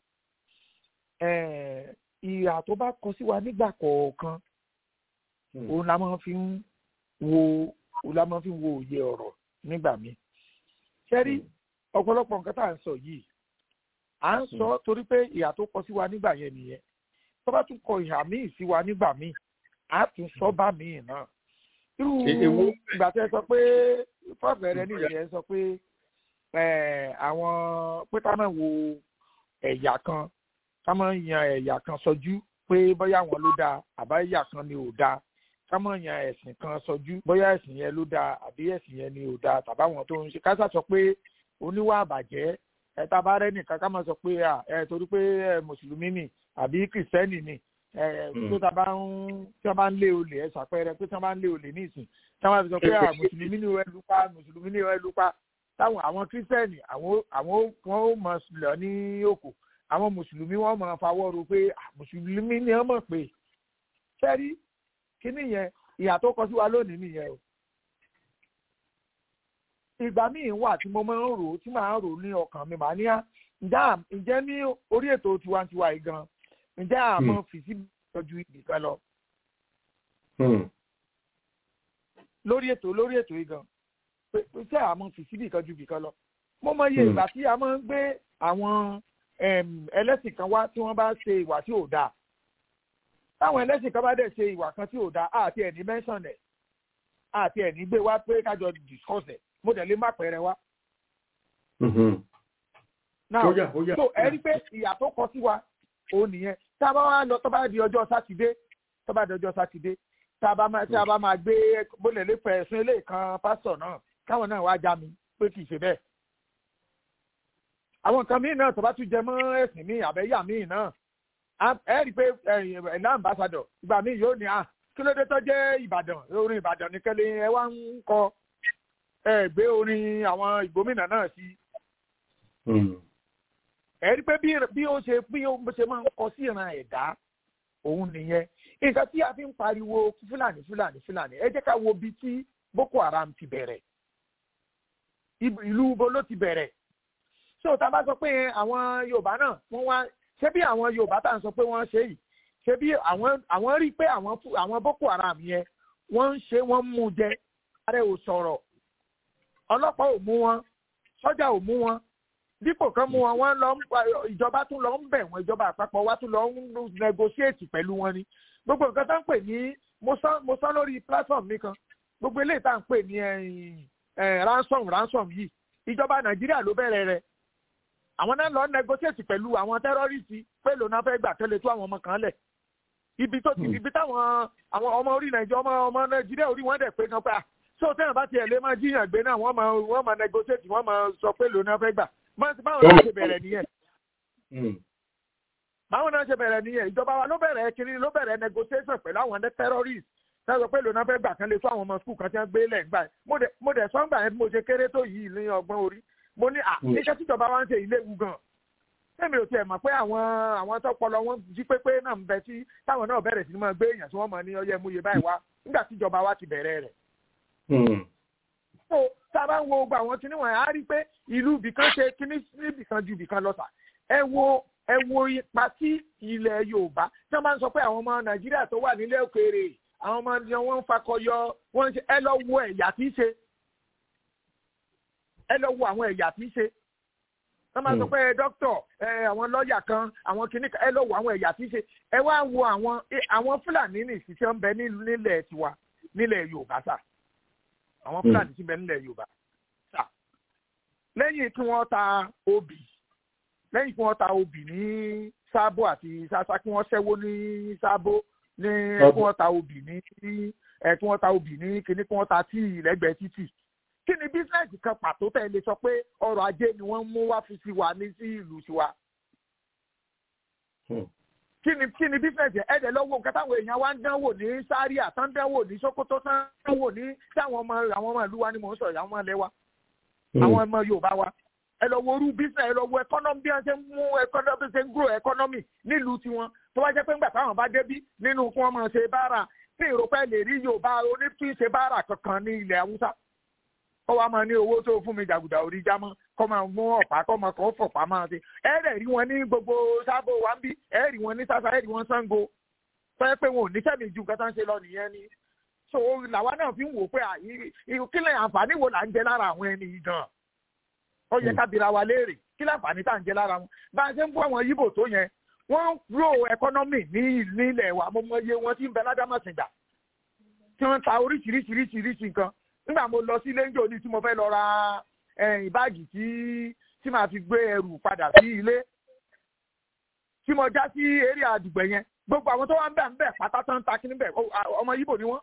A: ìhà tó bá kọ sí wa nígbà kọ̀ọ̀kan òun la máa fi ń wo òun la máa fi ń wo òye ọ̀rọ̀ nígbà míì. ṣe rí ọ̀pọ̀lọpọ̀ nǹkan tá à ń sọ yìí à ń sọ torí pé ìhà tó kọ sí wa nígbà yẹn nìyẹn tó bá tún kọ ìhà míì sí wa nígbà míì á tún sọ bá míì náà irú ìgbà tẹ sọ pé fọ́ọ̀fẹ́rẹ́ ní ìyẹn sọ pé
G: àwọn pé ká máa wo ẹ̀yà kan ká máa yan ẹ̀yà kan sọjú pé bóyá wọn ló dáa àbá ẹ̀yà kan ni ò dáa ká máa yan ẹ̀sìn kan sọjú bóyá ẹ̀sìn yẹn ló dáa àbí ẹ̀sìn yẹn ni ò dáa tàbáwọn tó ń ṣe ká sà sọ pé oníwà àbàjẹ́ ẹ tá a bá rẹ́ nìkan ká máa sọ pé ẹ torí pé mùsùlùmí ni àbí kìrìsìtẹ́nì ni tó tá a bá ń tí wọ́n bá ń lé olè ẹ ṣàpẹẹrẹ pé tí wọ́n bá ń lé olè ní ìsìn tí wọ́n bá fi sọ pé mùsùlùmí ni ẹ lupa mùsùlùmí ni ẹ lupa táwọn àwọn kírísítẹ́nì àwọn àwọn wọn ó mọ lọ ní òkò àwọn mùsùlùmí wọn mọ fawọ́rò pé mùsùlùmí ni wọ́n mọ̀ pé sẹ́rí kíní yẹn ìyà tó kọ sí wa lónìí nìyẹn o ìgbà míì wà tí mo máa ń rò tí màá rò ní ọkàn mi màá ní à ǹjẹ́ ní orí ètò tiwantiwa yìí gan ǹjẹ́ àmọ́ fìsí tọ́jú ibì kan lọ. lórí ètò lórí ètò yìí gan pé ṣé àmọ́ fìsí ibì kan ju ibì kan lọ. mo mọ iye ìgbà tí a máa ń gbé àwọn ẹlẹ́sìn kan wá tí wọ́n bá ṣe ìwà tí ò dáa. táwọn ẹlẹ́sìn kan bá dẹ̀ ṣe ìwà kan tí ò dáa àti ẹ̀ ní mẹ́sàn ẹ̀ àti ẹ̀ ní gbé wá pé kájọ discuss ẹ̀ mo dẹ̀ lè má pẹ̀rẹ̀ wá. now so ẹ rí pé ìyà tó kọ sí wa òun nìyẹn tá a bá wá lọ tó bá di ọjọ́ sátidé tó bá di ọjọ́ sátidé tá a bá máa tá a bá máa gbé bólẹ̀ lè fẹ̀ ẹ̀sùn ilé kan pásítọ̀ náà káwọn náà wá já mi pé kì í ṣe bẹ́ẹ̀. àwọn nǹkan míì náà tó bá tún jẹ mọ́ ẹ̀sìn míì àbẹ́yà míì náà ẹ rí i pé ẹ̀nà ambassadọ̀ ìgbà míì yóò ní à kí ló dé tó jẹ́ ìbàdàn orin ìbàdàn nìkan lè ẹ wá ń kọ ẹ gbé orin àwọn ìgbómìnà náà sí ẹ rí pé bí ó ṣe bí ó ṣe máa ń kọ sí ìran ẹ̀dá òun nìyẹn nǹkan tí a fi ń pariwo fúlàní fúlàní fúlàní ẹ jẹ́ ká wo bí tí boko haram ti bẹ̀rẹ̀ ìlú ibo ló ti bẹ̀rẹ̀ so tá a bá sọ pé àwọn yorùbá náà wọ́n wá ṣé bí àwọn yorùbá tá à ń sọ pé wọ́n ṣe yìí ṣé bí àwọn àwọn rí pé àwọn àwọn boko haram yẹn wọ́n ń ṣe wọ́n mú jẹ ààrẹ ò sọ̀rọ̀ ọlọ́pàá ò mú wọn sọ́jà ò mú wọn dípò kan mú wọn wọn lọ ìjọba tún lọ ń bẹ̀ wọ́n ìjọba àpapọ̀ wa tún lọ ń negotiate pẹ̀lú wọn ni gbogbo nǹkan tó ń pè ní mo sọ lórí platform mi kan gbogbo eléyìí tá à ń pè ní ransom ransom yìí ìjọba nàìjíríà ló bẹ̀rẹ̀ rẹ̀ àwọn náà lọ negotiate pẹ̀lú àwọn tẹ́rọ́rìsì pé lónà fẹ́ gbà tẹ́lẹ̀ tó àwọn ọmọ kan lẹ̀ ibi tó ti ibi táwọn àwọn ọmọ orí nàìjíríà ọmọ ọmọ nàìjíríà orí wọn dẹ̀ pé kan pé à so tẹ́yàn bá tiẹ̀ lé máa jíyàn gbé náà wọ́n máa wọ́n máa negotiate wọ́n máa sọ pé lónà fẹ́ gbà báwọn náà ṣe bẹ̀rẹ̀ nìyẹn báwọn náà ṣe bẹ̀rẹ̀ nìyẹn ìjọba wa ló bẹ̀rẹ̀ kiri ló bẹ̀rẹ̀ negotiation pẹ̀lú àwọn terrorists náà sọ pé lónà fẹ́ gbà kan lè tó àwọn ọmọ skul kan tí wọ́n gbé lẹ̀ gbà mo dẹ̀ sọ́ngbà yẹn bí mo ṣe kéré tó yìí ní ọgbọ́n orí mo ní à iṣẹ́ tíjọba wa ń ṣe ilé wu gan sẹ́mi ò tiẹ̀ mọ̀ pé àwọn àwọn tọpọlọ wọn jí pépé náà ń bẹ tí táwọn náà bẹ̀rẹ̀ sí ni máa gbé èèyàn tí wọ́n mọ̀ ní ọyẹ́ múye báyìí wá nígbà tíjọba wa ti bẹ̀rẹ̀ rẹ̀. so tá a bá ń wo gbogbo àwọn kinní wọn á rí pé ìlú ibìkan ṣe kinní níbìkan ju ibìkan lọ sà ẹ wo ẹ wo ipa tí ilẹ̀ yorùbá tí wọ́n máa ń sọ pé àwọn ọmọ nàìjíríà tó wà nílẹ̀ òkèèrè àwọn ọmọ ni wọ́n ń fakọyọ wọ́n ń ṣe ẹ lọ wo ẹ̀yà tí í ṣe ẹ lọ wo àwọn ẹ̀yà tí í ṣe wọ́n máa sọ pé dókítọ̀ àwọn lọ́ọ̀yà kan àwọn kìnnì kan ẹ lọ wo àwọn ẹ̀yà tí í ṣe ẹ wá wo àwọn àwọn fúlàní ní ìṣiṣẹ́ ń bẹ nílẹ̀ tiwa nílẹ̀ yorùbá sà àwọn fúlàní ti bẹ nílẹ̀ yorùbá sà lẹ́yìn tí wọ́n ta obì lẹ́yìn tí wọ́n ta obì ní sábò àti sasa kí wọ́n ṣẹ́wó ní sábò ní kí wọ́n ta obì ní kí wọ́n ta obì ní kíní kí wọ́n ta tíì lẹ́gbẹ̀ẹ́ títì kí ni bísíǹsì kan pàtó tẹ̀ lè sọ pé ọrọ̀ ajé ni wọ́n mú wá fi sí wa ní sí ìlú tiwa. kí ni kí ni bísíǹsì ẹ̀dẹ̀ lọ́wọ́ nǹkan táwọn èèyàn wá ń dánwò ní sáríà tán dánwò ní sokoto tán dánwò ní táwọn ọmọ àwọn ọmọ ìlú wa ni mò ń sọ àwọn ọmọ ilẹ̀ wa àwọn ọmọ yorùbá wa ẹ lọ wo orú bísíǹsì ẹ lọ wo ẹkọ́nọ́mì bí wọ́n ṣe ń mú ẹkọ́nọ́mì ṣe ń grow ẹkọ́nọ́mì nílùú tiwọn tó wá jẹ́ pé ńgbà táwọn bá débí nínú kí wọ́n máa ṣe báárà tí ìrọ̀pẹ́ lè rí yorùbá onítúnṣe báárà kankan ní ilẹ̀ haúsá kọ́ wa máa ní owó tó fún mi jàgùdà orí jámọ́ kọ́ máa mú ọ̀pá kọ́ máa kọ́ fọ̀pá máa ṣe ẹ rẹ̀ rí wọn ní gbogbo sábò wa ń bí ẹ rí wọn ní sásá ẹ rí wọn Ṣàngó fẹ́ pé wọn ò ní sẹ́mi ju nǹkan tó ń ṣe lọ nìyẹn ni so làwa náà fi ń wò pé kílẹ̀ àǹfààní wo là ń jẹ lára àwọn ẹni yìí gan ó yẹ ká bira wa léèrè kílẹ̀ àǹfààní tá à ń jẹ lára wọn bá a ṣe ń bọ́ àwọn yíbò tó yẹn wọ́n ro ẹkọ́nọ́mì ní nílẹ̀ wa mo mọ iye wọn tí ń bẹ ládàmọ̀sìngbà tí wọ́n ta oríṣiríṣiríṣiríṣi nǹkan nígbà mo lọ sí lẹ́ńjọ́ ní tí mo fẹ́ lọ ra ẹ̀yìn báàgì tí tí màá fi gbé ẹrù padà sí ilé tí mo já sí eré àdùgbò yẹn gbogbo àwọn tó wá ń bẹ̀ ń bẹ̀ pátá tán ta kí níbẹ̀ ọmọ yíbò ni wọ́n.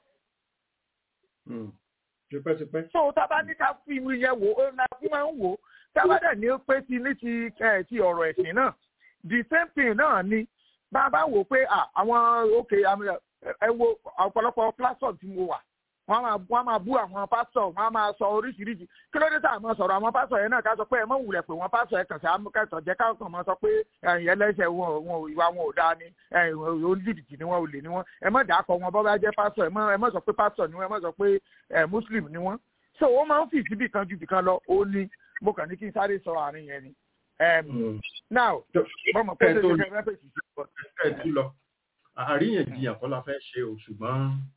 C: tipẹ́tipẹ́.
G: so tá a bá ní ká fi ìwé yẹn wò ó la fún máa ń wò ó tá a bá dẹ̀ ní pé ti ní ti ti ọ̀rọ̀ ẹ̀sìn náà the same thing náà ni bá a bá wò pé àwọn òkè ẹ wo ọ̀pọ̀lọpọ̀ platform tí mo wà wọ́n máa wọ́n máa bú àwọn pásítọ̀ wọ́n máa sọ oríṣiríṣi kí ló dé tá a máa sọ̀rọ̀ àwọn pásítọ̀ yẹn náà ká sọ pé ẹ mọ̀ wulẹ̀ pé wọ́n pásítọ̀ yẹn kàn sí amúkẹ́tọ̀ jẹ́ ká kàn máa sọ pé ẹ̀yìn ẹlẹ́sẹ̀ wọn wọn ìwà wọn ò dáa ni oníjìbìtì ni wọn ò lè ní wọn ẹ mọ̀ dàkọ̀ wọn bọ́ bá jẹ́ pásítọ̀ ẹ mọ̀ sọ pé pásítọ̀ ni wọn ẹ mọ̀ sọ pé muslim ni wọn so ó máa ń fi síbì kan ju bìkan lọ ó ní mo kàn ní kí n sáré sọ àárín yẹn ni now bọ́mọ̀ pé ṣe ṣe fẹ́ fèsì sí
C: ọ àríyànjiyàn kọ́ la fẹ́ ṣe o ṣùgbọ́n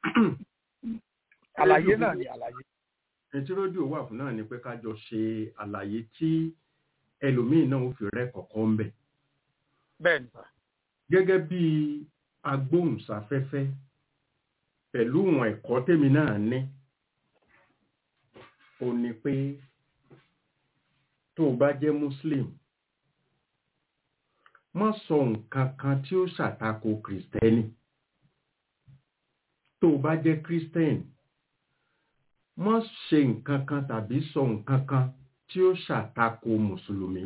G: àlàyé náà ni àlàyé.
C: ẹtí rédíò wà fún náà ni pé ká jọ ṣe àlàyé tí ẹlòmíín náà ó fi rẹ́ kọ̀ọ̀kan ń bẹ̀.
G: bẹ́ẹ̀ ni sà.
C: gẹ́gẹ́ bí agbóhùnsáfẹ́fẹ́ pẹ̀lú ìwọ̀n ẹ̀kọ́ tèmi náà ní ó ní pé tó o bá jẹ́ muslim má sọ nǹkan kan tí ó ṣàtakò kìrìsìtẹ́nì tó o bá jẹ́ kìrìsìtẹ́nì má ṣe nǹkan kan tàbí sọ nǹkan kan tí ó ṣàtakò mùsùlùmí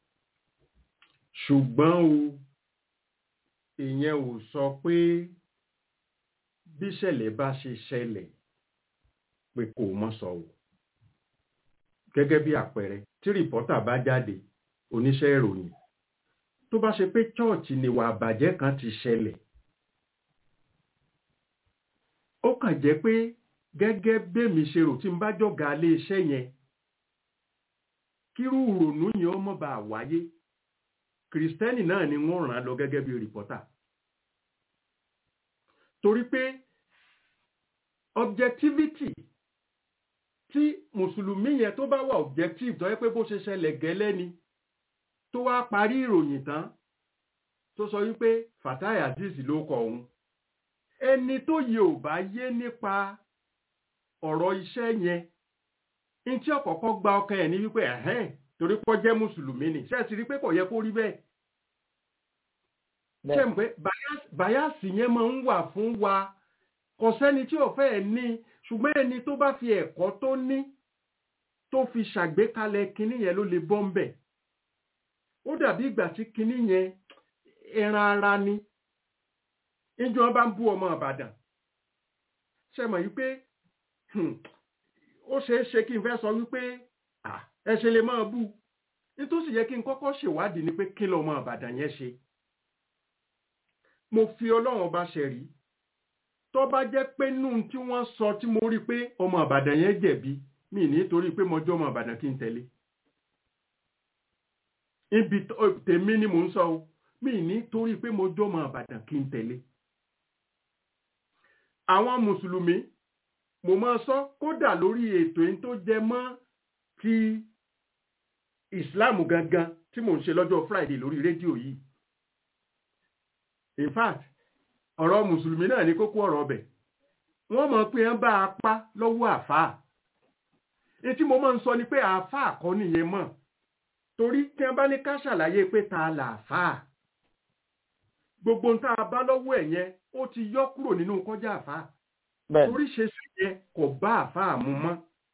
C: ṣùgbọ́n o ìyẹn ò sọ pé bíṣẹ̀lẹ̀ bá ṣe ṣẹlẹ̀ pé kò mọ́ sọ o gẹ́gẹ́ bí àpẹẹrẹ tí rìpọ́tà bá jáde oníṣẹ́ ìròyìn tó bá ṣe pé chọ́ọ̀chì níwà àbàjẹ́ kan ti ṣẹlẹ̀ ó kàn jẹ́ pé gẹ́gẹ́ bẹ́mi ṣe rò tí n bá jọ̀gá ilé iṣẹ́ yẹn kírú ìrònú yẹn ọmọ bá wáyé kìrìsìtẹ́nì náà ni wọ́n ràn án lọ gẹ́gẹ́ bí rìpọ́tà torí pé objectivity tí mùsùlùmí yẹn tó bá wà objective tó yẹ pé bó ṣe ṣẹlẹ̀ gẹ́lẹ́ ni tó wá parí ìròyìn tán tó sọ wípé Fatai Azeez ló kọ òun ẹni tó yẹ ò bá yé nípa ọ̀rọ̀ iṣẹ́ yẹn ní tí ọ̀kọ̀ọ̀kan gba ọkàn ẹ̀ ní wípé ẹ̀hẹ́n torí pọ́ jẹ́ mùsùlùmí ni ṣé ẹ ti rí pé kò yẹ kó rí bẹ́ẹ̀ ṣé ń pé báyàsì yẹn máa ń wà fún wa kò sẹ́ni tí ò fẹ́ ní ṣùgbọ́n ẹni tó bá fi ẹ̀kọ́ tó ní tó fi ṣàgbékalẹ̀ kinní yẹn ló lè bọ́ ń bẹ̀ ó dàbí ìgbà tí kinní yẹn ẹran ara ni ìjọ bá ń bú ọmọ Ìbàdàn ṣe mọ̀ wípé ó ṣeé ṣe kí n fẹ́ sọ wípé ẹ ṣe lè máa bú nítòsí yẹ kí n kọ́kọ́ ṣèwádìí ni pé kí lọmọ Ìbàdàn yẹn ṣe mo fi Ọlọ́run ọba ṣẹ̀rí tó bá jẹ́ pé nù tí wọ́n sọ tí mo rí pé ọmọ Ìbàdàn yẹn jẹ̀bi mi nítorí pé mo jọ́ ọmọ Ìbàdàn kí n tẹ̀lé ibi tèmi ni mò ń sọ o mi nítorí pé mo jọ́ ọmọ Ìbàdàn kí n tẹ̀lé àwọn mùsùlùmí mo máa sọ kódà lórí ètò yìí tó jẹ mọ́ ti ìsìláàmù gangan tí mò ń ṣe lọ́jọ́ Friday lórí rédíò yìí in fact ọ̀rọ̀ mùsùlùmí náà ní kókó ọ̀rọ̀ ọbẹ̀ wọ́n mọ̀ pé ń bá apá lọ́wọ́ àfáà ní tí mo máa ń sọ ni pé àfáà kọ́ nìyẹn mọ̀ torí tí wọ́n bá ní ká ṣàlàyé pé ta là àfáà gbogbo nǹkan a bá lọ́wọ́ ẹ̀ yẹn ó ti yọ kúrò nínú kọjá àfáà torí ṣe sí yẹn kò bá àfáà mu mọ́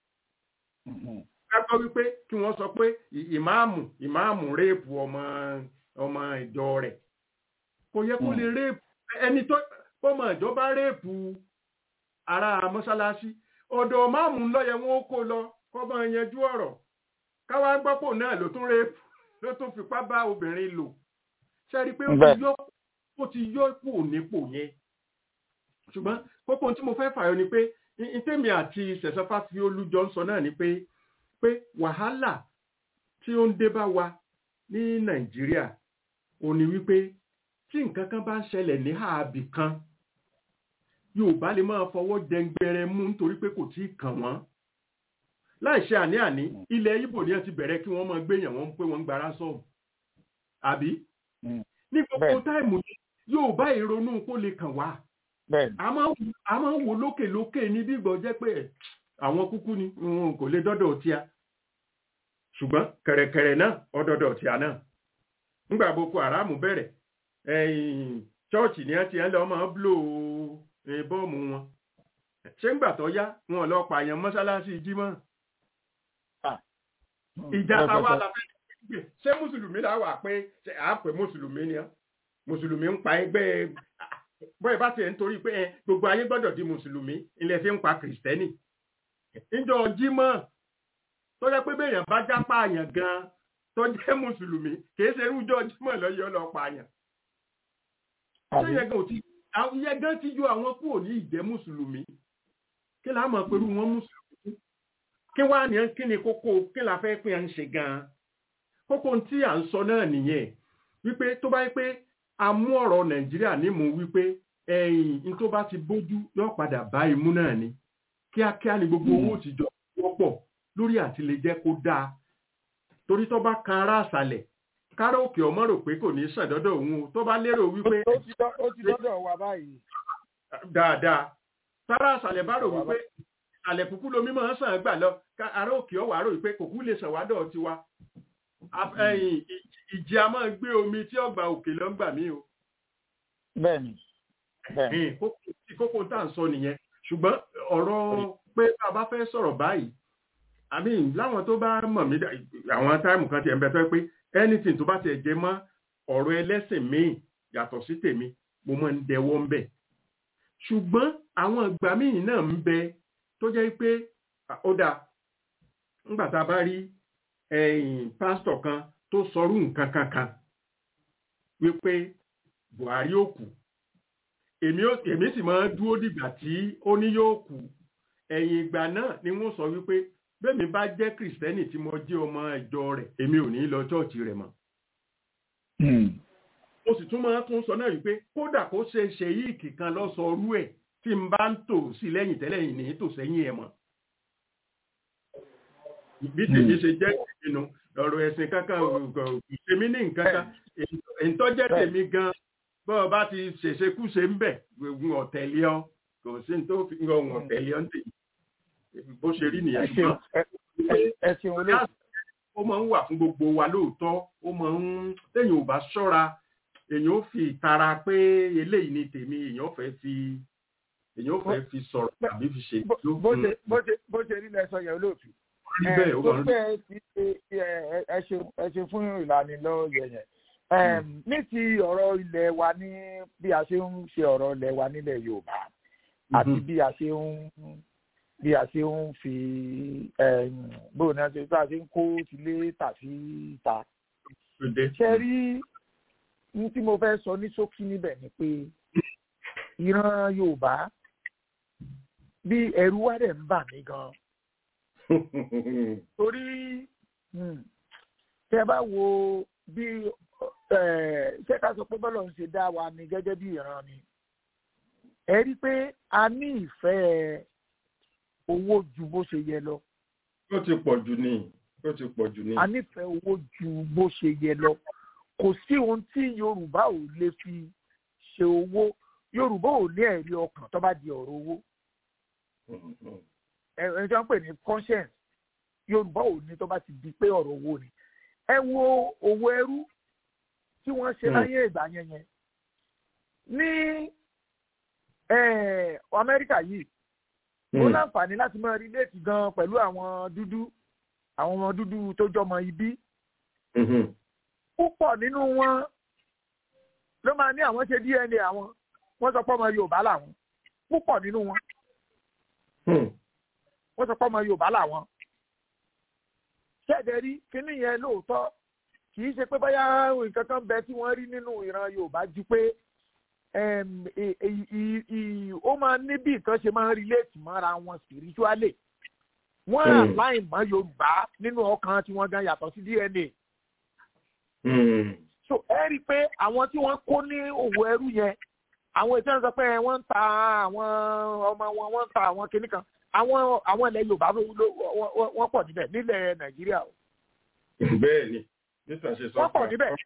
C: ká gbọ́ wípé kí wọ́n sọ pé ìmáàmù ìmáàmù réèpù ọmọ ọmọ ìjọ rẹ̀ kò yẹ kó lè réèpù ẹni tó fọmọ ìjọba réèpù ara mọ́ṣáláṣí ọ̀dọ̀ máàmù lọ́yẹ wọn ó kó lọ kọ́mọ yanjú ọ̀rọ̀ káwá gbọ́pọ̀ náà ló tún réèpù ló tún fipá bá obìnrin lò ṣe rí i pé ó ti yọ ipò nípò yẹn ṣùgbọ́n kókó tí mo fẹ́ fàyọ ni pé ìtẹ́mi àti ṣẹ̀ṣọ́fà fi olújọ ń sọ náà ni pé pé wàhálà tí ó ń dé bá wa ní nàìjíríà ò ní wípé tí nǹkan kan bá ń ṣẹlẹ̀ ní ààbì kan yorùbá lè máa fọwọ́ dẹngbẹrẹ mú nítorí pé kò tí ì kàn wọ́n láìṣe àní-àní ilẹ̀ ibo ni wọ́n ti bẹ̀rẹ̀ kí wọ́n máa gbéyàn wọ́n pé wọ́n ń gbára sọ̀rọ̀ àbí ní gbogbo táìmù yorùbá ìrònú kó lè kàn wá a máa ń wo lókè lókè ní bí ìgbọ́ jẹ́ pé àwọn kúkú ni kò lè dọ́dọ̀ tí a ṣùgbọ́n kẹ̀rẹ̀kẹ̀rẹ̀ náà ọdọọdọ tí a náà nígbà boko haram bẹ̀rẹ̀ chọ́ọ̀chì ni wọ́n ti ń lọ máa bló bọ́ọ̀mù wọn ṣé ń gbà tó yá wọn lọ pààyàn mọ́ṣáláṣí jímọ̀ ìjà táwa la fẹ́ gbé ṣé mùsùlùmí la wà pé ṣe à ń pè mùsùlùmí ni mùsùlùmí ń pa ẹgbẹ́ bọ́ẹ̀ bá tiẹ̀ ń torí pé gbogbo ayé gbọ́dọ̀ di mùsùlùmí ilẹ̀ fi ń pa kìrìsìtẹ́nì níjọ jímọ̀ tó jẹ́ pé béèyàn bá já pààyàn gan tó jẹ́ mùsùlùmí kìí ṣe irújọ jímọ̀ lọ́yọ́ lọ pààyàn ṣé yẹn gan ti yẹn gan ti yọ àwọn kúrò ní ìjẹ́ mùsùlùmí kí la mọ̀ pẹ̀lú wọn mùsùlùmí kí wá ní kí ni kókó kí la fẹ́ pé à ń ṣe gan kókó tí à ń sọ náà nìyẹn wípé tó bá yẹ pé a mú ọ̀rọ̀ nàìjíríà nímú wípé ẹ̀yìn ní tó bá ti bójú yóò padà bá imú náà ni kíákíá ni gbogbo owó ti jọ wọ́pọ̀ lórí àti lè jẹ́ kó dáa torí tó bá kan ará àṣàlẹ̀ káró òkè ọmọ rò pé kò ní sàdọ́dọ̀ òun o tó bá lérò wípé.
G: ó ti dọ́dọ̀ wà báyìí.
C: dáadáa sára àṣàlẹ̀ bá rò wípé àlẹ̀ kúkú lomi máa ń sàn gbà lọ ará òkè ọwà rò wípé kòkú lè sàn wádọ̀ tiwa ìjì a máa gbé omi tí ọgbà òkè lọ ń gbà mí o.
G: bẹ́ẹ̀ni.
C: kókó tá à ń sọ nìyẹn ṣùgbọ́n ọ̀rọ̀ pé bá a bá fẹ́ sọ̀rọ̀ báyìí àmì láwọn tó bá mọ̀ mí àwọn táìmù kan ti ẹ̀ ń bẹ tó pé anything tó bá ti jẹ mọ́ ọ̀rọ̀ ẹlẹ́sìn míì yàtọ̀ sí tèmi mo máa ń dẹwọ́ ń bẹ̀ ṣùgbọ́n àwọn ìgbà míì náà ń bẹ tó jẹ́ pé ó dáa ńgbà tá a bá rí pásítọ̀ kan tó sọrú nǹkan kankan wípé Buhari ó kú èmi sì máa ń dúró dìgbà tí ó ní yóò kú ẹ̀yìn ìgbà náà ni wọ́n sọ wípé bẹ́ẹ̀mi bá jẹ́ kìrìsìtẹ́nì tí mo jẹ́ ọmọ ìjọ rẹ̀ èmi ò ní lọ chọ́ọ̀chì rẹ̀ mọ́. mo sì tún máa tún sọ náà wípé kódà kó ṣe ṣe yìí kìkan lọ sọ orú ẹ̀ tí n bá ń tò sí lẹ́yìn tẹ́lẹ̀ yìí ní tò sẹ́yìn ẹ̀ mọ́. bí tèmi ṣe jẹ́ ìpinnu ọ̀rọ̀ ẹ̀sìn kankan ìṣèmí ní nǹkan kan ìtọ́jẹ́ tèmi gan bọ́ọ̀ bá ti ṣèṣekúṣe ń bẹ̀ gbogbo ọ̀tẹ̀lẹ́ ọ kò sí ní tó fi ń rọrùn ọ̀tẹ̀lẹ́ ọ ń tèmi bó ṣe rí nìyẹn
G: ṣùgbọ́n
C: ó máa ń wà fún gbogbo wa lóòótọ́ ó máa ń téèyàn ò bá ṣọ́ra èèyàn ó fi ìtara pé eléyìí ni tèmi èèyàn fẹ́ fi èèyàn fẹ́ fi sọ̀rọ̀ tàbí fi ṣe
G: ìlú. bó ṣe rí lẹ́sọ̀ yẹn olóòtú.
C: rí bẹ́ẹ̀ ó máa ń rí.
G: ẹ ṣe fún ìlanilọ́yẹ̀ yẹn ní ti ọ̀rọ̀ ilẹ̀ wa ní bí a ṣe ń ṣe ọ̀rọ̀ ilẹ̀ wa nílẹ̀ Yorùbá àti bí a ṣe ń bí a ṣe ń fi bó ní a ṣe tá a ṣe ń kó tilé tàbí ta. ṣe rí ní tí mo fẹ́ sọ ní ṣókí níbẹ̀ ni pé ìran Yorùbá bí ẹ̀rù wá dẹ̀ ń bà mí gan. torí tẹ bá wo bí ṣé ká sọ pé bọ́lọ̀ ń ṣe dá wa ni gẹ́gẹ́ bí ìran ni ẹ rí i pé a ní ìfẹ́ owó ju bó ṣe yẹ lọ.
C: ó ti pọ̀ jù ní ó ti pọ̀ jù ní.
G: a nífẹ̀ẹ́ owó ju bó ṣe yẹ lọ kò sí ohun tí yorùbá ò lè fi ṣe owó yorùbá ò ní ẹ̀rí ọkàn tó bá di ọ̀rọ̀ owó. ẹni tí wọ́n pè ní conscience yorùbá ò ní tó bá ti di pé ọ̀rọ̀ owó ni. ẹ wo owó ẹrú tí wọ́n ṣe láyé ìgbà yẹn yẹn ní amẹ́ríkà yìí ó láǹfààní láti máa rí léètì gan pẹ̀lú àwọn dúdú àwọn ọmọ dúdú tó jọmọ ibi. púpọ̀ nínú wọn ló máa ní àwọn ṣe DNA àwọn wọ́n sọ pé ọmọ Yorùbá làwọn púpọ̀ nínú wọn wọ́n sọ pé ọmọ Yorùbá làwọn. ṣẹ́ẹ̀dẹ̀ rí kínní yẹn lóòótọ́ kì í ṣe pé báyà nǹkan kan bẹ tí wọ́n rí nínú ìran Yorùbá ju pé ó máa ní bí nǹkan ṣe máa ń relate mọ́ra wọn spiritually wọ́n àláì mọ́ Yorùbá nínú ọkàn tí wọ́n gan yàtọ̀ sí DNA. so ẹ rí i pé àwọn tí wọ́n kó ní òwò ẹrú yẹn àwọn ìtàn sọ pé wọ́n ń ta àwọn ọmọ wọn wọ́n ń ta àwọn kinní kan àwọn àwọn ilẹ̀ Yorùbá wọ́n pọ̀ níbẹ̀ nílẹ̀ Nàìjíríà o.
C: bẹ́ẹ̀ ni nítorí ṣe sọ
G: wọ́n pọ̀ níbẹ̀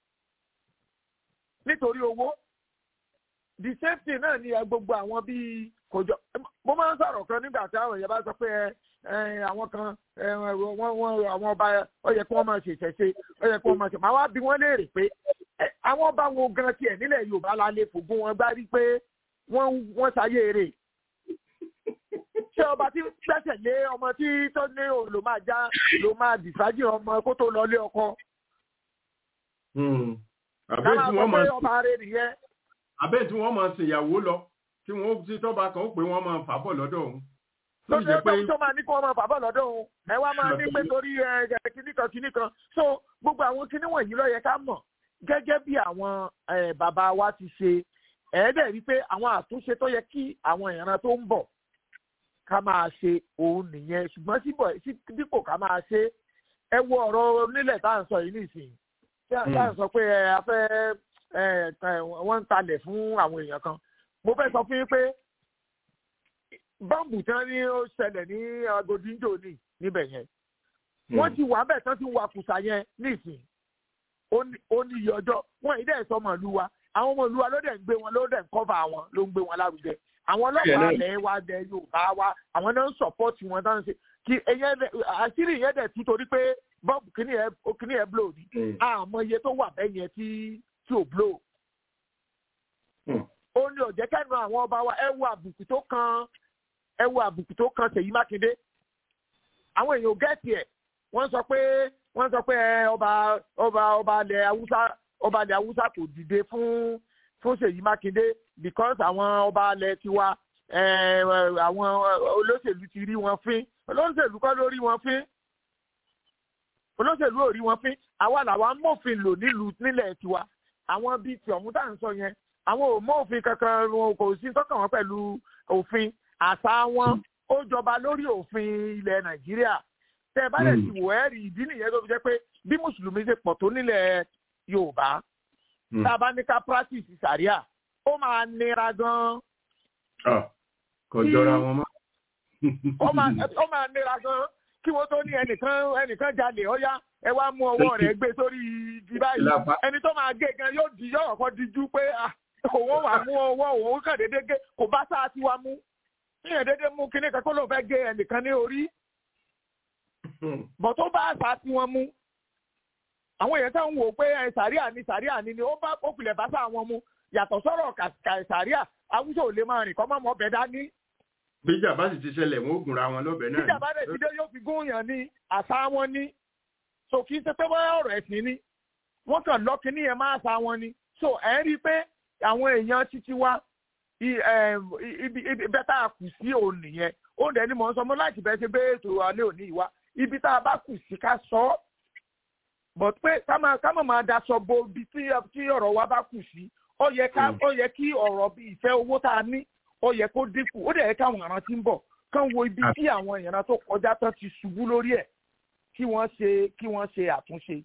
G: nítorí owó the same thing náà ni gbogbo àwọn bíi kòjọ mo máa ń sọ̀rọ̀ kan nígbà tí àwọn èèyàn bá sọ pé àwọn kan wọ́n wọ́n àwọn ọba ó yẹ kí wọ́n máa ṣèṣẹ̀ṣe ó yẹ kí wọ́n máa ṣe màá wá bí wọ́n léèrè pé àwọn ọba wo gan tiẹ̀ nílẹ̀ Yorùbá la lè fògùn wọn gbá rí pé wọ́n wọ́n ṣayé eré ṣé ọba tí gbẹ́sẹ̀ lé ọmọ tí tó ní ló máa já ló máa dìsájì ọmọ kó tó lọ lé ọkọ.
C: àbẹ́ tí wọ́n máa
G: ọba rẹ̀ nìyẹn.
C: àbẹ́ tí wọ́n máa ṣèyàwó lọ tí wọ́n ti tọ́ba kan ó pé wọ́n máa fà bọ̀ lọ́dọ̀ òun.
G: lóṣù tó tó máa ní kí wọ́n máa fà bọ̀ lọ́dọ̀ òun ẹ wá máa ní pé torí kíní kan kíní kan so gbogbo àwọn kíní wọ̀nyí ló yẹ ká mọ̀ gẹ́gẹ́ bí àwọn bàbá wa ti ṣe ẹ̀ẹ́dẹ̀ rí pé àwọn àtúnṣe tó yẹ kí àwọn ìran tó ń bọ̀ ká máa ṣe òun nìyẹn ṣùgbọ́n síbọ̀ dípò ká máa ṣe ẹ wo ọ̀rọ̀ onílẹ̀ tá à ń sọ yìí nìsín tí à ń sọ pé a fẹ́ wọ́n ń talẹ̀ fún àwọn èèyàn kan mo fẹ́ sọ fún yín pé bọ́ǹbù tí wọ́n ní ó ṣẹlẹ̀ ní agodinjo ní níbẹ̀ yẹn wọ́n ti wà bẹ́ẹ̀ tán ti wà kùsà yẹn nìsín ó ní iye ọjọ́ wọn ì dẹ́ sọ ọmọ ìlú wa àwọn ọmọ ìlú wa ló dẹ̀ ń gbé wọn ló dẹ̀ ń kọ́fà wọn ló ń gbé wọn lárugẹ àwọn ọlọ́pàá ilẹ̀ wa dẹ Yorùbá wa àwọn náà ń sọ̀pọ́tì wọn tán ṣe kí ẹyẹ àṣírí yẹn dẹ̀ tú torí pé bọ́ọ̀bù kìíní ẹ̀ kìíní ẹ̀ blow ni àmọ́ iye tó wà bẹ́ẹ̀ yẹn tí tí ò blow. ó ní ọ̀jẹ́ kẹ́nu àwọn ọba wa ẹ wo àbùkù tó kan ẹ wo àbùkù tó kan Ṣèyí Mákindé àwọn èèyàn gẹ́ẹ̀tì ẹ̀ wọ́n sọ pé wọ́n sọ pé ọba ọba ọba ilẹ̀ Haúsá ọba ilẹ̀ Haúsá kò dìde fún fún Ṣèyí Mákindé because àwọn ọba alẹ̀ tiwa àwọn olóṣèlú ti rí wọn fín olóṣèlú kọ́ ló rí wọn fín olóṣèlú ò rí wọn fín àwa làwa mọ̀fin lò nílùú nílẹ̀ tiwa àwọn bíi ti ọ̀hún tá à ń sọ yẹn àwọn ò mọ òfin kankan wọn kò sí tọ́kàn wọn pẹ̀lú òfin àṣà wọn ó jọba lórí òfin ilẹ̀ Nàìjíríà tẹ́ ẹ bá lè ti wò ẹ́ rí ìdí nìyẹn tó fi jẹ́ pé bí mùsùlùmí ṣe pọ̀ tó nílẹ̀ Yorùbá tá a bá ní ká practice sàríà ó máa nira gan.
C: kò jọra wọn mọ́.
G: ó máa nira gan kí wọ́n tó ní ẹnìkan ẹnìkan jalè ọ̀yá ẹ wá mú ọwọ́ rẹ̀ gbé sórí igi báyìí ẹni tó máa gé gan yóò di yóò kọ́ dijú pé òun wà mú ọwọ́ òun kàn déédéé gé kò bá sáà tí wá mú níyàn déédéé mú kíní kan kó lóun fẹ́ gé ẹnìkan ní orí bọ̀ tó bá sáà tí wọ́n mú àwọn èèyàn tó ń wò pé sàríà ni sàríà ni ni ó bá òkùnlẹ̀ bá sáà wọn mú yàtọ̀ sọ̀rọ̀ kàìsàríà awúṣọ ò lè máa rìn kọ́ mọ́ mọ́ bẹ́ẹ̀ dání.
C: bíjà bá sì ti ṣẹlẹ̀ wọn ó gùnra wọn lọ́bẹ̀ náà.
G: bíjà bá dẹ̀ ti dé yóò fi gún yàn ní àṣà wọn ní. so kì í ṣe pé wọ́n ọ̀rọ̀ ẹ̀sìn ni wọ́n kàn lọ́kì ní yẹn máa ṣà wọn ni. so ẹ̀ ń rí i pé àwọn èèyàn títí wá ibi bẹ́tà kù sí òun nìyẹn ó dẹ̀ ni mò ń sọ mọ́ láti bẹ́ẹ̀ ṣe bẹ́ẹ̀ ètò alẹ́ òní ìwá ibi tá a bá kù sí ká sọ ọ́ but pé ká má máa daṣọ bo ibi tí ọ̀rọ̀ wa bá kù sí ó yẹ ká ó yẹ kí ọ̀rọ̀ bí ìfẹ́ owó tá a ní ó yẹ kó dínkù ó dẹ̀ yẹ káwọn ìran tí ń bọ̀ kán wo ibi tí àwọn ìran tó kọjá tán ti ṣubú lórí ẹ̀ kí wọ́n ṣe kí wọ́n ṣe àtúnṣe.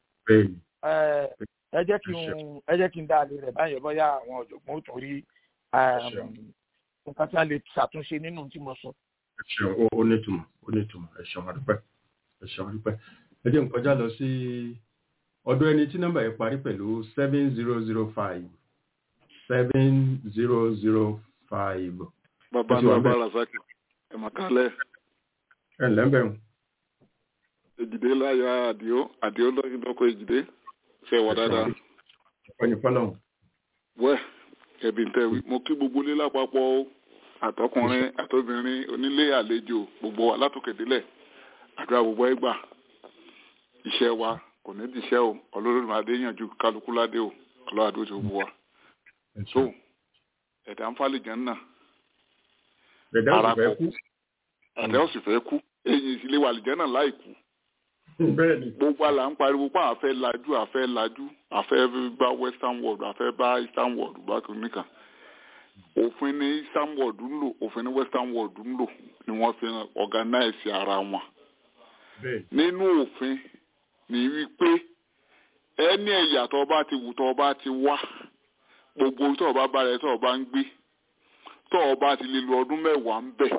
G: ẹ jẹ́ kí n ẹ jẹ́ kí n dá a lè rẹ̀ báyọ̀ bóyá àwọn ọ̀jọ̀gbọ́n ó tún rí nǹkan tí a lè ṣàtúnṣe nínú tí mo sọ.
C: ẹ ṣeun ó nítumọ̀ ó nítumọ̀ ẹ ṣeun àdúpẹ́ ẹ ṣeun àdúpẹ́ ẹ jẹ́ n kọjá lọ sí ọ̀dọ̀ ẹni tí nọ́mbà yẹn parí pẹ̀lú seven zero zero five seven zero zero five.
H: bàbá náà bá razaki ẹ mà kálẹ̀.
C: ẹ ǹlẹ́ bẹ̀rù.
H: èjìdé láyọ̀ àdìó àdìó lọ́kọ̀ èjìdé ṣe wà dáadáa.
C: ọ̀pẹ̀ni fọlọ́hún.
H: wẹ́ ẹ̀bí tẹ̀ wí mo kí gbogbo ilé lápapọ̀ àtọkùnrin àtobìnrin onílé àlejò gbogbo wa látòkèdélẹ̀ àdúrà gbogbo ẹgbà iṣẹ́ wa kò ní dìṣẹ́ o ọlọ́run adé yànjú kálukú ládé o ọlọ́run adó ti wù wá. so ẹ̀dá ń falẹ̀ jẹ́ náà.
C: ẹ̀dá ò sì fẹ́ kú.
H: ẹ̀dá ò sì fẹ́ kú èyí ìsìlẹ̀ wà lìjẹ́ náà láì kú.
C: bẹ́ẹ̀ni.
H: gbogbo àlà ń pariwo pé àfẹ́ lajú àfẹ́ lajú àfẹ́ bá western world àfẹ́ bá eastern world bákan nìkan. òfin ní eastern world ń lò òfin ní western world ń lò ni wọ́n fi organize ara wọn. nínú òfin ní wípé ẹni ẹ̀yà tó bá ti wù tó bá ti wá gbogbo tó bá bá rẹ tó bá ń gbé tó bá ti lè lo ọdún mẹ́wàá ń bẹ̀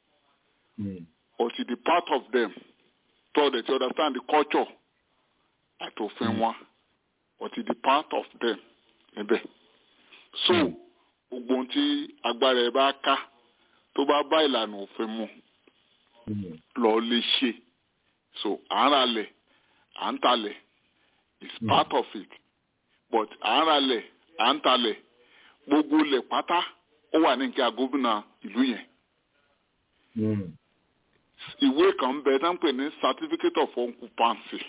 H: or ti di part of them tó dẹ̀ ti understand the culture àti òfin wọn or ti di part of them níbẹ̀ so gbogbo ohun tí agbára ẹ bá ká tó bá bá ìlànà òfin mu lọ lè ṣe so à ń ralẹ̀ à ń talẹ̀ is part of it but à ń ralẹ̀ à ń talẹ̀ gbogbo ilẹ̀ pátá ó wà ní nǹkan gómìnà ìlú yẹn ìwé kan ń bẹ tá ń pè ní certificate of occupancy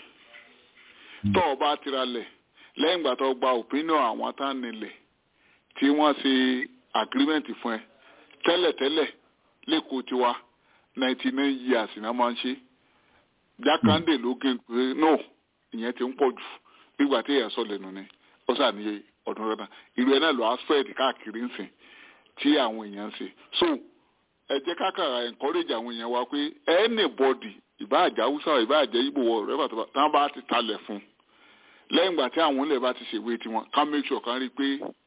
H: tó o bá tira lẹ̀ lẹ́yìn ìgbà tó o gba opinion àwọn tá ń nílẹ̀ tí wọ́n ṣe agreement fún ẹ tẹ́lẹ̀tẹ́lẹ̀ lẹ́kọ̀ọ́ tiwa ninety nine years ni wọ́n máa ń ṣe jákàndé ló gé pé no ìyẹn ti ń pọ̀ jù nígbà tí èèyàn sọ lẹ́nu ni ó sàníye ọdún rẹ̀ náà ìlú ẹ̀ náà lọ asfẹ́ẹ̀dì káàkiri ń sìn tí àwọn èèyàn ń ṣe so ẹ jẹ́ ká kàrà encourage àwọn èèyàn wa pé anybody ìbáàjẹ́ haúsá ìbáàjẹ́ ibo wọ rẹ́bà tó bá tí wọ́n bá ti talẹ̀ fún lẹ́yìn ìgbà tí àwọn ilẹ̀ bá ti ṣèwé tiwọn ká make sure kan rí i pé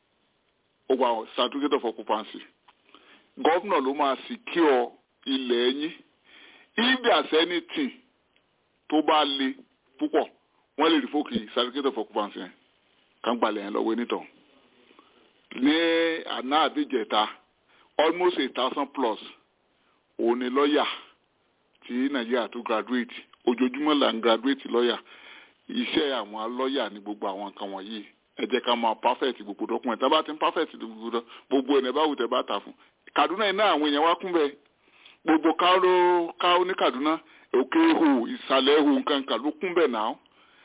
H: ó wà certificate of occupancy gọ́vnà ló máa secure ilẹ̀ yín if there's anything tó bá le púpọ̀ wọ́n lè rí fókè certificate of occupancy yẹn kàn gbalẹ̀ yẹn lọ́wọ́ onítọ̀ ní àná àbíjẹta almost a thousand plus òun ni lọ́ọ̀yà tí nàìjíríà tó graduate ojoojúmọ́ là ń graduate lọ́ọ̀yà iṣẹ́ àwọn lọ́ọ̀yà ní gbogbo àwọn nǹkan wọ̀nyí ẹ jẹ́ ká máa perfect gbogbo document tá bá ti ń perfect gbogbo gbogbo ẹ̀ bá wù tẹ́ bá tà fún kaduna yìí náà àwọn èèyàn wá kún bẹ́ẹ̀ gbogbo káwó káwó ní kaduna òkè ihò ìsàlẹ̀ ihò nǹkan kan ló kún bẹ́ẹ̀ náà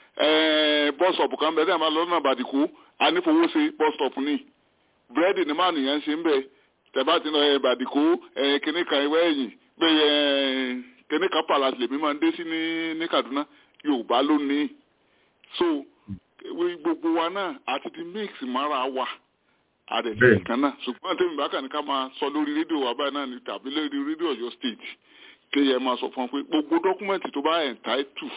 H: bọ́sọ̀pù kan bẹ́ẹ̀ tẹ́ ẹ máa lọ́nà àbàdìkú anífowóṣe bọ́sọ̀pù ní búrẹ́dì ní máa nìyẹn ṣe ń bẹ́ẹ̀ tẹ̀bá ti lọ ẹ̀ bàdìkó ẹ̀ kìnní kan ìwé ẹ̀yìn pé ẹ̀ kìnní kan palace lèmi máa ń dé sí ní ní Kaduna Yorùbá ló ní so gbogbo wa náà àti ti mix mara wa àdẹ̀sẹ̀ kan náà ṣùgbọ́n tèmi bákan ní ká máa sọ lórí rédíò wa báyìí náà ní tàbí lórí rédíò Ọ̀yọ́ state kéèyàn máa sọ fún wọn pé gbogbo dọ́kúmẹ̀ntì tó bá entitled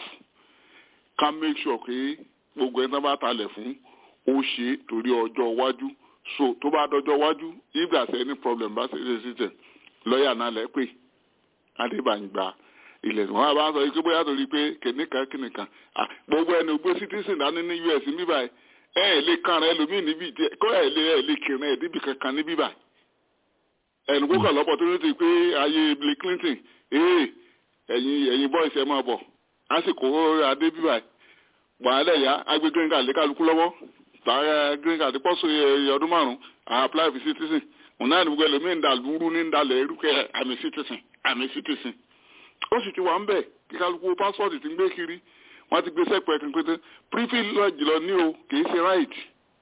H: ká make sure pé gbogbo ẹni tó bá talẹ̀ fún ó ṣe torí ọjọ́ iwájú so tó bá dọjọ́ wájú if there's any problem bá ṣe ṣe system lọ́ọ̀yà náà lẹ́ pè adébàǹgbà ilẹ̀ tí wọ́n bá ń sọ yìí pé bóyá torí pé kìnìkan kìnìkan gbogbo ẹni ògbé citizen dání ní US ní bíbá ẹ ẹ lè kan rẹ lómìn níbí kó ẹ lè ẹ lè kiri ẹ níbi kankan ní bíbá ẹnu kó kàn lọ́pọ̀ tó ní ti pé ayé Bill Clinton ee ẹ̀yin ẹ̀yin boys ẹ máa bọ̀ lásìkò adé bíbá ẹ wàhálà ẹ̀yà agbé green card lé kálukú lọ́wọ́ tààrà green card pọ́sù ọdún márùn-ún à apply for citizen òun náà ní gbogbo ẹlòmíín ń da lúrú ní ń dalẹ̀ erúkẹ́ àmì citizen àmì citizen ó sì ti wà ń bẹ̀ kí kálukú passport ti ń gbé kiri wọ́n ti gbé sẹ́pẹ̀ kan pété privilege lọ ní o kìí ṣe right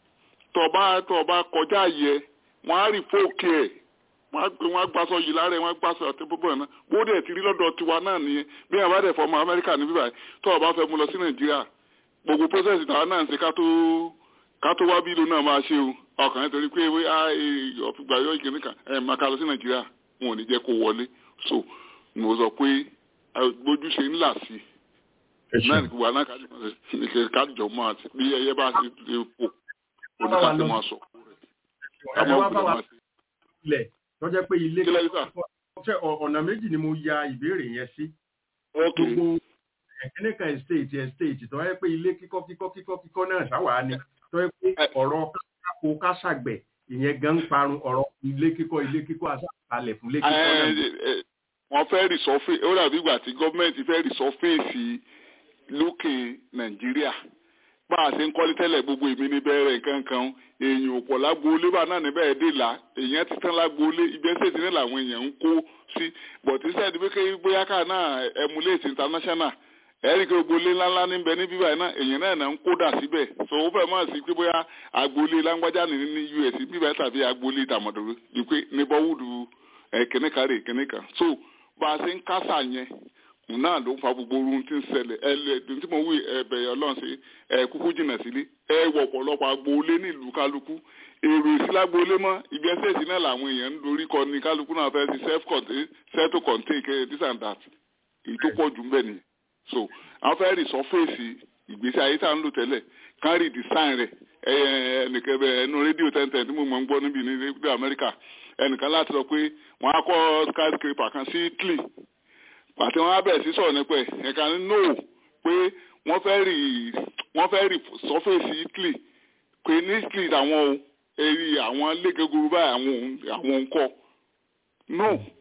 H: tọba tọba kọjá yẹ wọ́n á rí fóòkè ẹ̀ wọ́n á gbàsọ yìí lára ẹ̀ wọ́n á gbàsọ àti púpọ̀ náà bó dẹ̀ ti rí lọ́dọ̀ tiwa náà nìyẹn bí ẹ̀ bá dẹ̀ fọmọ Amẹ́ríkà ní bíbáyìí tọ́ọ̀ fẹ́ mú lọ sí Nàìjíríà gbogbo process ìtàwọn náà ń ṣe ká tó ká tó wá bí ìlú náà máa ṣe o ọkàn yẹn torí pé ọ̀fìgbà yọ ìkíní kan ẹ̀ máa ká lọ sí nàìjíríà wọn ò ní jẹ́ kó wọlé so mo sọ pé gbójú ṣe ńlá sí i náà ní gbogbo àná kájọ máa ti bí ẹyẹ bá ti ti kó oníkàtí máa sọ.
C: ẹ wá bá wa ilẹ̀ lọ́jọ́ pé ilé ọ̀nà méjì ni mo ya ìbéèrè yẹn sí. gbogbo ẹ̀kíní kan estate estate tó yẹ pé ilé kíkọ́ kíkọ́ kíkọ́ kíkọ́ náà sáwàá ni tó yẹ pé ọ̀rọ̀ kákó kásàgbẹ̀ ìyẹn gan ń parun ọ̀rọ̀ ilé kíkọ́ ilé kíkọ́ àṣàkalẹ̀ fún ilé kíkọ́ náà.
H: wọ́n fẹ́ rìsọ́fè ó dàbí ìgbà tí gọ́ọ̀mẹ̀ntì fẹ́ rìsọ́fèsì lókè nàìjíríà bá a ṣe ń kọ́lé tẹ́lẹ̀ gbogbo èmi ní bẹ̀rẹ̀ nǹkan kan èèyàn ò pọ̀ lágboolé bá náà níbẹ̀ dé là èèyàn ti tán lágboolé ìgbésẹ̀ tí ní làwọn èèyàn ń kó sí bọ̀tí sẹ́ẹ̀dì pé bóyá ká náà emulate international ẹ̀rí kí agboolé ńláńlá ní bẹ ní bíbá iná èèyàn náà náà ń kódà síbẹ̀ so ó fẹ́ máa sí pé bóyá agboolé lágbájá ní ní US bíbá tàbí agboolé tàmọ̀dọ̀rọ̀ ní pé ní bọ́wúdù kìnìkan rè kìnìkan so bá a ṣe ń kásà yẹn òun náà ló ń fa gbogbo ohun tí ń ṣẹlẹ̀ ẹ lẹ tí mo wí ẹbẹ̀ ọlọ́run sí ẹ kúkú jìnnà sílé ẹ wọ ọ̀pọ̀lọpọ̀ agboolé nílùú kálukú èrò ìsílágbóolé mọ́ ibi ẹsẹ̀ ìsìn náà làwọn èèyàn ń dorí kọ ní kálukú náà fẹ́ sí self contain self to contain this and that èyí tó pọ̀ jù ń bẹ̀ nìyẹn so àwọn fẹ́ rí sọ́fẹ̀sì ìgbésí ayé tá à ń lò tẹ́lẹ̀ kán rí design rẹ̀ ẹnìkan bẹ ẹnu rédíò tẹ́ntẹ́n tí mo mọ̀ ń gbọ́ níbi ní rédíò Amẹ́ríkà ẹnìkan láti sọ pé wọ́n á kọ́ skyscraper kan sí Italy pàtẹ wọn á bẹ̀rẹ̀ sí sọ̀rọ̀ nípa ẹ̀ ẹ̀ka ní no pé wọ́n fẹ́ rí wọ́n fẹ́ rí sọ́fẹ̀sì Italy pé ní Italy àwọn o èrì àwọn lẹ́gẹ̀gúrú báyìí àwọn àwọn nǹkọ́ no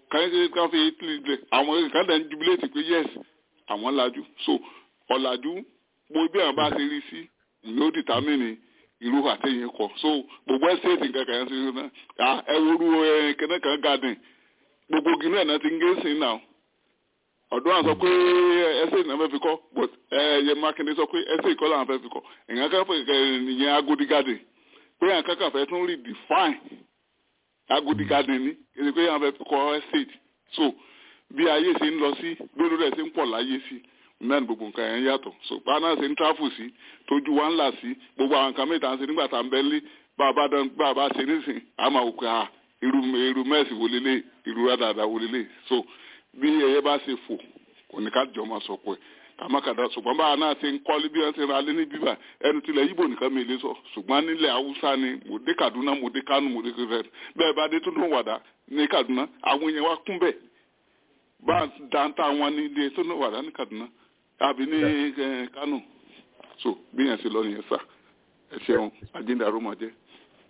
H: káyọ̀ ká fi italy lẹ̀ àwọn kan dẹ̀ ń jubilate pé yes àwọn lajú so ọ̀làjú mo bí àwọn bá ṣe rí sí ló dìtámìnì irú àtẹ̀yìn kọ so gbogbo ẹ̀sẹ̀tì nǹkan kan yẹn ṣe ṣe náà ẹ wúru kẹ́nẹ́kan garden gbogbo gínú ẹ̀ náà ti ń gé sí náà ọ̀dọ́ àwọn sọ pé ẹsẹ̀ ìnáwó fẹ́ fi kọ́ but ẹ̀yẹ mákindé sọ pé ẹsẹ̀ ìkọ́ làwọn fẹ́ fi kọ́ èèyàn kan fẹ́ ìyẹn agodi garden pé èèyàn kankan fẹ́ tún redefine agodi garden ni èdè pé èèyàn fẹ́ fi kọ́ estate so bí ayé ṣe ń lọ sí bí olórí ẹ̀ ṣe ń pọ̀ láyé sí náà ni gbogbo nǹkan yẹn yàtọ̀ so báná ṣe ń tráfù sí tójú wa ń là sí gbogbo àwọn nǹkan mẹ́ta ń ṣe nígbà tá à ń bẹ́ lé bá a bá dán bá a bá ṣe nísìn àmọ́ òkè à irú irú mẹ́ẹ̀sì wo lélẹ̀ irú rádàdà wo lélẹ̀ so bí ẹyẹ bá ṣe fò kò ní ká jọ máa sọ pé kàmákàdá ṣùgbọ́n báwa náà ṣe ń kọ́lé bí wọ́n ṣe ra lé ní bíbà ẹnu tilẹ̀ yíbò nìkan mi lè sọ ṣùgbọ́n nílẹ̀ haúsá ni mo dé kaduna mo dé kánú mo dé kẹfẹ́ bẹ́ẹ̀ bá dé tó ló wàdà ní kaduna àwọn èèyàn wa kún bẹ́ẹ̀ bá dáńtà wọn ní ilé tó ló wàdà ní kaduna àbí ní kánú so bí yẹn ṣe lọ nìyẹn sà ẹ ṣeun àjíǹdàrú mọ̀ jẹ́.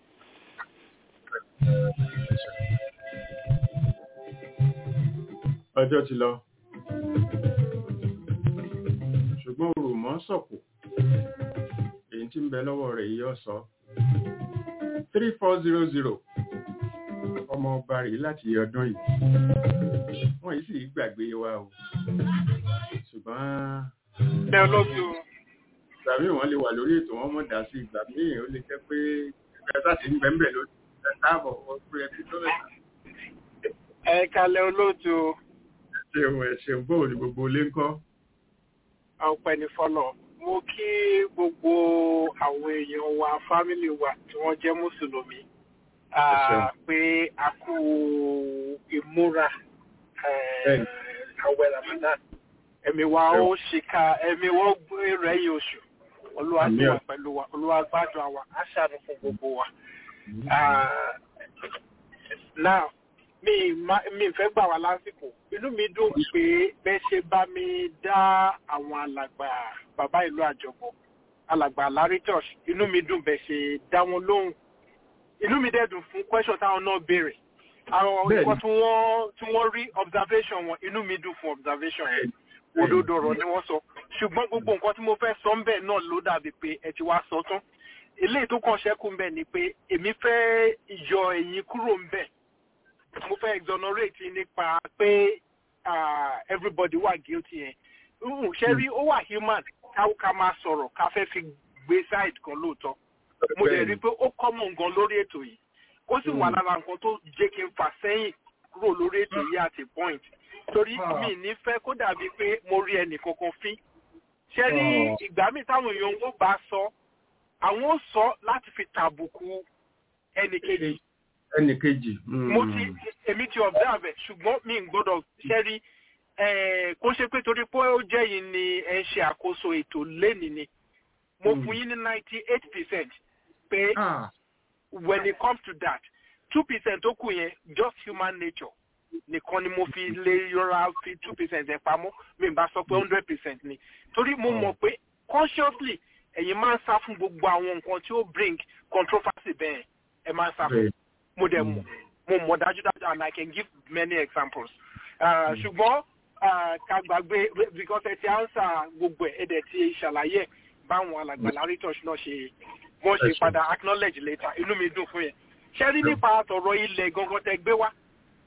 C: ọjọ́ ti lọ ṣùgbọ́n òrùmọ́ sọ̀kò èyí tí ń bẹ lọ́wọ́ rẹ̀ yíyọ́ sọ three four zero zero ọmọ ọba rèé láti ọdún yìí wọ́n yìí sì gbàgbé wa o ṣùgbọ́n
I: ẹ olóòtú
C: ìgbà míì wọ́n lè wà lórí ètò wọn mọ̀ dá sí ìgbà míì ó lè jẹ́ pé ẹgbẹ́ sáà ti ń bẹ́ẹ̀ lórí ẹ̀ káàbọ̀ ọ̀pọ̀ ẹ̀ tó mẹ́ta
I: ẹ kalẹ̀ olóòtú
C: ṣeun ẹ ṣeun bóò ní gbogbo ilé ń kọ́.
I: ọpẹ́ ní fọlọ mo kí gbogbo àwọn èèyàn wa fámìlì wa tí wọ́n jẹ́ mùsùlùmí pé a kú ìmúra àwẹ̀ ramadan ẹ̀mí wa ó ṣìkà ẹ̀mí wọ́n gbé rẹ̀yìn oṣù olúwa tó wà pẹ̀lú wa olúwa gbádùn àwa aṣáájú fún gbogbo wa. now mi ma mi fẹ́ gbà wá lásìkò inú mi dùn pé bẹ́ ṣe bá mi dá àwọn alàgbà bàbá ìlú àjọpọ̀ alàgbà larry church inú mi dùn bẹ́ ṣe dá wọn lóhùn inú mi dẹ́dùn fún question táwọn náà béèrè àwọn nǹkan tí wọ́n tí wọ́n rí observation wọn inú mi dùn fún observation yẹn òdodo ọ̀rọ̀ ni wọ́n sọ ṣùgbọ́n gbogbo nǹkan tí mo fẹ́ sọ ń bẹ̀ náà ló dàbí pé ẹ ti wá sọ tán eléyìí tó kàn ṣẹ́kù ń bẹ̀ ni pé èmi fẹ́ yọ ẹ̀yìn kúrò ń bẹ̀ mo fẹ́ exonerate nípa pé everybody wà guilty yẹn ṣe rí ó wà human ká máa sọ̀rọ̀ ká fẹ́ fi gbé side kan lóòótọ́ mo dẹ̀ rí i pé ó common gan lórí ètò yìí ó sì wà lára nǹkan tó jẹ́ kí n fà sẹ́yìn kúrò lórí ètò yìí àti point torí mi ní fẹ́ kó dàbí pé mo rí ẹnì kankan fín ṣe rí ìgbà míì táwọn èèyàn ń bá sọ àwọn ó sọ láti fi tàbùkù ẹnì kejì
C: ẹnì kejì.
I: mo ti èmi ti observe ṣùgbọ́n mi ń gbọ́dọ̀ ṣẹ́rí kó ṣe pé torí pé ó jẹ́ yìí ni ẹ ń ṣe àkóso ètò lẹ́ni ni mo fún yín ní ninety eight percent pé when it comes to that two percent tó kù yẹn just human nature nìkan ni mo fi lè yọra fi two percent ẹ̀ pamọ́ mi bá sọ pé hundred percent ni torí mo mọ̀ pé consciously ẹ̀yin máa ń sá fún gbogbo àwọn nǹkan tí ó bring controversy bẹ́ẹ̀ ẹ máa ń sá fún mo dẹ̀ mọ̀ mo mọ̀ dájúdájú and I can give many examples. ṣùgbọ́n ká gbàgbé because ẹ ti answer gbogbo ẹ̀ ẹ dẹ̀ ti ṣàlàyé báwọn alàgbà lárí church náà ṣe wọ́n ṣe padà acknowledge later inú mi dùn fún yẹn. ṣé rí nípa àtọ̀rọ̀ ilẹ̀ gangan tẹ gbé wá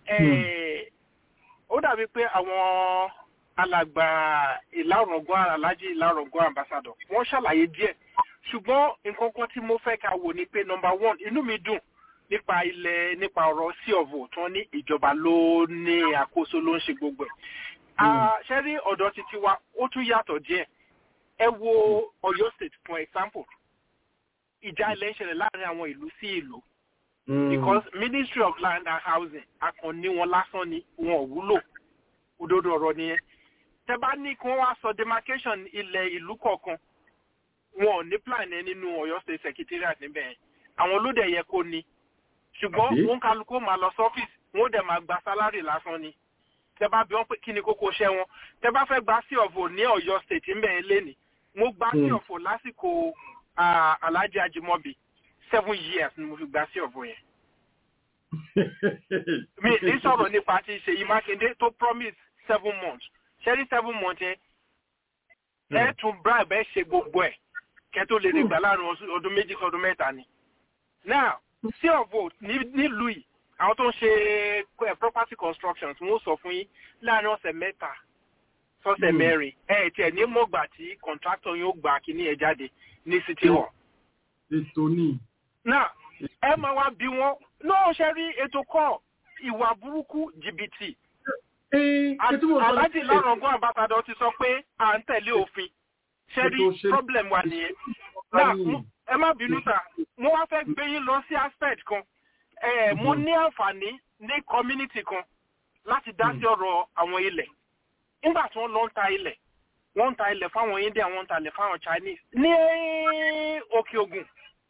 I: ó dàbí pé àwọn alàgbà ìlàrọ̀gọ́ alájí ìlàrọ̀gọ́ ambassador wọ́n ṣàlàyé díẹ̀ ṣùgbọ́n nǹkan kan tí mo fẹ́ ká wò ni pé number one inú mi dùn nípa ilẹ̀ nípa ọ̀rọ̀ sí ọ̀vọ̀ tí wọ́n ní ìjọba ló ní àkóso ló ń ṣe gbogbo ẹ̀. ṣé rí ọ̀dọ̀ títí wa ó tún yàtọ̀ díẹ̀ ẹ wo Ọ̀yọ́ state for example ìjà ilẹ̀ ń ṣẹlẹ̀ láàrin àwọn ìlú sí ìlú because ministry of land and housing akànní wọn lásán ni wọn ò wúlò òdodo ọ̀rọ̀ nìyẹn tẹ bá ní kí wọ́n wá sọ demarcation ilẹ̀ ìlú kọ̀ọ̀kan wọn ò ní plan ẹ nínú Ọ̀yọ́ state secretariat níbẹ̀ yẹn àwọn olóde yẹ kó ní ṣùgbọ́n wọn kálukú máa lọ sọ́fíìsì wọn dẹ̀ máa gba sálárì lásán ni tẹ bá bí wọn pé kí ni kókó iṣẹ́ wọn tẹ bá fẹ́ gba sí ọ̀fọ̀ ní Ọ̀yọ́ state ńbẹ̀ yẹn léni mo gba sí ọ̀fọ̀ lásìkò Alhaji Ajimobi seven years ni mo fi gba sí ọ̀fọ̀ yẹn mi ní sọ̀rọ̀ nípa ti ṣèyí mákindé tó promise seven months ṣẹ́rí seven months yẹn ẹ tún bribe ẹ ṣe gbogbo ẹ̀ kẹ́ tó lè dìgbà láàrin ọdún méjì kan ọdún mẹ́ta ni. now sí ọ̀vọ̀ nílùú yìí àwọn tó ń ṣe property construction tí wọ́n sọ fún yín láàrin ọ̀sẹ̀ mẹ́ta sọ́sẹ̀ mẹ́rin ẹ̀ tiẹ̀ ní mọ̀gbà tí contractor yóò gbà kíní ẹ̀ jáde ní city hall.
C: ètò ní.
I: now ẹ máa wá bí wọn náà ṣe rí ètò kọ ìwà burúkú jìbìtì aláàjì lárọ̀gún àbátadọ ti sọ pé à ń tẹ̀lé òfin ṣe rí problem wa nìyẹn náà ẹ má bínú sà mo wá fẹ́ gbé yín lọ sí aspect kan mo ní àǹfààní ní community kan láti dá sí ọ̀rọ̀ àwọn ilẹ̀ nígbà tí wọ́n lọ ń ta ilẹ̀ wọ́n ń ta ilẹ̀ fáwọn India wọ́n ń ta ilẹ̀ fáwọn Chinese ní òkè ògùn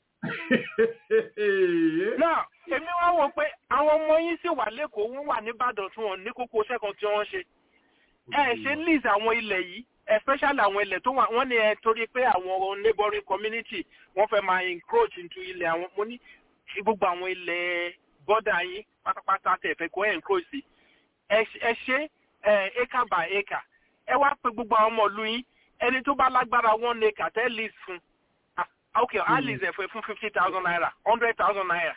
I: náà èmi wá wò pé àwọn ọmọ yín sì wà lẹ́kọ̀ọ́ wọ́n wà nìbàdàn tí wọ́n ní kókó sẹ́kọ̀ọ́ tí wọ́n ṣe ẹ ṣe lease àwọn ilẹ̀ yìí especially àwọn ilẹ̀ tó wà wọ́n ní ẹ torí pé àwọn neighboring community wọ́n fẹ́ máa encroach into ilẹ̀ àwọn mo ní gbogbo àwọn ilẹ̀ bọ́dà yín pátápátá tẹ̀ fẹ́ kó encroach sí ẹ ṣe acre by acre ẹ wá pé gbogbo àwọn ọmọ ìlú yín ẹni tó bá lágbára one acre tẹ́ lease fún ok alice ẹ̀fọ́ fún fifty thousand naira hundred thousand naira.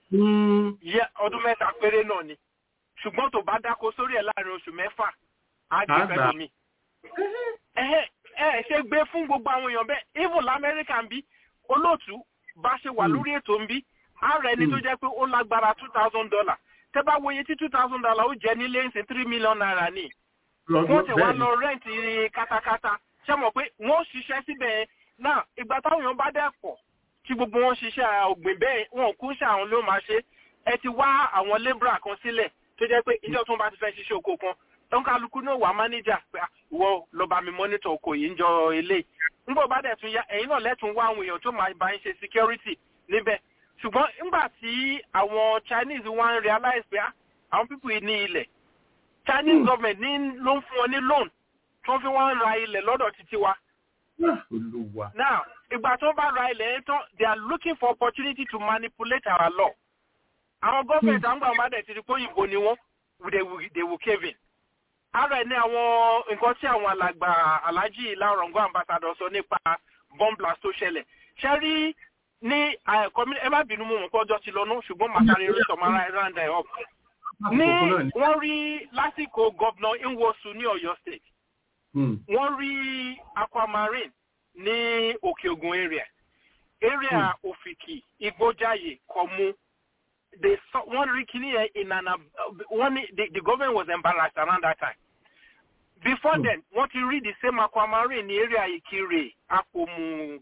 I: yẹ ọdún mẹ́ta péré náà ni ṣùgbọ́n tó bá dáko sórí ẹ̀ láàrin oṣù mẹ́fà á gbé fẹ́ mi. ẹ ẹ ṣe gbé fún gbogbo àwọn èèyàn bẹ́ẹ̀ even lamẹ́ríkà ń bí olóòtú bá ṣe wà lórí ètò ń bí ààrẹ ẹni tó jẹ́ pé ó lágbára two thousand dollar tẹ́ bá wòye tí two thousand dollar ó jẹ́ nílé ń sin three million naira ni. wọ́n ti wá lọ rẹ́ǹtì katakata ṣé mọ̀ pé wọ́n ṣiṣẹ́ síbẹ̀ náà ìgbà táwọn èèyàn bá dẹ̀ pọ̀ tí gbogbo wọn ṣiṣẹ́ ọ̀gbìn bẹ́ẹ̀ wọn kú ṣe àwọn ló máa ṣe ẹ ti wá àwọn labourer kan sílẹ̀ tó jẹ́ pé ìjọ tó ń bá ti fẹ́ ṣiṣẹ́ oko kan tọ́n kálukú náà wà mánéjà pé ìwọ lọ bá mi mọ́nítọ̀ oko yìí ń jọ ilé nígbà bá dẹ̀ tún yá ẹ̀yin náà lẹ́tùn wá àwọn èèyàn tó máa bá ń ṣe security níbẹ̀ ṣùgbọ́n nígbà tí àwọn Chinese wá ń realize pé àwọn people yìí ní ilẹ̀ Chinese government ní ló ń fún wọn ní loan tó ń fi wọ́n ra ilẹ̀ lọ́dọ̀ títí wa
C: Olúwa.
I: Now, ìgbà tó bá ra ilẹ̀ yẹn tán, they are looking for opportunity to manipulate our law. Àwọn gọ́ọ̀mẹ̀ntì àwọn gbàgbọ́n dẹ̀ ti di pé òyìnbó ni wọ́n, they will, they will cave in. Ara ẹ̀ ní àwọn nǹkan tí àwọn alàgbà Alhaji Láọ̀rọ̀ngọ́ ambassador sọ nípa bomb blast tó ṣẹlẹ̀. Ṣé rí ní ẹ má bínú mú nǹkan ọjọ́ ti lọ nú ṣùgbọ́n màkàrí orí sọ̀mọ́ra ẹ̀ round ẹ̀ up. Ní wọ́n rí lásìkò gọ́vnà Nwosu ní Ọ̀yọ́ state wọ́n rí aquamarine ní òkè ògùn area area òfìkì igbójáyè kọmú wọ́n rí kíní yẹn in an wọ́n ní the, the government was embarrassed around that time before mm. then wọ́n ti rí the same aquamarine ní area ìkirè àpòmù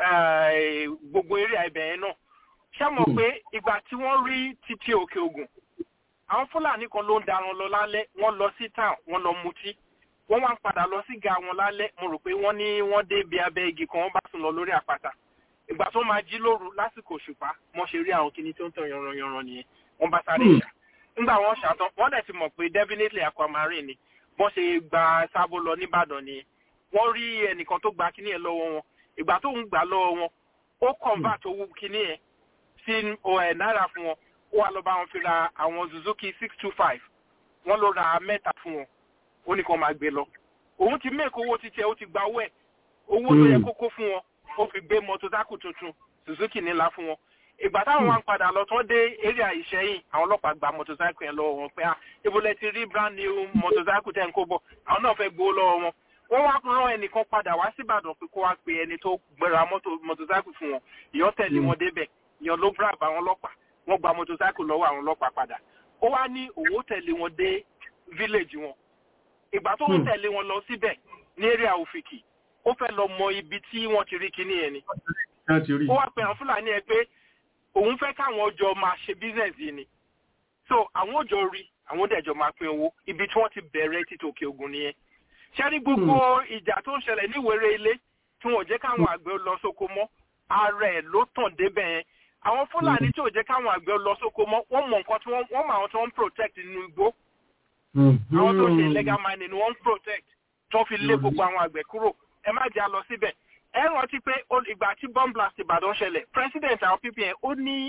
I: gbogbo area ibẹ̀ yẹn náà ṣàmọ̀ pé ìgbà tí wọ́n rí títí òkè ògùn àwọn fúlàní kan ló ń darun lọ lálẹ́ wọ́n lọ sí town wọ́n lọ mutí wọ́n wá ń padà lọ sí ga wọn lálẹ́ mo rò pé wọ́n ní wọ́n dé ibi abẹ́ igi kan wọ́n bá sùn lọ lórí àpáta ìgbà tó máa jí lóru lásìkò òṣùpá wọ́n ṣe rí àwọn kinní tó ń tàn yanranyanran nìyẹn wọ́n bá sáré ṣá nígbà wọ́n ṣàtàn wọ́n dẹ̀ ti mọ̀ pé definitely aquamarine ni wọ́n ṣe gba sábó lọ nìbàdàn nìyẹn wọ́n rí ẹnìkan tó gba kinní yẹn lọ́wọ́ wọn ìgbà tó ń gbà lọ́wọ́ wọn ó convert owó kinní yẹn sí náírà fún wọn ó wà lọ bá wọn fi ra àwọn Suzuki six two five wọ́n ló ra mẹ́ta fún wọn ó ní kàn máa gbé lọ òun ti mẹ́ẹ̀kọ́ owó títí ẹ̀ ó ti gba owó ẹ̀ owó tó yẹ kókó fún wọn ó fi gbé mọ́tòdákù tuntun Suzuki nílá fún wọn ìgbà táwọn wá ń padà lọ tán dé area ìṣẹ́yìn àwọn ọlọ́pàá gba mọ́tòsáìkù yẹn lọ́wọ́ wọn pé ah ibùdó ti rí brand new mọ́tòsáìkù tẹ̀ ń kó bọ̀ àwọn náà fẹ́ gbowó lọ́wọ́ wọn wọ́n wá rán ẹnìkan padà wá síbàdàn pé kó wá pe ẹni tó gbéra mọ́tòsáìkù fún wọn ìyọ́ tẹ̀lé wọn débẹ̀ ìyọ́ ló brab àwọn ọlọ́pàá wọ́n gba mọ́tòsáìkù lọ́wọ́ àwọn ọlọ́pàá padà ó wá ní òwò tẹ̀lé wọn dé village wọn ìgbà tó ń tẹ̀lé wọn lọ síbẹ̀ ní area òfìkì ó fẹ́ lọ mọ ibi tí wọ́n ti rí kíní yẹn ni. ó wá pe àwọn fúlàní ẹ pé òun fẹ́ káwọn ọjọ́ máa ṣe business yìí ni. so àwọn òjò rí àwọn dẹ̀jọ́ máa pín owó ibi tí wọ́n ti bẹ̀rẹ̀ títí òkè ògùn nìyẹn. ṣẹ́rí gbogbo ìjà tó ń ṣẹlẹ̀ níwèrè ilé tí wọ́n jẹ́ káwọn àgbẹ̀ lọ sóko mọ́ ara ẹ̀ ló tàn débẹ̀ yẹn. àwọn fúlàní tí ò jẹ́ káwọn àgbẹ̀ lọ sóko mọ́ wọ́n mọ nǹkan tí wọ́n mọ àwọn tí wọ́n ń protect nínú igbó àwọn tó ṣe illegal mining ni wọ́n ń protect tó fi lé gbogbo àwọn àgbẹ̀ kúrò ẹ má jẹ́ a lọ síbẹ̀ ẹ rántí pé ìgbà tí bomb blast Ìbàdàn ṣẹlẹ̀ president àwọn ppn ó ní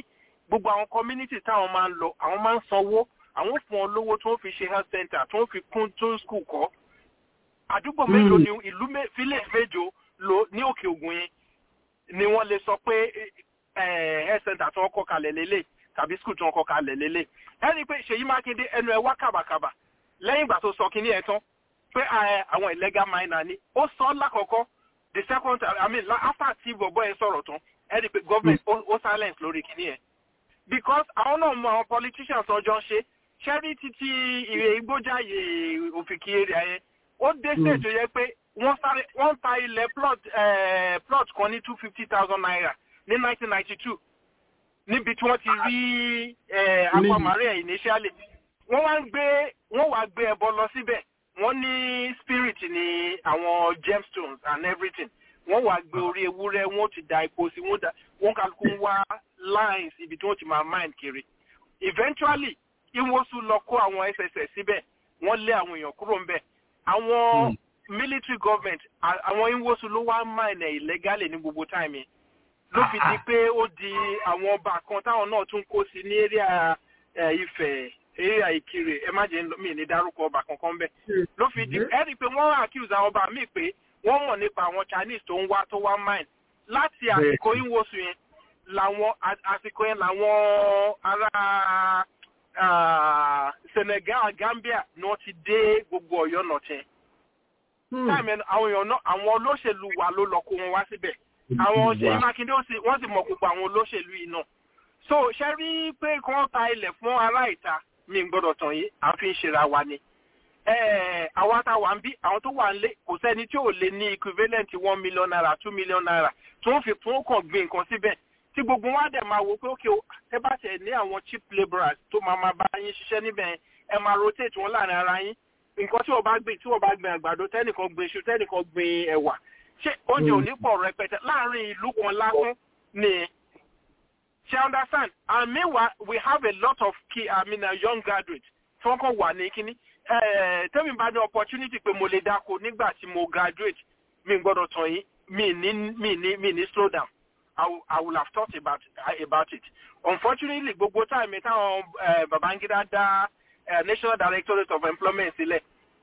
I: gbogbo àwọn community táwọn máa ń lọ àwọn máa ń sanwó àwọn fún ọ lówó tó ń fi ṣe health center tó ń fi kún tó school kọ́ àdúgbò mélòó ni ìlú village méjò lò ní òkè ògùn yẹn ni wọ́n lè sọ pé health center tó ń kọ́ kalẹ̀ lélẹ̀ tàbí school tó ń kọ́ kalẹ̀ lélẹ̀ ẹni pé ṣèyí mákindé ẹnu ẹ wá kàbàkàbà lẹ́yìn ìgbà tó sọ kínní ẹ̀ tán pé àwọn illegal miner ni ó sọ lákọ̀ọ́kọ́ the second time i mean after tí bọ̀bọ̀ ẹ sọ̀rọ̀ tán ẹni pé government ó silence lórí kínní ẹ̀ because àwọn náà mọ àwọn politicians ọjọ́ ń ṣe ṣẹ́rí títí ìrè igbójáyè òfìkì area yẹn ó dé stage tó yẹ pé wọ́n sáré wọ́n ta ilẹ̀ plot plot kan ní two fifty thousand naira ní nineteen ninety two níbi tí wọ́n ti rí aquamarine initially wọ́n wá ń gbé wọ́n wá gbé ẹbọ lọ síbẹ̀ wọ́n ní spirit ní àwọn gemstones and everything wọ́n wá gbé orí ewúrẹ́ wọ́n ti da epo sí wọ́n da wọ́n kálukú ń wá lines ibi tí wọ́n ti máa mine kiri eventually ìwọ́sùn lọ kó àwọn sss síbẹ̀ wọ́n lé àwọn èèyàn kúrò ńbẹ̀ àwọn military government àwọn ìwọ́sùn ló wá mine illegally ní gbogbo time yẹn ló fi di pé ó di àwọn ọba kan táwọn náà tún kó sí ní area Ifẹ̀ area Ìkirè ẹ má jẹ́ mi ní dárúkọ ọba kankan bẹ́ẹ̀ ló fi di ẹ rí i pé wọ́n accuse àwọn ọba míì pé wọ́n mọ̀ nípa àwọn Chinese tó ń wá tó wá mine láti àsìkò ìwọ́sùn yẹn làwọn àsìkò yẹn làwọn ará Senegal Gambia ni wọ́n ti dé gbogbo Ọ̀yọ́ nọ̀tẹ̀. táìmù àwọn èèyàn náà àwọn olóṣèlú wa ló lọ kó wọn wá síbẹ̀ àwọn Ṣèyí Mákindé wọ́n sì mọ̀ gbogbo àwọn olóṣèlú yìí náà. so ṣe rí pé kí wọ́n ta ilẹ̀ fún ará ìta mi gbọ́dọ̀ tàn yín àfi ń ṣera wa ni. àwa tá a wà ń bí àwọn tó wà ń lé kò sẹ́ni tí ò lè ní equivalent one million naira two million naira tó ń fi fún kàn gbé nǹkan síbẹ̀ tí gbogbo wa dẹ̀ máa wò pé ókè ẹ bá tẹ̀ ní àwọn cheap labourers tó máa máa bá yín ṣiṣẹ́ níbẹ̀ ẹ máa rotate wọn láàrin ara yín nǹkan tí wọ́n bá gbìn tí wọ́n bá gbìn àgbàdo tẹ́nìkan gbìn iṣu tẹ́nìkan gbìn ẹ̀wà ṣé oúnjẹ ò ní pọ̀ rẹpẹtẹ láàrin ìlú kan lásán ni ṣe understand and meanwhile we have a lot of key I mean, uh, young graduates tí wọ́n kàn wà ní kínní tẹ́mi bá ní opportunity pé mo lè dáko nígbà tí mo graduate mi gbọ́dọ̀ tàn yín mi ní mi ní mi ní slow down. I, I would have thought about about it. Unfortunately, gbogbo time táwọn uh, Babangida dá uh, National Directorate of Employment sílẹ̀.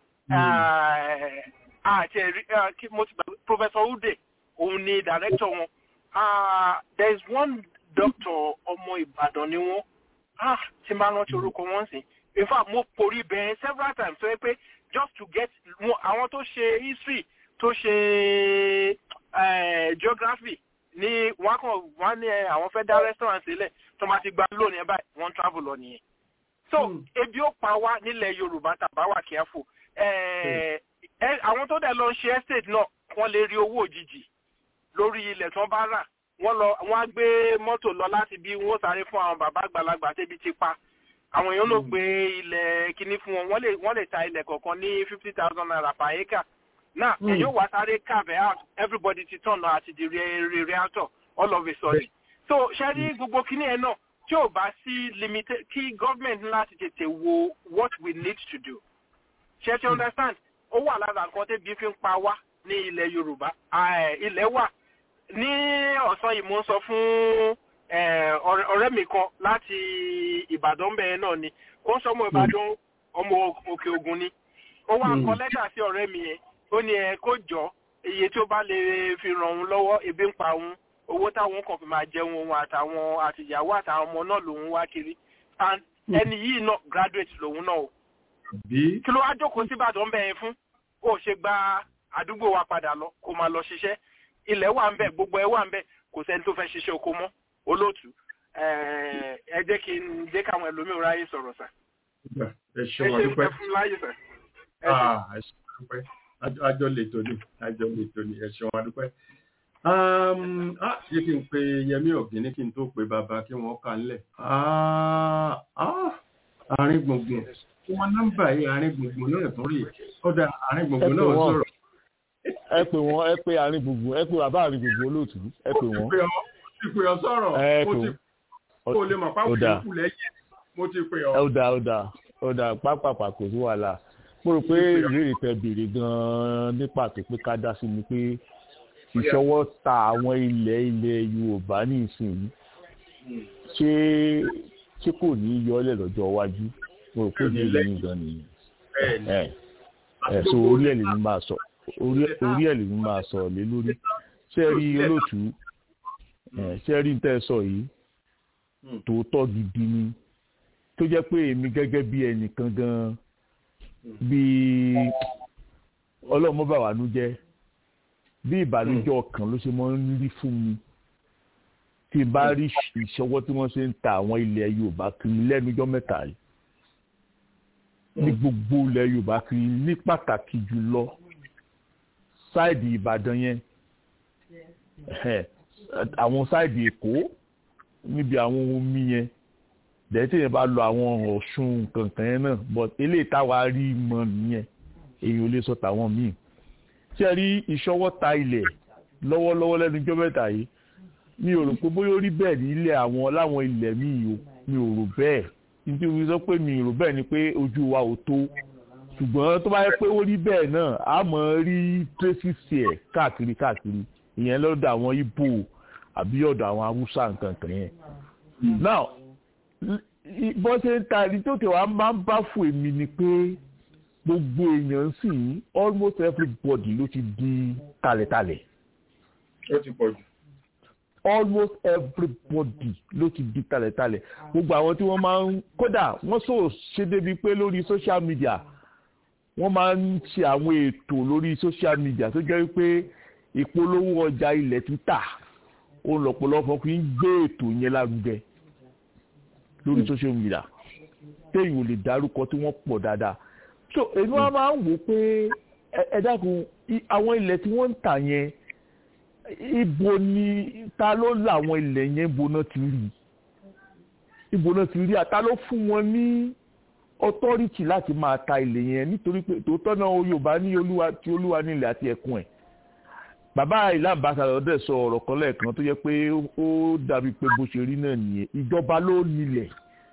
I: Àti Professor Ude, òun ni director wọn. Uh, there is one doctor ọmọ Ìbàdàn ni wọ́n. Ah, tí máa rántí orúkọ wọn sí. In fact, mo porí bẹ́ẹ̀ several times tó yẹ pé just to get àwọn tó ṣe history tó ṣe geography ní wọn kàn wọn ní àwọn fẹ́ dá restaurant sílẹ̀ tó máa ti gba lónìí ẹ báyìí wọ́n travel lọ nìyẹn. so ebi ó pa wá nílẹ̀ yorùbá tàbá wà kíáfò àwọn tó dẹ̀ lọ ń ṣe estate náà wọ́n lè rí owó òjijì lórí ilẹ̀ tí wọ́n bá rà wọ́n lọ wọ́n á gbé mọ́tò lọ láti bí wọ́n sáré fún àwọn bàbá àgbàlagbà tẹ́bi ti pa àwọn èèyàn ló gbé ilẹ̀ kíní fún wọn wọ́n lè ta ilẹ̀ kọ̀ọ̀kan ní fifty thousand naira per acre now mm. èyí wà sáré carve out everybody ti tọ̀nà àti di re realtor all of a sudden so ṣe rí gbogbo kíní ẹ náà tí ò bá sí limited kí government láti tètè wo what we need to do ṣe ti understand ó wà lára nǹkan tẹ́bi fi ń pa wá ní ilẹ̀ yorùbá ilẹ̀ wà ní ọ̀sán yìí mo ń sọ fún ọ̀rẹ́ mi kan láti ìbàdàn bẹ́ẹ̀ náà ni ó ń sọ ọmọ ìbàdàn ọmọ òkè ògùn ni ó wá kọ lẹ́tà sí ọ̀rẹ́ mi yẹn ó ní ẹ kó jọ iye tí ó bá lè fi ràn òun lọ́wọ́ ebi ń pa òun owó táwọn kan fi máa jẹun òun àtàwọn àtìyàwó àtàwọn ọmọ náà lòun wá kiri and ẹni yìí náà graduate lòun náà o. kí ló wá jókòó sí ìbàdàn bẹ́ẹ̀ fún ó ṣe gba àdúgbò wa padà lọ kó máa lọ ṣiṣẹ́ ilẹ̀ wà ń bẹ̀ gbogbo ẹ̀ wà ń bẹ̀ kò sẹ́ni tó fẹ́ ṣiṣẹ́ oko mọ́ olóòtú ẹ jẹ́ kí n jẹ́ káwọn ẹlòmíràn ráyè sọ̀rọ̀ sà.
C: ẹ ṣe wọn dúpẹ́
I: ẹ fún láyè sà.
C: ẹ ṣe wọn dúpẹ́ àjọ lè tòní àjọ lè tòní ẹ ṣe wọn dúpẹ́. yé kí n pe Yẹmí Ọ̀gíní kí n tó pe bàbá kí wọ́n kà ńlẹ̀. àárín gbùngbùn wọn nọ́mbà yìí àárín gbùngbùn náà tún rí kódà àárín gbùngbùn náà sọ̀rọ̀.
J: ẹ pè wọn ẹ pè àárín gbùngbùn ẹ pè bàbá àárín gbùngbùn olóòtú ẹ pè wọn.
C: ti pè ọ sọ̀rọ̀ mo ti kó o lè mọ̀ pápá ìkú lẹ́yìn mo ti pè ọ.
J: ó dà ó dà ó dà pápápá kò sí wàhálà mo rò pé ìbéèrè tẹ béèrè gan-an ní pàtó pé ká dá sí ni pé ìṣọwọ́ ta àwọn ilẹ̀ ilẹ̀ Yorùbá ní ìsinyìí ṣé ṣé kò ní í yọ ọ́lẹ̀ lọ́jọ́ iwájú mo rò pé ní ìlú yìí gan nìyẹn ẹ ẹ so orí ẹ̀ lèmi máa sọ orí orí ẹ̀ lèmi máa sọ lé lórí ṣé rí olóòtú ẹ ṣé rí tẹ́ ẹ sọ yìí tòótọ́ gidi ni tó jẹ́ pé èmi gẹ́gẹ́ bí ẹnìkan gan bí ọlọ́mọ bá wà nú jẹ́ bí ìbànújẹ́ ọkàn ló ṣe máa ń rí fún mi tí n bá rí ìṣọwọ́ tí wọ́n ṣe ń ta àwọn ilẹ̀ yorùbá kiri lẹ́nujọ́ mẹ́ta yìí ní gbogbo ilẹ̀ yorùbá kiri ní pàtàkì jùlọ sáìdì ìbàdàn yẹn àwọn sáìdì èkó níbi àwọn omi yẹn dẹ́tí yẹn bá lọ àwọn ọ̀ṣun kankan yẹn náà but eléyìí táwa rí mọ nìyẹn èyàn ò lè sọ tàwọn míì ṣe rí ìṣọwọ́ ta ilẹ̀ lọ́wọ́lọ́wọ́ lẹ́nujọ́ mẹ́ta yìí mi ò rò pé bóyá ó rí bẹ́ẹ̀ ní ilẹ̀ àwọn láwọn ilẹ̀ míì o mi ò rò bẹ́ẹ̀ nítorí mi sọ pé mi ò rò bẹ́ẹ̀ ni pé ojú wa ò tó ṣùgbọ́n tó bá yẹ pé ó rí bẹ́ẹ̀ náà a mọ̀ rí tracy ẹ̀ káàkiri káàkiri ìyẹn lọ́dọ̀ àwọn ibo àbí ọ̀dọ̀ àwọn haúsá nǹkan kan yẹn. now bọ́n ṣe ń ta ẹni tó tẹ̀wá máa ń bá fún èmi ni pé gbogbo èèyàn sì ń almost everybody ló ti di talẹ̀talẹ̀.
C: ó ti pọ̀ jù
J: almost everybody ló ti di talẹ̀talẹ̀ gbogbo àwọn tí wọ́n máa ń kódà wọ́n sọ ṣe débi pé lórí social media wọ́n máa ń ṣe àwọn ètò lórí social media tó jẹ́ pé ìpolówó ọjà ilẹ̀ títà ó lọ́pọ̀lọpọ̀ fi ń gbé ètò yẹn lárugẹ lórí social media téèyàn ò lè dárúkọ tí wọ́n pọ̀ dáadáa so èmi wọn máa ń wò pé ẹ dákun àwọn ilẹ̀ tí wọ́n ń tà yẹn ibo ni ta ló làwọn ilẹ̀ yẹn ibo náà ti rí ibo náà ti rí àta ló fún wọn ní authority láti máa ta ilẹ̀ yẹn nítorí pé tòótọ́ náà yorùbá ní olúwa tí olúwa nílẹ̀ àti ẹ̀kún ẹ̀ bàbá ìlà àbáṣà dẹ̀ sọ ọ̀rọ̀ kan lẹ́ẹ̀kan tó yẹ pé ó dàbí pé bó ṣe rí náà nìyẹn ìjọba ló nílẹ̀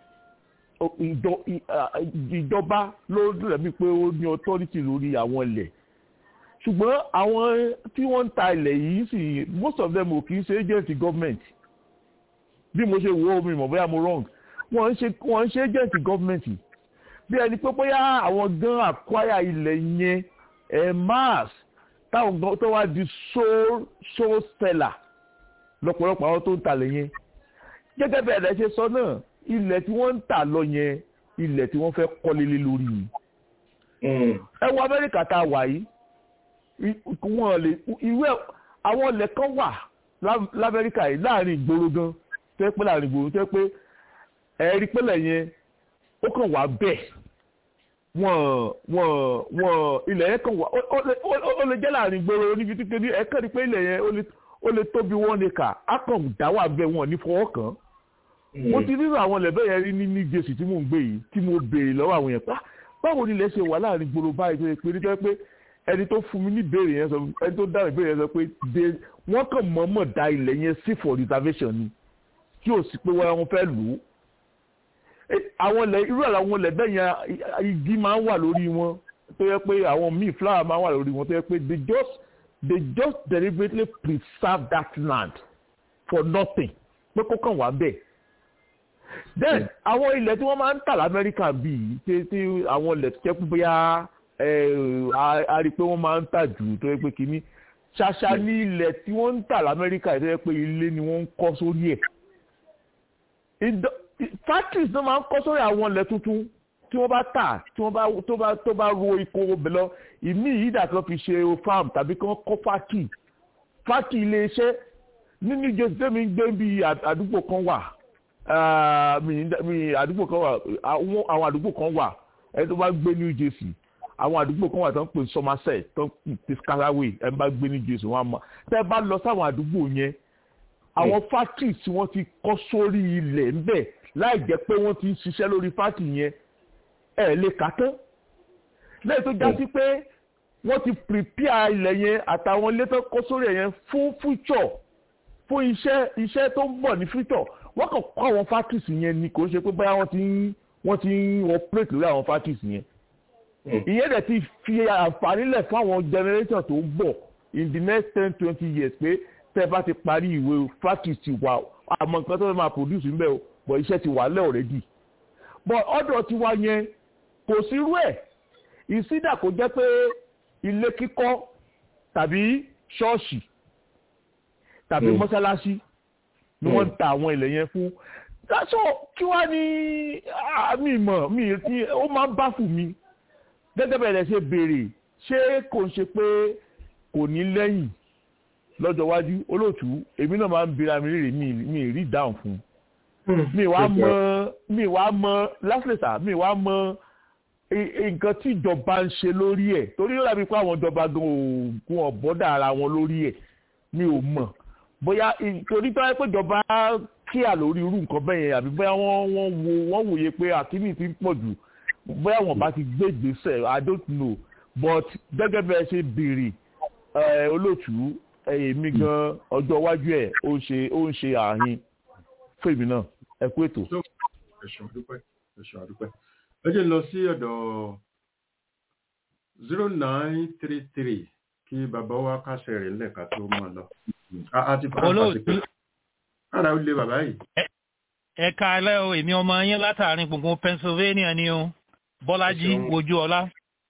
J: ìjọba ló dàbí pé ó ní authority lórí àwọn ilẹ̀ ṣùgbọ́n àwọn tí wọ́n ń ta ilẹ̀ yìí sì most of them ò kì í ṣe agent government bí mo ṣe wo omi mọ̀ bóyá mo wrong wọ́n ń ṣe wọ́n ń ṣe agent government bí ẹni pé bóyá àwọn gan acquire ilẹ̀ yẹn ẹ̀ mass táwọn gan tó wá di sole sole seller lọ́pọ̀lọpọ̀ àwọn tó ń talẹ̀ yẹn gẹ́gẹ́ bẹ́ẹ̀ lẹ́ ṣe sọ náà ilẹ̀ tí wọ́n ń tà lọ yẹn ilẹ̀ tí wọ́n fẹ́ kọ́lé lé lórí yìí ẹ wo Amẹ́ríkà tá a wà yìí wọn lè ìwé àwọn ilẹ̀ kan wà lamẹ́ríkà yìí láàrin ìgboro gan tó yẹ pé láàrin ìgboro tó yẹ pé ẹ̀rí pẹ́lẹ̀ yẹn ó kàn wá bẹ́ẹ̀ wọ́n wọ́n wọ́n ilẹ̀ yẹn kàn wá ó lè jẹ́ láàrin ìgboro níbi tí kéde ẹ̀ kàn ní pé ilẹ̀ yẹn ó lè tóbi one acre á kàn dá wà bẹ́ẹ̀ wọ́n ní fọwọ́ kàn mo ti rírọ àwọn ilẹ̀ bẹ́ẹ̀ yẹn rí ní ní jésù tí mò ń gbé yìí tí mo béèrè lọ́wọ́ àwọn yẹn pa báwo ni ilẹ̀ ṣe wà láàrin ìgboro báyìí tó yẹ pé nítorí pé ẹni tó fún mi ní ìbéèrè yẹn sọ ẹni tó dáhùn ìbéèrè yẹn sọ pé de wọ́n kàn mọ̀ọ́mọ̀ da ilẹ̀ yẹn sí for reservation ni tí ò sí pé wọ́n fẹ́ lù ú. àwọn ilẹ̀ irú àwọn ilẹ̀ bẹ́ẹ̀ yẹn igi máa ń wà lórí wọn tó yẹ pé àwọn míì flower máa ń wà lórí wọn tó yẹ pé they just they just deliberately preserve that land for nothing pé kó kàn wá bẹ́ẹ̀. then àwọn ilẹ̀ tí wọ́n máa ń tà lamẹ́ríkà bíi tí àwọn ilẹ̀ tó jẹ́ pé bóyá a rí i pé wọ́n máa ń tà jù tó yẹ pé kínní ṣàṣà ní ilẹ̀ tí wọ́n ń tà lamẹ́ríkà tó yẹ pé ilé ni wọ́n ń kọ́ sórí ẹ̀. factories náà máa ń kọ́ sórí àwọn ilẹ̀ tuntun tí wọ́n bá tà tí wọ́n bá tó bá tó bá ro ikó ọbẹ̀ lọ ìmí yìí dà kan fi ṣe farm tàbí kan kọ́ factory factory ilé iṣẹ́ nínú ìjọsìn tẹ́mi ń gbé bí àdúgbò kan wà àdúgbò kan wà àwọn àdúgbò kan wà ẹni tó bá gbé New Jersey àwọn àdúgbò kan wà tó ń pè Somerset tó ń pè Piscataway ẹ bá gbé ní Jésù wọn mọ tẹ bá lọ sáwọn àdúgbò yẹn àwọn factory tí wọ́n ti kọ́ sórí ilẹ̀ ńbẹ̀ láì jẹ́ pé wọ́n ti ń ṣiṣẹ́ lórí factory yẹn ẹ lè kà tán lẹ́yìn tó já sí pé wọ́n ti prepare ilẹ̀ yẹn àtàwọn ilé tó kọ́ sórí ẹ̀ yẹn fún future fún iṣẹ́ iṣẹ́ tó ń bọ̀ ní future wọ́n kàn kọ́ àwọn factories yẹn ni kò ṣe pé báyà wọ́n ti ń wọ́n ti ń operate lórí àwọn factories yẹn ìyẹn dẹ̀ ti fi àǹfààní lẹ̀ fún àwọn generation tó ń bọ̀ in the next ten twenty years pé tẹ́ ẹ bá ti parí ìwé factory ti wà àmọ́ nǹkan tó fẹ́ máa produce ń bẹ̀ o bọ̀ iṣẹ́ ti wà lẹ́ already but ọ̀dọ̀ tiwa yẹn kò sí irú ẹ̀ ìsídà kò jẹ́ pé ilé kíkọ́ tàbí ṣọ́ọ̀ṣì tàbí mọ́ṣáláṣí ni wọ́n ń ta àwọn ilẹ̀ yẹn fún so kí wá ní mi mọ̀ mi ti ó máa ń bá fún mi gẹ́gẹ́ bẹ̀rẹ̀ ṣe béèrè ṣé kò ń ṣe pé kò ní lẹ́yìn lọ́jọ́ iwájú olóòtú èmi náà máa ń bira mi rírì mi rí dáhùn fún mi wá mọ mi wá mọ lásìlẹsà mi wá mọ nǹkan tí ìjọba ń ṣe lórí ẹ̀ torí ó dàbí pé àwọn ìjọba gan òògùn ọ̀bọ́dà ara wọn lórí ẹ̀ mi ò mọ̀ bóyá torí tó yẹ pé ìjọba kíà lórí irú nǹkan bẹ́ẹ̀ yẹn àbí bóyá wọ́n wọ́n wo wọ́n wòye pé àkíní ti ń pọ̀ jù bóyá wọ́n bá ti gbé ìgbésẹ̀ i don't know but gẹ́gẹ́ bẹ́ẹ̀ ṣe béèrè olóòtú èmi gan ọjọ́ iwájú ẹ̀ ó ń ṣe ó ń ṣe ààhin fún èmi náà ẹ kú ètò.
C: ẹ̀sùn àdúpẹ́ ẹ̀sùn àdúpẹ́ ẹ jẹ́ lọ sí ọ̀dọ̀ zero nine three three kí bàbá wa kásẹ̀ rẹ̀ lẹ́ka tó mọ̀ lọ. a ti fara pàṣẹ pé kára ó lé bàbá yìí.
K: ẹ káalẹ́ o èmi ọmọ yín látàrin gbùngbùn Pennsylvania ni o Bọ́lájí ojú ọlá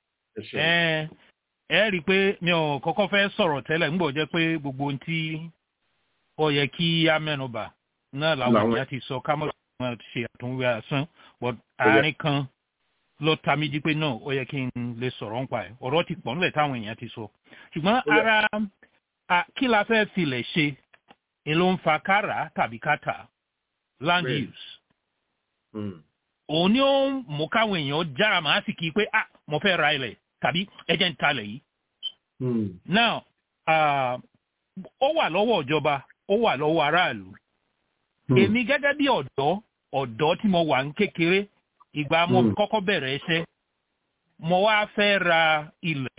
K: ẹ rí i pé mi ò kọ́kọ́ fẹ́ sọ̀rọ̀ tẹ́lẹ̀ ńgbọ́ jẹ́ pé gbogbo ohun tí ó yẹ kí á mẹ́nubà náà làwọn èèyàn ti sọ ká mọ̀ ṣe àtúnwé asán but àárín kan ló ta mí jí pé náà ó yẹ kí n lè sọ̀rọ̀ nípa ẹ̀ ọ̀rọ̀ ti pọ̀ nílẹ̀ táwọn èèyàn ti sọ ṣùgbọ́n ara kí la fẹ́ filẹ̀ ṣe ni ló ń fa kára tàbí kátà land use òun ni ó ń mú káwọn èèyàn jára màá sì kí i pé ah mo fẹ́ ra ilẹ̀ tàbí ẹjẹ́ ń talẹ̀ yìí. now ó wà lọ́wọ́ ìjọba ó wà lọ́wọ́ aráàlú. èmi gẹ́gẹ́ bí ọ̀dọ́ ọ̀dọ́ tí mo wà ń kékeré ìgbà mo kọ́kọ́ bẹ̀rẹ̀ ẹsẹ̀ mo wá fẹ́ ra ilẹ̀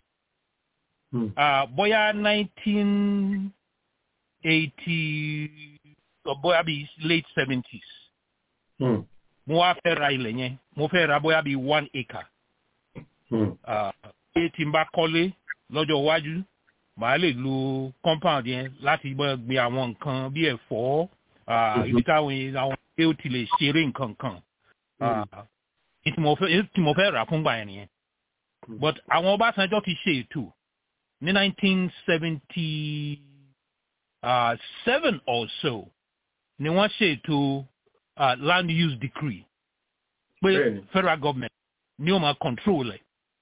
K: bóyá nineteen eighty bóyá bíi late seventies mo wá fẹ́ ra ilẹ̀ yẹn mo fẹ́ ra bóyá bíi one acre pé tí n bá kọ́lé lọ́jọ́ iwájú màá lè lo compound yẹn láti gbé àwọn nǹkan bí ẹ̀fọ́ ibi táwọn àwọn pé ó ti lè ṣeré nǹkan kan tí mo fẹ́ rà fúngbà yẹn nìyẹn but àwọn Ọbásanjọ́ ti ṣe ètò ní nineteen seventy seven or so ni wọ́n ṣètò land use decree pé federal government ni ó máa control ẹ̀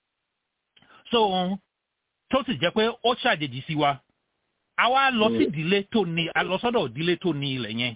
K: so tó sì jẹ́ pé ó ṣàjèjì sí wa a wá lọ sí ìdílé tó ní a lọ sọ́dọ̀ ìdílé tó ní ilẹ̀ yẹn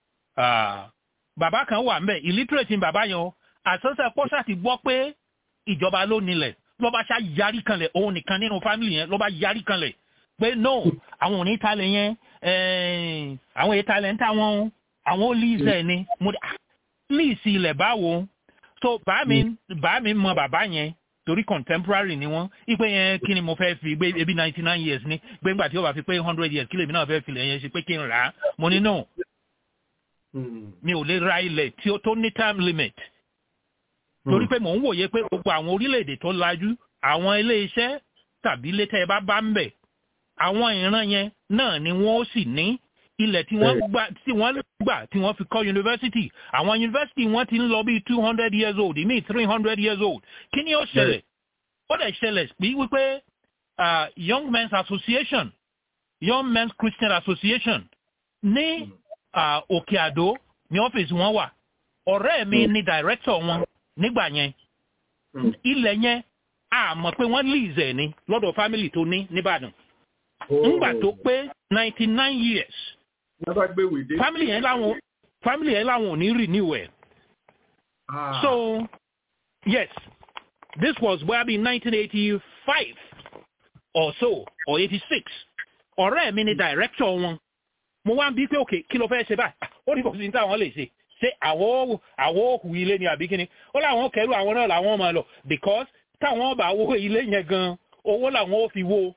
K: bàbá kan wà ńbẹ̀ illiterate ni bàbá yẹn o àṣọṣe pọ́ṣà ti gbọ́ pé ìjọba ló nílẹ̀ ló bá ṣá yarí kanlẹ̀ òun nìkan nínú family yẹn ló bá yarí kanlẹ̀ pé no àwọn ò ní talẹ̀ yẹn àwọn èyí talẹ̀ ń tà wọ́n àwọn ó líìsẹ̀ ni mo dé líìsì ilẹ̀ báwo so bàá mi bàá mi mọ bàbá yẹn torí contemporary ni wọn ipe yẹn kí ni mo fẹ́ fi gbé ebi ninety nine years ni gbé ńgbà tí ó bá fi pé hundred years kí lèmi náà fẹ́ fi lẹ̀ yẹn ṣe pé kí n rà á mo ní no mi ò lè ra ilẹ̀ tí ó tó ní time limit torí pé mò ń wòye pé gbogbo àwọn orílẹ̀-èdè tó lajú àwọn ilé iṣẹ́ tàbí ilé tẹ́ ẹ bá bá ń bẹ̀ àwọn ìran yẹn náà ni wọ́n ó sì ní ilẹ̀ tí wọ́n gbà tí wọ́n gbà tí wọ́n fi kọ́ yunifásitì àwọn yunifásitì wọ́n ti ń lọ bí two hundred years old ìmí three hundred years old kí ni ó ṣẹlẹ̀ ó dẹ̀ ṣẹlẹ̀ bí wípé young men's association young men's christian association ní òkè àdó ní ọ́fíìsì wọn wà ọ̀rẹ́ mi ni director wọn nígbà yẹn ilẹ̀ yẹn a mọ̀ pé wọ́n lease ẹ̀ ní lọ́dọ̀ family tó ní nìbàdàn ńgbà tó pé ninety nine years family yẹn láwọn family yẹn láwọn ò ní renew ẹ̀ so yes this was bóyá bí nineteen eighty five or so or eighty six ọ̀rẹ́ mi ni director wọn mo wá ń bí pé òkè kí ló fẹ́ ṣe báyìí ó ní kò sí ní táwọn lè ṣe ṣé àwọ̀ àwọ̀ òkú ilé ni àbí kíni ó láwọn kẹrù àwọn náà làwọn máa lọ because táwọn bá wó ilé yẹn gan owó làwọn ó fi wó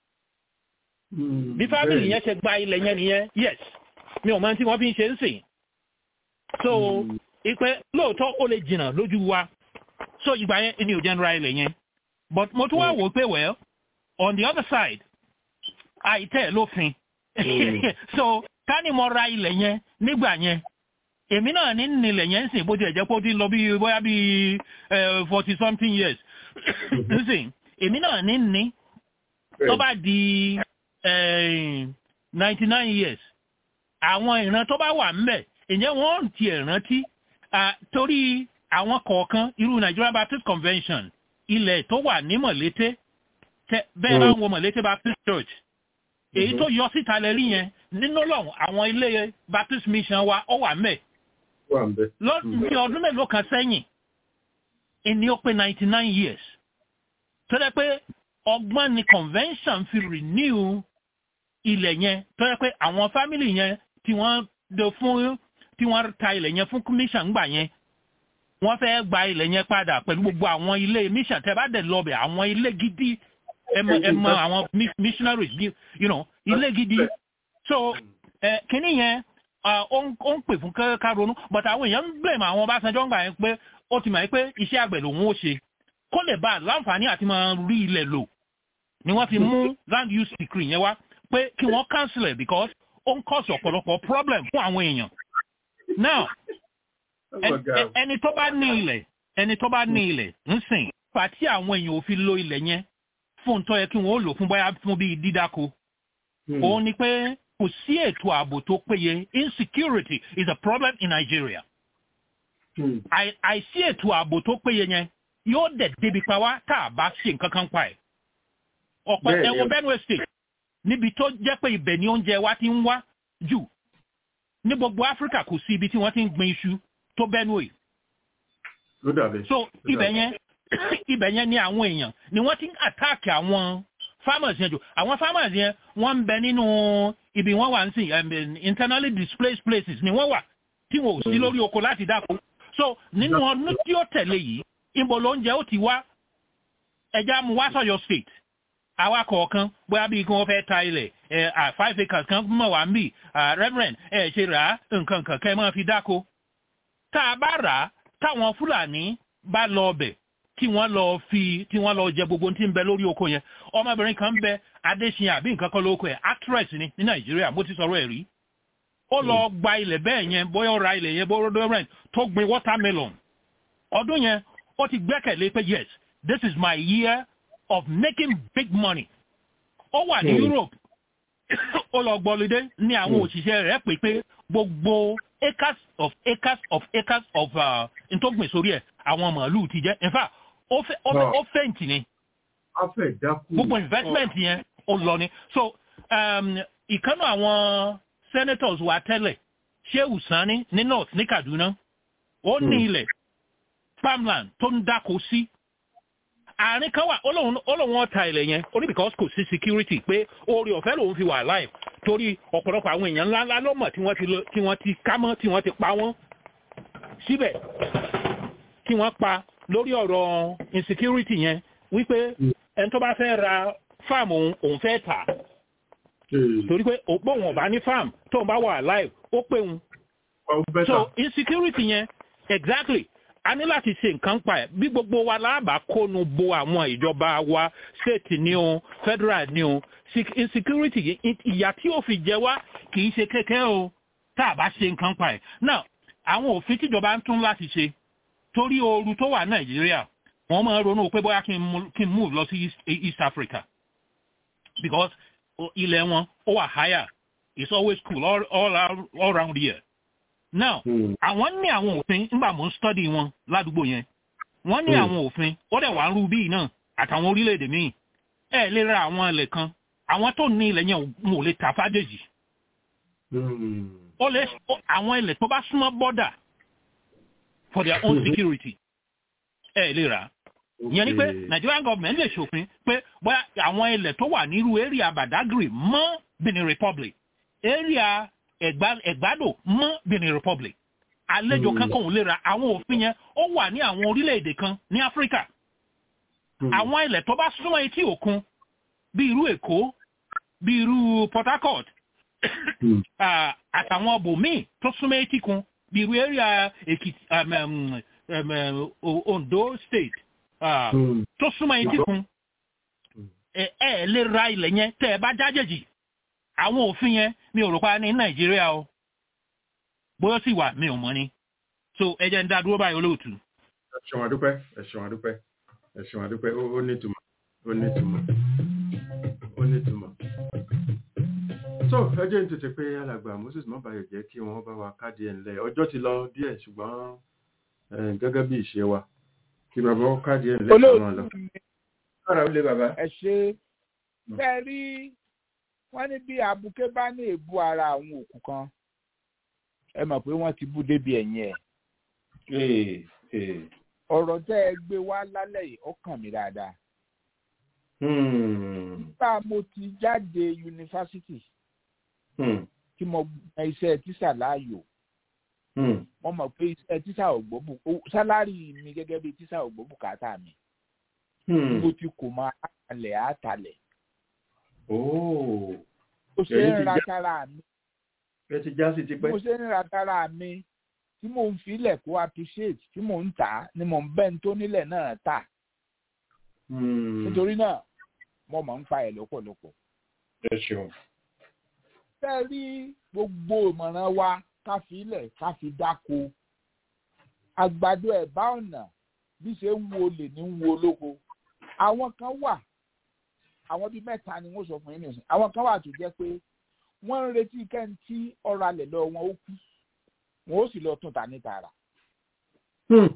K: bí family yẹn ṣe gba ilẹ̀ yẹn nìyẹn yes mi ò mọ tí wọ́n fi ń ṣe ń sìn so ìpè lóòótọ́ ó lè jìnnà lójú wa so ìgbà yẹn ni ò jẹ́ ń ra ilẹ̀ yẹn but mo tún wá wò pé well on the other side àìtẹ́ lófin so ká ní mo ra ilẹ̀ yẹn nígbà yẹn èmi náà ní nílẹ̀ yẹn ń sìn bó tilẹ̀ jẹ́ pé ó ti lọ bí bóyá bí forty something years ń sìn èmi náà ní ní tó bá di ninety nine years àwọn ìran tó bá wà ńbẹ̀ ìyẹn wọ́n ti ẹ̀ rántí torí àwọn kọ̀ọ̀kan irú Nigeria Baptist Convention ilẹ̀ tó wà ní Mọ̀lété bẹ́ẹ̀ bá ń wo Mọ̀lété Baptist Church èyí tó yọ síta lẹ́rí yẹn nínú lọ́hùn àwọn ilé Baptist Mission wa ó wà ńbẹ̀ lọ́dún ọdún mélòó kan sẹ́yìn ìní ó pé ninety nine years tó dẹ́ pé ọgbọ́n ni convention fi renew ilẹ̀ yẹn tó yẹ pé àwọn family yẹn tí wọ́n do fún tí wọ́n ta ilẹ̀ yẹn fún commission gbà yẹn wọ́n fẹ́ gba ilẹ̀ yẹn padà pẹ̀lú gbogbo àwọn ilé mission tẹ́ bá dẹ̀ lọ bẹ̀ àwọn ilé gidi ẹmọ ẹmọ àwọn missionaries you know ilé gidi so ẹ kínní yẹn ó ń pè fún ká ronú but àwọn èèyàn ń blame àwọn Ọbásanjọ́ gbà yẹn pé ó ti mọ̀ pé iṣẹ́ àgbẹ̀ lòun ó ṣe kó lè bá láǹfààní àti máa rí ilẹ̀ lò ni wọ́n fi mú land use decree yẹn wá pé kí wọ́n cancel it because ó ń cause ọ̀pọ̀lọpọ̀ problem fún àwọn èèyàn. now ẹni tó bá ní ilẹ̀ ẹni tó bá ní ilẹ̀ ń sìn pàtí àwọn èèyàn ò fi lo ilẹ̀ yẹn fún tó yẹ kí wọ́n ó lò fún bóyá fún bíi dídáko. òun ni pé kò sí ètò ààbò tó péye insecurity is a problem in Nigeria. àìsí ètò ààbò tó péye yẹn yóò dẹ̀ débi pa wá tá a bá ṣe nǹkan kan pa ẹ̀. ọ̀pọ̀ ẹ̀wọ̀n Benue State níbi tó jẹ́ pé ibẹ̀ ni oúnjẹ wa ti ń wá jù ní gbogbo Áfíríkà kò sí ibi tí wọ́n ti ń gbin iṣu tó Benue. so ibẹ̀ yẹn ibẹ̀ yẹn ni àwọn èèyàn ni wọ́n ti ń àtáàkì àwọn farmers yẹn jù àwọn farmers yẹn wọ́n ń bẹ nínú ibi wọ́n wà ń sìn internally displaced places ni wọ́n wà tí wọn ò sí lórí oko láti dáko so nínú ọdún tí ó tẹ̀lé yìí ibo lóúnjẹ ó ti wá ẹja mu wá sọ̀yọ́ state àwa kọ̀ọ̀kan bóyá bí kí wọ́n fẹ́ ta ilẹ̀ ẹ̀ five acres kan mọ̀ wá ń bì reverend ẹ̀ ṣe rà á nǹkan kan kẹ́ ẹ máa fi dáko. tá a bá rà á táwọn fúlàní bá lọ ọbẹ̀ tí wọ́n lọ fi tí wọ́n lọ jẹ gbogbo tí ń bẹ lórí oko yẹn ọmọbìnrin kan ń bẹ adéṣin àbí nǹkan kan lóko ẹ̀ actress ni ní nàìjíríà mo ti sọ̀rọ̀ ẹ̀ rí. ó lọ gba ilẹ̀ bẹ́ẹ̀ yẹn bóyá ó ra ilẹ̀ yẹn bóyá reverend tó gbin watermelon ọdún yẹn ó ti gbẹ́kẹ̀lé pé yes this is my year of making big money. ó wà ní Europe ó lọ gbọ́lódé ní àwọn òṣìṣẹ́ rẹ̀ pé pé gbogbo acres of acres of acres of ntọ́gbìn sórí ẹ̀ àwọn màálù ti jẹ́ in fact ó fẹ̀ǹtì ni gbogbo investment yẹn ó lọ ni so ìkànnì àwọn senators wa tẹ́lẹ̀ Shehu Sani ní north ní Kaduna ó ní ilẹ̀ farmland tó ń dáko sí àárín kan wà olóhùn ọ̀tá ilẹ̀ yẹn only because kò sí security pé oore ọ̀fẹ́ lòun fi wà live torí ọ̀pọ̀lọpọ̀ àwọn èèyàn ńláńlá ló mọ̀ tí wọ́n ti ká mọ́ tí wọ́n ti pa wọ́n síbẹ̀ tí wọ́n pa lórí ọ̀rọ̀ insecurity yẹn wípé ẹni tó bá fẹ́ ra farm òun òun fẹ́ tà torí pé òpó òun ọ̀bá ní farm tó ń bá wà live ó pé òun so insecurity yẹn exactly a ní láti ṣe nǹkan pa ẹ̀ bí gbogbo wa láàbà kónu bo àwọn ìjọba wa state ni o federal ni o insecurity ìyà tí ó fi jẹ wá kì í ṣe kékeré o tá a bá ṣe nǹkan pa ẹ̀ now àwọn òfin tíjọba ń tún láti ṣe torí ooru tó wà nàìjíríà wọ́n máa ronú pé bóyá kí n move lọ sí east africa because ilẹ̀ wọn ó wà higher it's always cool all, all, all around here now àwọn ní àwọn òfin nígbà mò ń study wọn ládùúgbò yẹn wọ́n ní àwọn òfin ó dẹ̀ wá ń rú bíi náà àtàwọn orílẹ̀-èdè míì ẹ lè ra àwọn ilẹ̀ kan àwọn tó ní ilẹ̀ yẹn wọn ò lè tà fájèjì ó lè àwọn ilẹ̀ tó bá súnmọ́ border for their own security ẹ lè rà ìyẹn ni pé Nigerian government lè ṣòfin pé bóyá àwọn ilẹ̀ tó wà nírú area Badagry mọ́ Benin Republic area ẹ̀gbádò mọ́ Benin Republic àlejò kankan ò lè ra àwọn òfin yẹn ó wà ní àwọn orílẹ̀-èdè kan ní Áfíríkà àwọn ilẹ̀ tó bá súnmọ́ etí òkun bí irú Èkó bí irú Port Harcourt àtàwọn bòmíì tó súnmọ́ etí kun bí irú area Èkìtì Ondo State tó súnmọ́ etí kun ẹ ẹ lè ra ilẹ̀ yẹn tẹ́ ẹ bá jájèjì àwọn òfin yẹn mi ò rò pa ní nàìjíríà o bóyá sì wà mi ò mọ̀ ni so ẹ jẹ́ ń dá dúró báyìí olóòtú.
C: ẹ ṣeun àdúpẹ́ ẹ ṣeun àdúpẹ́ ẹ ṣeun àdúpẹ́ ó ó nítumọ̀ ó nítumọ̀ ó nítumọ̀. so ẹ jẹ́ ń tètè pé alàgbà moses mọ́bàyọ̀ jẹ́ kí wọ́n bá wa káàdì ẹ̀ ńlẹ̀ ọjọ́ ti lọ díẹ̀ ṣùgbọ́n eh, gẹ́gẹ́ bí ìṣe wa kí bàbá ó káàdì ẹ̀ ńlẹ̀ kan náà lọ.
A: olóòtú mi
C: kára ó lé bàbá.
A: ẹ ṣe bẹ́ẹ̀ rí wọ́n ní bí abuké bá ní èébú ara àwọn òkú kan ẹ mọ̀ pé wọ́n ti bú débi ẹ̀yìn ẹ̀
C: Ee, ee.
A: ọ̀rọ̀ tẹ́ ẹ gbé wá lálẹ́ yìí ó kàn mí dáadáa.
C: Hmm,
A: nígbà mo ti jáde yunifásitì
C: hmm,
A: tí mo gba iṣẹ́ tíṣà láàyò
C: hmm.
A: mo mọ̀ pé iṣẹ́ tíṣà ò gbọ́ bù ó- sálárì mi gẹ́gẹ́ bí tíṣà ò gbọ́ bùkátà mi
C: Hmm.
A: mo ti kò máa àtàlẹ̀ àtàlẹ̀
C: Oh,
A: mo ṣe
C: Ẹ̀yin
A: ń
C: ti
A: ra
C: já-
A: tara mi
C: ẹ ti já sí tipẹ́.
A: mo ṣe ń ra tara mi tí mò ń filẹ̀ kó appreciate tí mò ń tà á ni mò ń bẹ́ẹ̀ tó nílẹ̀ náà tà
C: Hmm,
A: nítorí náà mo mọ̀ ń pa ẹ̀ lọ́pọ̀lọpọ̀.
C: ẹ ṣeun.
A: fẹ́ rí gbogbo ìmọ̀ràn wa ká fi ilẹ̀ ká fi dáko àgbàdo ẹ̀bá ọ̀nà bí ṣe ń wo olè ní ń wo olóko àwọn kan wà àwọn bíi mẹ́ta ni wọ́n sọ fún yín nìyẹn àwọn kan wà tó jẹ́ pé wọ́n ń retí kẹ́ńtì ọ̀rọ̀ alẹ̀ lọ wọn ó kú wọn ó sì lọ tún ta ní tààrà
C: Hmm,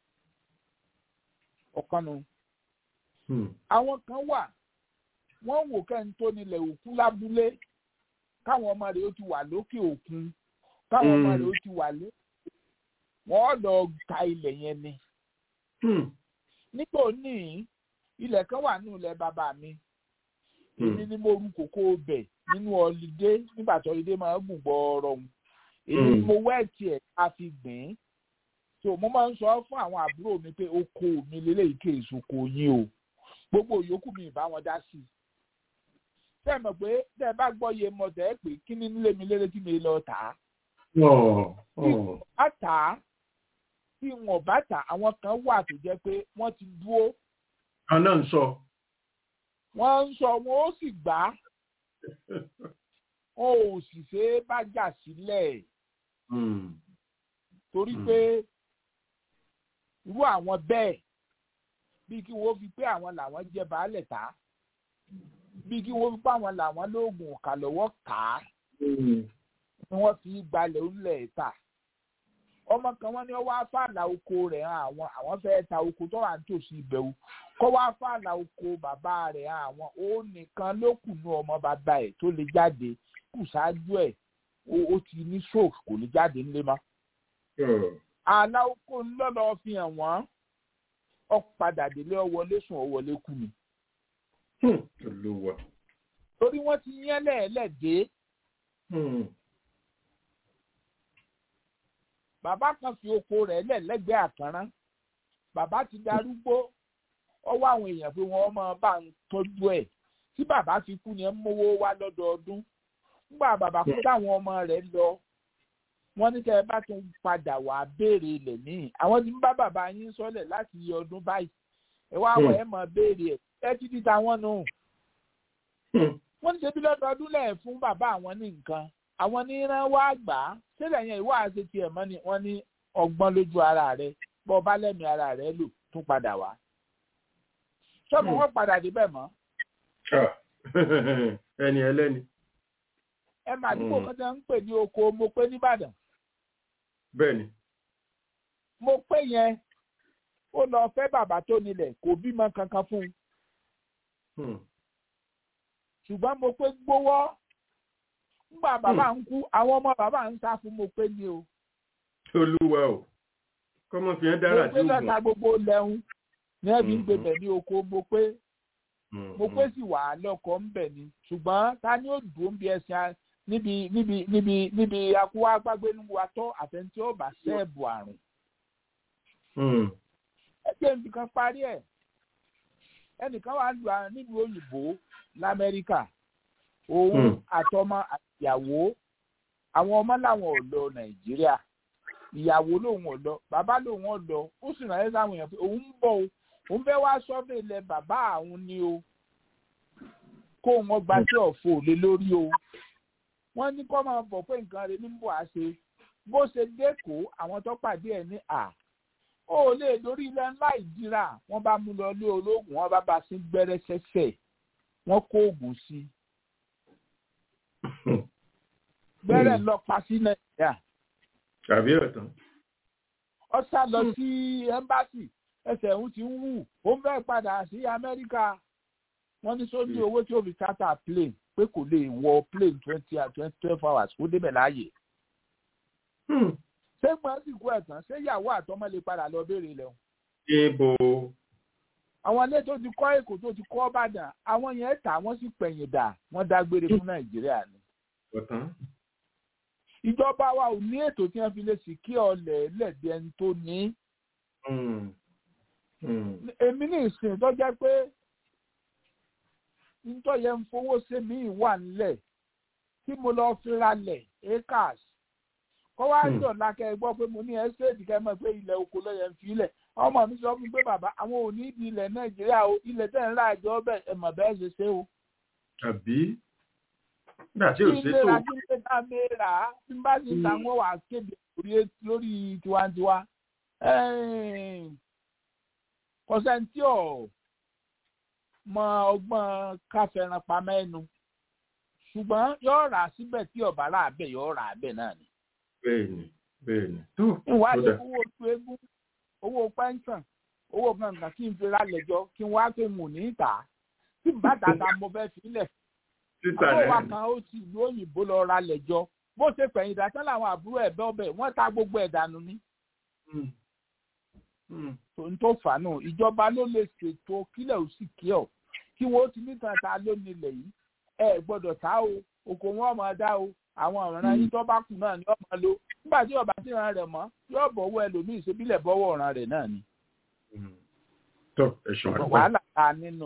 A: ọ̀kan nu
C: hmm,
A: àwọn kan wà wọ́n wò kẹ́ńtì tó nílẹ̀ òkú lábúlé káwọn ọmọ rẹ̀ ó ti wà lókè òkun káwọn ọmọ
C: Mm.
A: rẹ̀ ó ti wà lé wọ́n lọ ta ilẹ̀ yẹn ni
C: hmm,
A: nígbà òní ilẹ̀ kan wà nínú ilẹ̀ bàbá mi èmi
C: hmm.
A: ni mo ru kòkó bẹ̀ nínú ọlídé nígbà tó ọlídé máa ń gùn gbọ́ọ̀rọ̀ òun èmi ni
C: Mm.
A: mo wẹ́ẹ̀tì ẹ̀ ká fi gbìn ín so mo máa ń sọ fún àwọn àbúrò mi pé oko mi lélẹ́yìí kì í soko yín o gbogbo yòókù mi ìbá wọn dá sí i tẹ́ ẹ mọ̀ pé tẹ́ ẹ bá gbọ́ iye mọ̀ tẹ́ ẹ pé kí ni nílé mi lélẹ́ tí mi lọ tà á
C: Ọ̀, ọ̀.
A: bá tà á tí wọn bá tà àwọn kan wà tó jẹ́ pé wọ́n ti dúró
C: kan náà ń sọ.
A: wọ́n ń sọ wọn ó sì gbà á wọn ò sì ṣe é bá jà sílẹ̀
C: Hmm,
A: torí
C: Mm.
A: pé irú àwọn bẹ́ẹ̀ bíi kí wọ́n fi pé àwọn làwọn jẹ́ baálẹ̀ ta bíi kí wọ́n fi pé àwọn làwọn lóògùn ọ̀kà lọ́wọ́ kà á
C: hmm,
A: ni wọ́n fi gbalẹ̀ onílẹ̀ ta ọmọ kan wọ́n ní wọ́n wá fàlà oko rẹ̀ hàn àwọn àwọn fẹ́ẹ́ ta oko tó wà nítòsí ìbẹ̀wò kọ́ wá fàlà oko bàbá rẹ̀ hàn àwọn ó nìkan ló kù ní ọmọ bàbá ẹ̀ tó lè jáde kù ṣáájú ẹ̀ ó- ó ti ní stroke kò lè jáde ńlé mọ́
C: ọ̀.
A: àlà oko ńlọ́lọ́ fi hàn wọ́n ọ padà délé ọwọlé sùn ọwọlé kú ni
C: Hmm, Olúwa.
A: torí wọ́n ti yẹn lẹ́ẹ̀lẹ́dẹ́
C: Hmm,
A: bàbá kan fi oko rẹ̀ lẹ̀ lẹ́gbẹ̀ẹ́ àkànrán bàbá ti darúgbó ọwọ́ àwọn èèyàn pé wọ́n máa bá ń tọ́jú ẹ̀ tí bàbá fi kú ni ẹ ń mówó wá lọ́dọọdún nígbà bàbá kú táwọn ọmọ rẹ̀ lọ wọ́n ní kẹ́ ẹ bá tún padà wá béèrè ilẹ̀ míì àwọn tí ń bá bàbá yín sọ́lẹ̀ láti iye ọdún báyìí ẹ wá wọ̀ ẹ mọ̀ béèrè ẹ̀ ẹ ti di tàwọn nù
C: hmm,
A: wọ́n ní ṣe bí lọ́dọọdún lẹ̀ fún bàbá àwọn ní nǹkan àwọn ní rán wá gbà á sílẹ̀ yẹn ìwà àti tiẹ̀ mọ́ ni wọ́n ní ọgbọ́n lójú ara rẹ̀ bọ́ ọba lẹ́mìí ara rẹ̀ lò tún padà wá. sọ́mu wọ́n padà débẹ̀ mọ́
C: ah, ẹni ẹlẹ́ni.
A: ẹ máa dúpọ̀
C: Mm.
A: kan tí wọ́n ń pè ní oko mo pé nìbàdàn
C: Bẹ́ẹ̀ni.
A: mo pé yẹn ó lọ fẹ́ bàbá tó nílẹ̀ kò bímọ kankan fún un
C: Hmm,
A: ṣùgbọ́n mo pé gbówọ́ nígbà bàbá ń kú àwọn ọmọ bàbá ń sá fún mo pé ní o
C: Olúwa o. Kọ́mọ fi hàn dára
A: mo
C: tí
A: pé
C: ó gùn.
A: lọ́ta gbogbo lẹ́hún ní ẹ̀bí ń
C: Mhm.
A: gbé bẹ̀ ní oko mo pé
C: Hmm,
A: mo pé sì wà á lọ́kọ̀ ń bẹ̀ ni ṣùgbọ́n ta ni ó dùn ó ń bí ẹsẹ̀ a- níbi níbi níbi níbi akúwá gbágbénu wa tọ́ àfẹnití ó bá sẹ́ẹ̀bù àrùn
C: hmm,
A: ẹgbẹ́ nǹkan parí ẹ̀ ẹnìkan wà lù á nílùú òyìnbó lamẹ́ríkà òun
C: Hmm.
A: àtọmọ àtìyàwó àwọn ọmọ làwọn ò lọ nàìjíríà ìyàwó lòun ò lọ bàbá lòun ò lọ ó sì ránṣẹ́ sáwọn èèyàn pé òun ń bọ̀ o òun fẹ́ wá sọ́bẹ̀ ilẹ̀ bàbá àwọn ni o kó wọn gba sí ọ̀fọ̀ lé lórí o wọ́n ní kọ́ máa bọ̀ pé nǹkan rẹ̀ ní bò á ṣe bó ṣe dẹ́kọ̀ọ́ àwọn tó pàdé ẹ̀ ní à ó lè lórí ilẹ̀ ńlá ìdíra wọ́n bá mú lọ lé olóògùn wọ́n bá bá sí gbẹ́rẹ́ sẹ́sẹ̀ wọ́n kó oògùn sí gbẹ́rẹ́ lọ pa sí nàìjíríà
C: tàbí ọ̀tán.
A: ó sá lọ sí ẹ́mbáàsì ẹsẹ̀ òun ti ń wù ó ń fẹ́ padà sí amẹ́ríkà wọ́n ní sóní owó tí ó fi charter plane pé kò lè wọ plane twenty twenty twelve hours kó débẹ̀ láàyè. ṣé gbọ́n sì kú ẹ̀tàn ṣé ìyàwó àtọmọ lè padà lọ béèrè lẹ́hùn.
C: ibo.
A: àwọn ilé tó ti kọ́ èkó tó ti kọ́ ìbàdàn àwọn yẹn tà wọ́n sì pẹ̀yìn dà wọ́n dágbére fún nàìjíríà ni.
C: ọ̀tán.
A: ìjọba wa ò ní ètò tí wọ́n fi lè sì kí ọlẹ̀ lẹ́ẹ̀dí ẹni tó ní. èmi ní ìsìn tó jẹ́ pé nítorí yẹn ń fowó ṣe mí wà nílẹ̀ tí mo lọ fi ralẹ̀ acres kọ́ wá jọ̀ lákẹ́ gbọ́ pé mo ní ẹ́sẹ̀tì kẹ́ mọ̀ pé ilẹ̀ oko lọ́yẹ̀ ń filẹ̀ ọmọ mi sọ fún mi pé bàbá àwọn ò ní ibi ilẹ̀ nàìjíríà o ilẹ̀ tẹ̀ ń ra àjọ bẹ́ẹ̀ ẹ̀ mọ̀ bẹ́ẹ̀ ṣe ṣe o.
C: àbí nígbà tí ò ṣe tó.
A: kí n lè ra kí n lè ta mẹ́ra tí n bá sì ta wọ́n wà kéde lórí tiwantiwa. kọ́sẹ́ntì ọ̀ mọ ọgbọ́n káfẹ́ràn pamọ́ ẹnu ṣùgbọ́n yóò rà síbẹ̀ tí ọ̀bá rà bẹ̀ yóò rà bẹ̀ náà ni.
C: bẹ́ẹ̀ni bẹ́ẹ̀ni tó
A: ìwádìí owó tó egún owó pẹ́ńsàn owó kankan kí n fi rálẹ̀ jọ kí n wá pé mò ní ìta tí n bá tàtà mo fẹ́ filẹ̀. àbúrò wa kan ó ti ìlú òyìnbó lọ rálẹ̀ jọ bó ṣe fẹ̀yìn dàtán làwọn àbúrò ẹ̀ bẹ́ ọbẹ̀ wọ́n ta gbogbo ẹ̀ dànù ni tòun tó fà náà ìjọba ló lè ṣètò kílẹ̀ ò sì kí ọ̀ kí wọ́n ti nítan ta ló nílẹ̀ yìí ẹ gbọ́dọ̀ ta o oko wọn máa dá o àwọn ọ̀ràn yìí tó bá kù náà ni wọ́n máa lo nígbà tí ọba tí ìran rẹ̀ mọ́ yóò bọ̀wọ́ ẹlòmíì ṣebílẹ̀ bọ́wọ́ ọ̀ràn rẹ̀ náà ni.
C: tó ẹ̀sùn àdúgbò
A: wàhálà ta nínú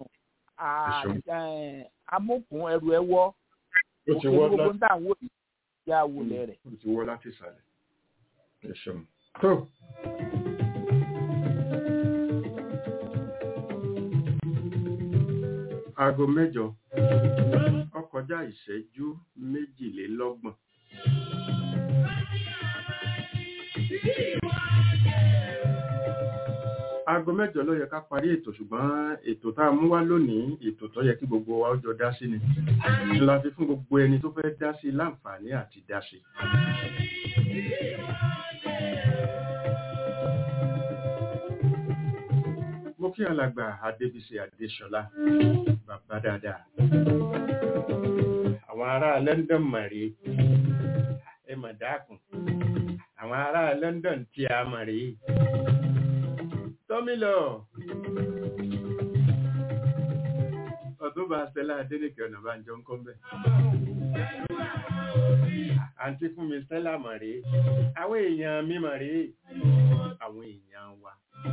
A: amókun ẹrù ẹ wọ́ òkè gbogbo ń dà wò yìí yá wọlé rẹ̀.
C: ó ti wọ́ láti ìsàlẹ̀ ẹ̀sùn tó. aago mẹ́jọ ó kọjá ìṣẹ́jú méjìlélọ́gbọ̀n. aago mẹ́jọ ló yẹ ká parí ètò ṣùgbọ́n ètò tá a mú wá lónìí ètò tó yẹ kí gbogbo wa ó jọ dá sí ni la fi fún gbogbo ẹni tó fẹ́ dá sí láǹfààní àti dá sí. mo kí alàgbà adébísí adéṣọlá bàbá dáadáa àwọn ará london mọ̀rí ẹ mọ̀ dákun àwọn ará london tí a mọ̀rí tọ́mílọ̀ ọdún bá stella adélèké ọ̀nà bá ń jọ ń kọ́ bẹ́ẹ̀ àǹtí fún mi stella mọ̀rí àwọn èèyàn mi mọ̀rí àwọn èèyàn wa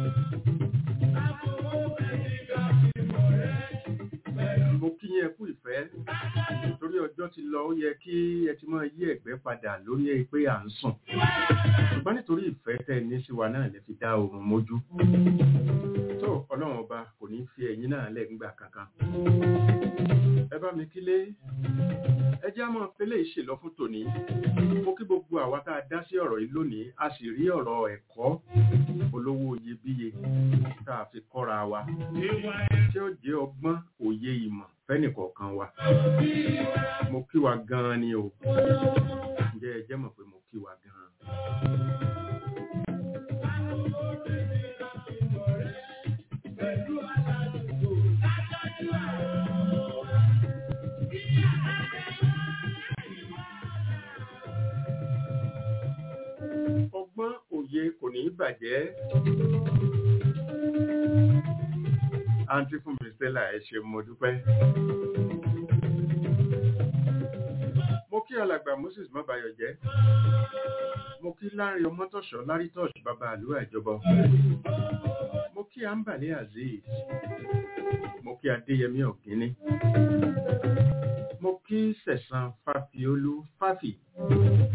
C: mo kí yẹn kú ìfẹ́ torí ọjọ́ ti lọ ó yẹ kí ẹ ti máa yí ẹ̀gbẹ́ padà lórí pé à ń sùn ṣùgbọ́n nítorí ìfẹ́ tẹ́ ní sí wa náà lè fi dá oorun mójú tó ọlọ́run ọba kò ní fi ẹ̀yìn náà lẹ́gbà kankan ẹ bá mi kílé ẹ jẹ́ àmọ́ pélé ìṣèlọ fún tòní mo kí gbogbo àwa tá a dá sí ọ̀rọ̀ yìí lónìí a sì rí ọ̀rọ̀ ẹ̀kọ́ olówó iyebíye tá a fi kọ́ra wa tí ó jẹ́ ọgbọ́n òye ìmọ̀ fẹ́nìkọ̀ọ̀kan wa mo kí wa gan-an ni o ǹjẹ́ ẹ jẹ́ mọ̀ pé mo kí wa gan-an. ọgbọ́n òye kò ní bàjẹ́ àǹtí fún mi stella ẹ ṣe mo dúpẹ́ mo kí alàgbà moses mọ́bayọ̀ jẹ́ mo kí láàrin ọmọtọ̀ṣọ́ lárítọ̀ṣ bàbá àlúwà ìjọba mo kí ambale azeez mo kí adéyẹmí ọ̀gíní mo kí sẹ̀sán fàfiolú fàfì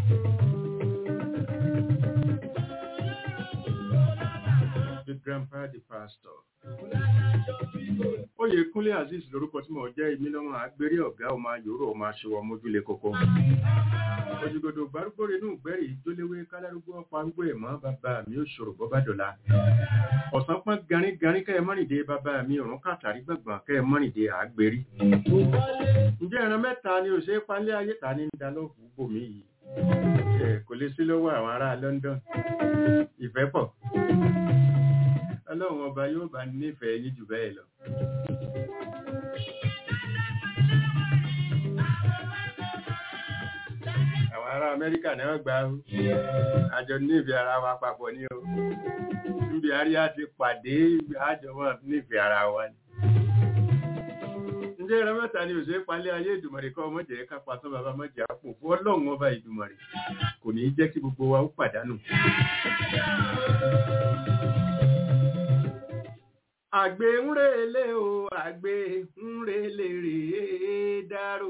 C: the grandpa, the the pastor. Oyè Kúnlé Azeez lorúkọ tí mo jẹ́ èmi lọ́mọ agbérí ọ̀gá ọmọ ayòrò ọmọ aṣọwọ́ mójúlé kókó. Òjìgòdò gbárùgbòrè inú ìgbẹ́rì ìjólewé kálárúgbó ọ̀pá arúgbó ẹ̀mọ́ bàbá mi ó ṣòro bọ́bá dọ̀la. Ọ̀sán pọ́n garígarí kẹ́ ẹ mọ́rìndé bàbá mi òrùn kàtàrí gbọ̀ngbọ̀n kẹ́ ẹ mọ́rìndé àgbérí. Ǹjẹ́ ẹran mẹ́ta ni ò ṣe é palẹ́ ayé ta ní dalọ́ọ̀fù bòmí yìí? Ẹ kò lè sí lọ́wọ́ àwọn ará London. Ìfẹ́ pọ̀. Ọlọ́run ọba yóò bá nífẹ̀ẹ́ yín jù bẹ́ẹ̀ lọ. Àwọn ará Amẹ́ríkà náà gbà ó. Àjọ nífẹ̀ẹ́ ara wa papọ̀ ní o. Níbi àríyá ti pàdé àjọ wọn nífẹ̀ẹ́ ara wa ni. Ǹjẹ́ ẹran mẹ́ta ni òṣèré palẹ́ ayé ìdùmọ̀rẹ́ kọ́ ọmọdé ká pasán bàbá mọ́jà àpò fún ọlọ́run ọba ìdùmọ̀rẹ́ kò ní í jẹ́ kí gbogbo wa ó pàdánù. Àgbè ń rèlé o, àgbè ń rèlé rèé dárò.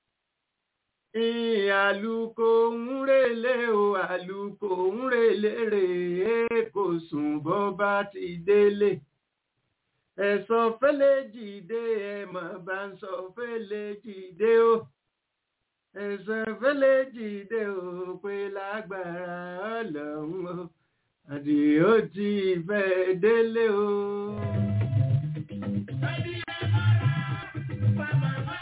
C: Àlùkò ń rèlé o, àlùkò ń rèlé rèé kò sùn bọ́ bá ti délé. Ẹ̀sọ́ fẹ́lẹ́ jìde ẹ̀mọ̀ bá ń sọ fẹ́lẹ́ jìde o. Ẹ̀sọ́ fẹ́lẹ́ jìde o pé lágbára ọlọ́run o. Àdìó ti fẹ́ délé o.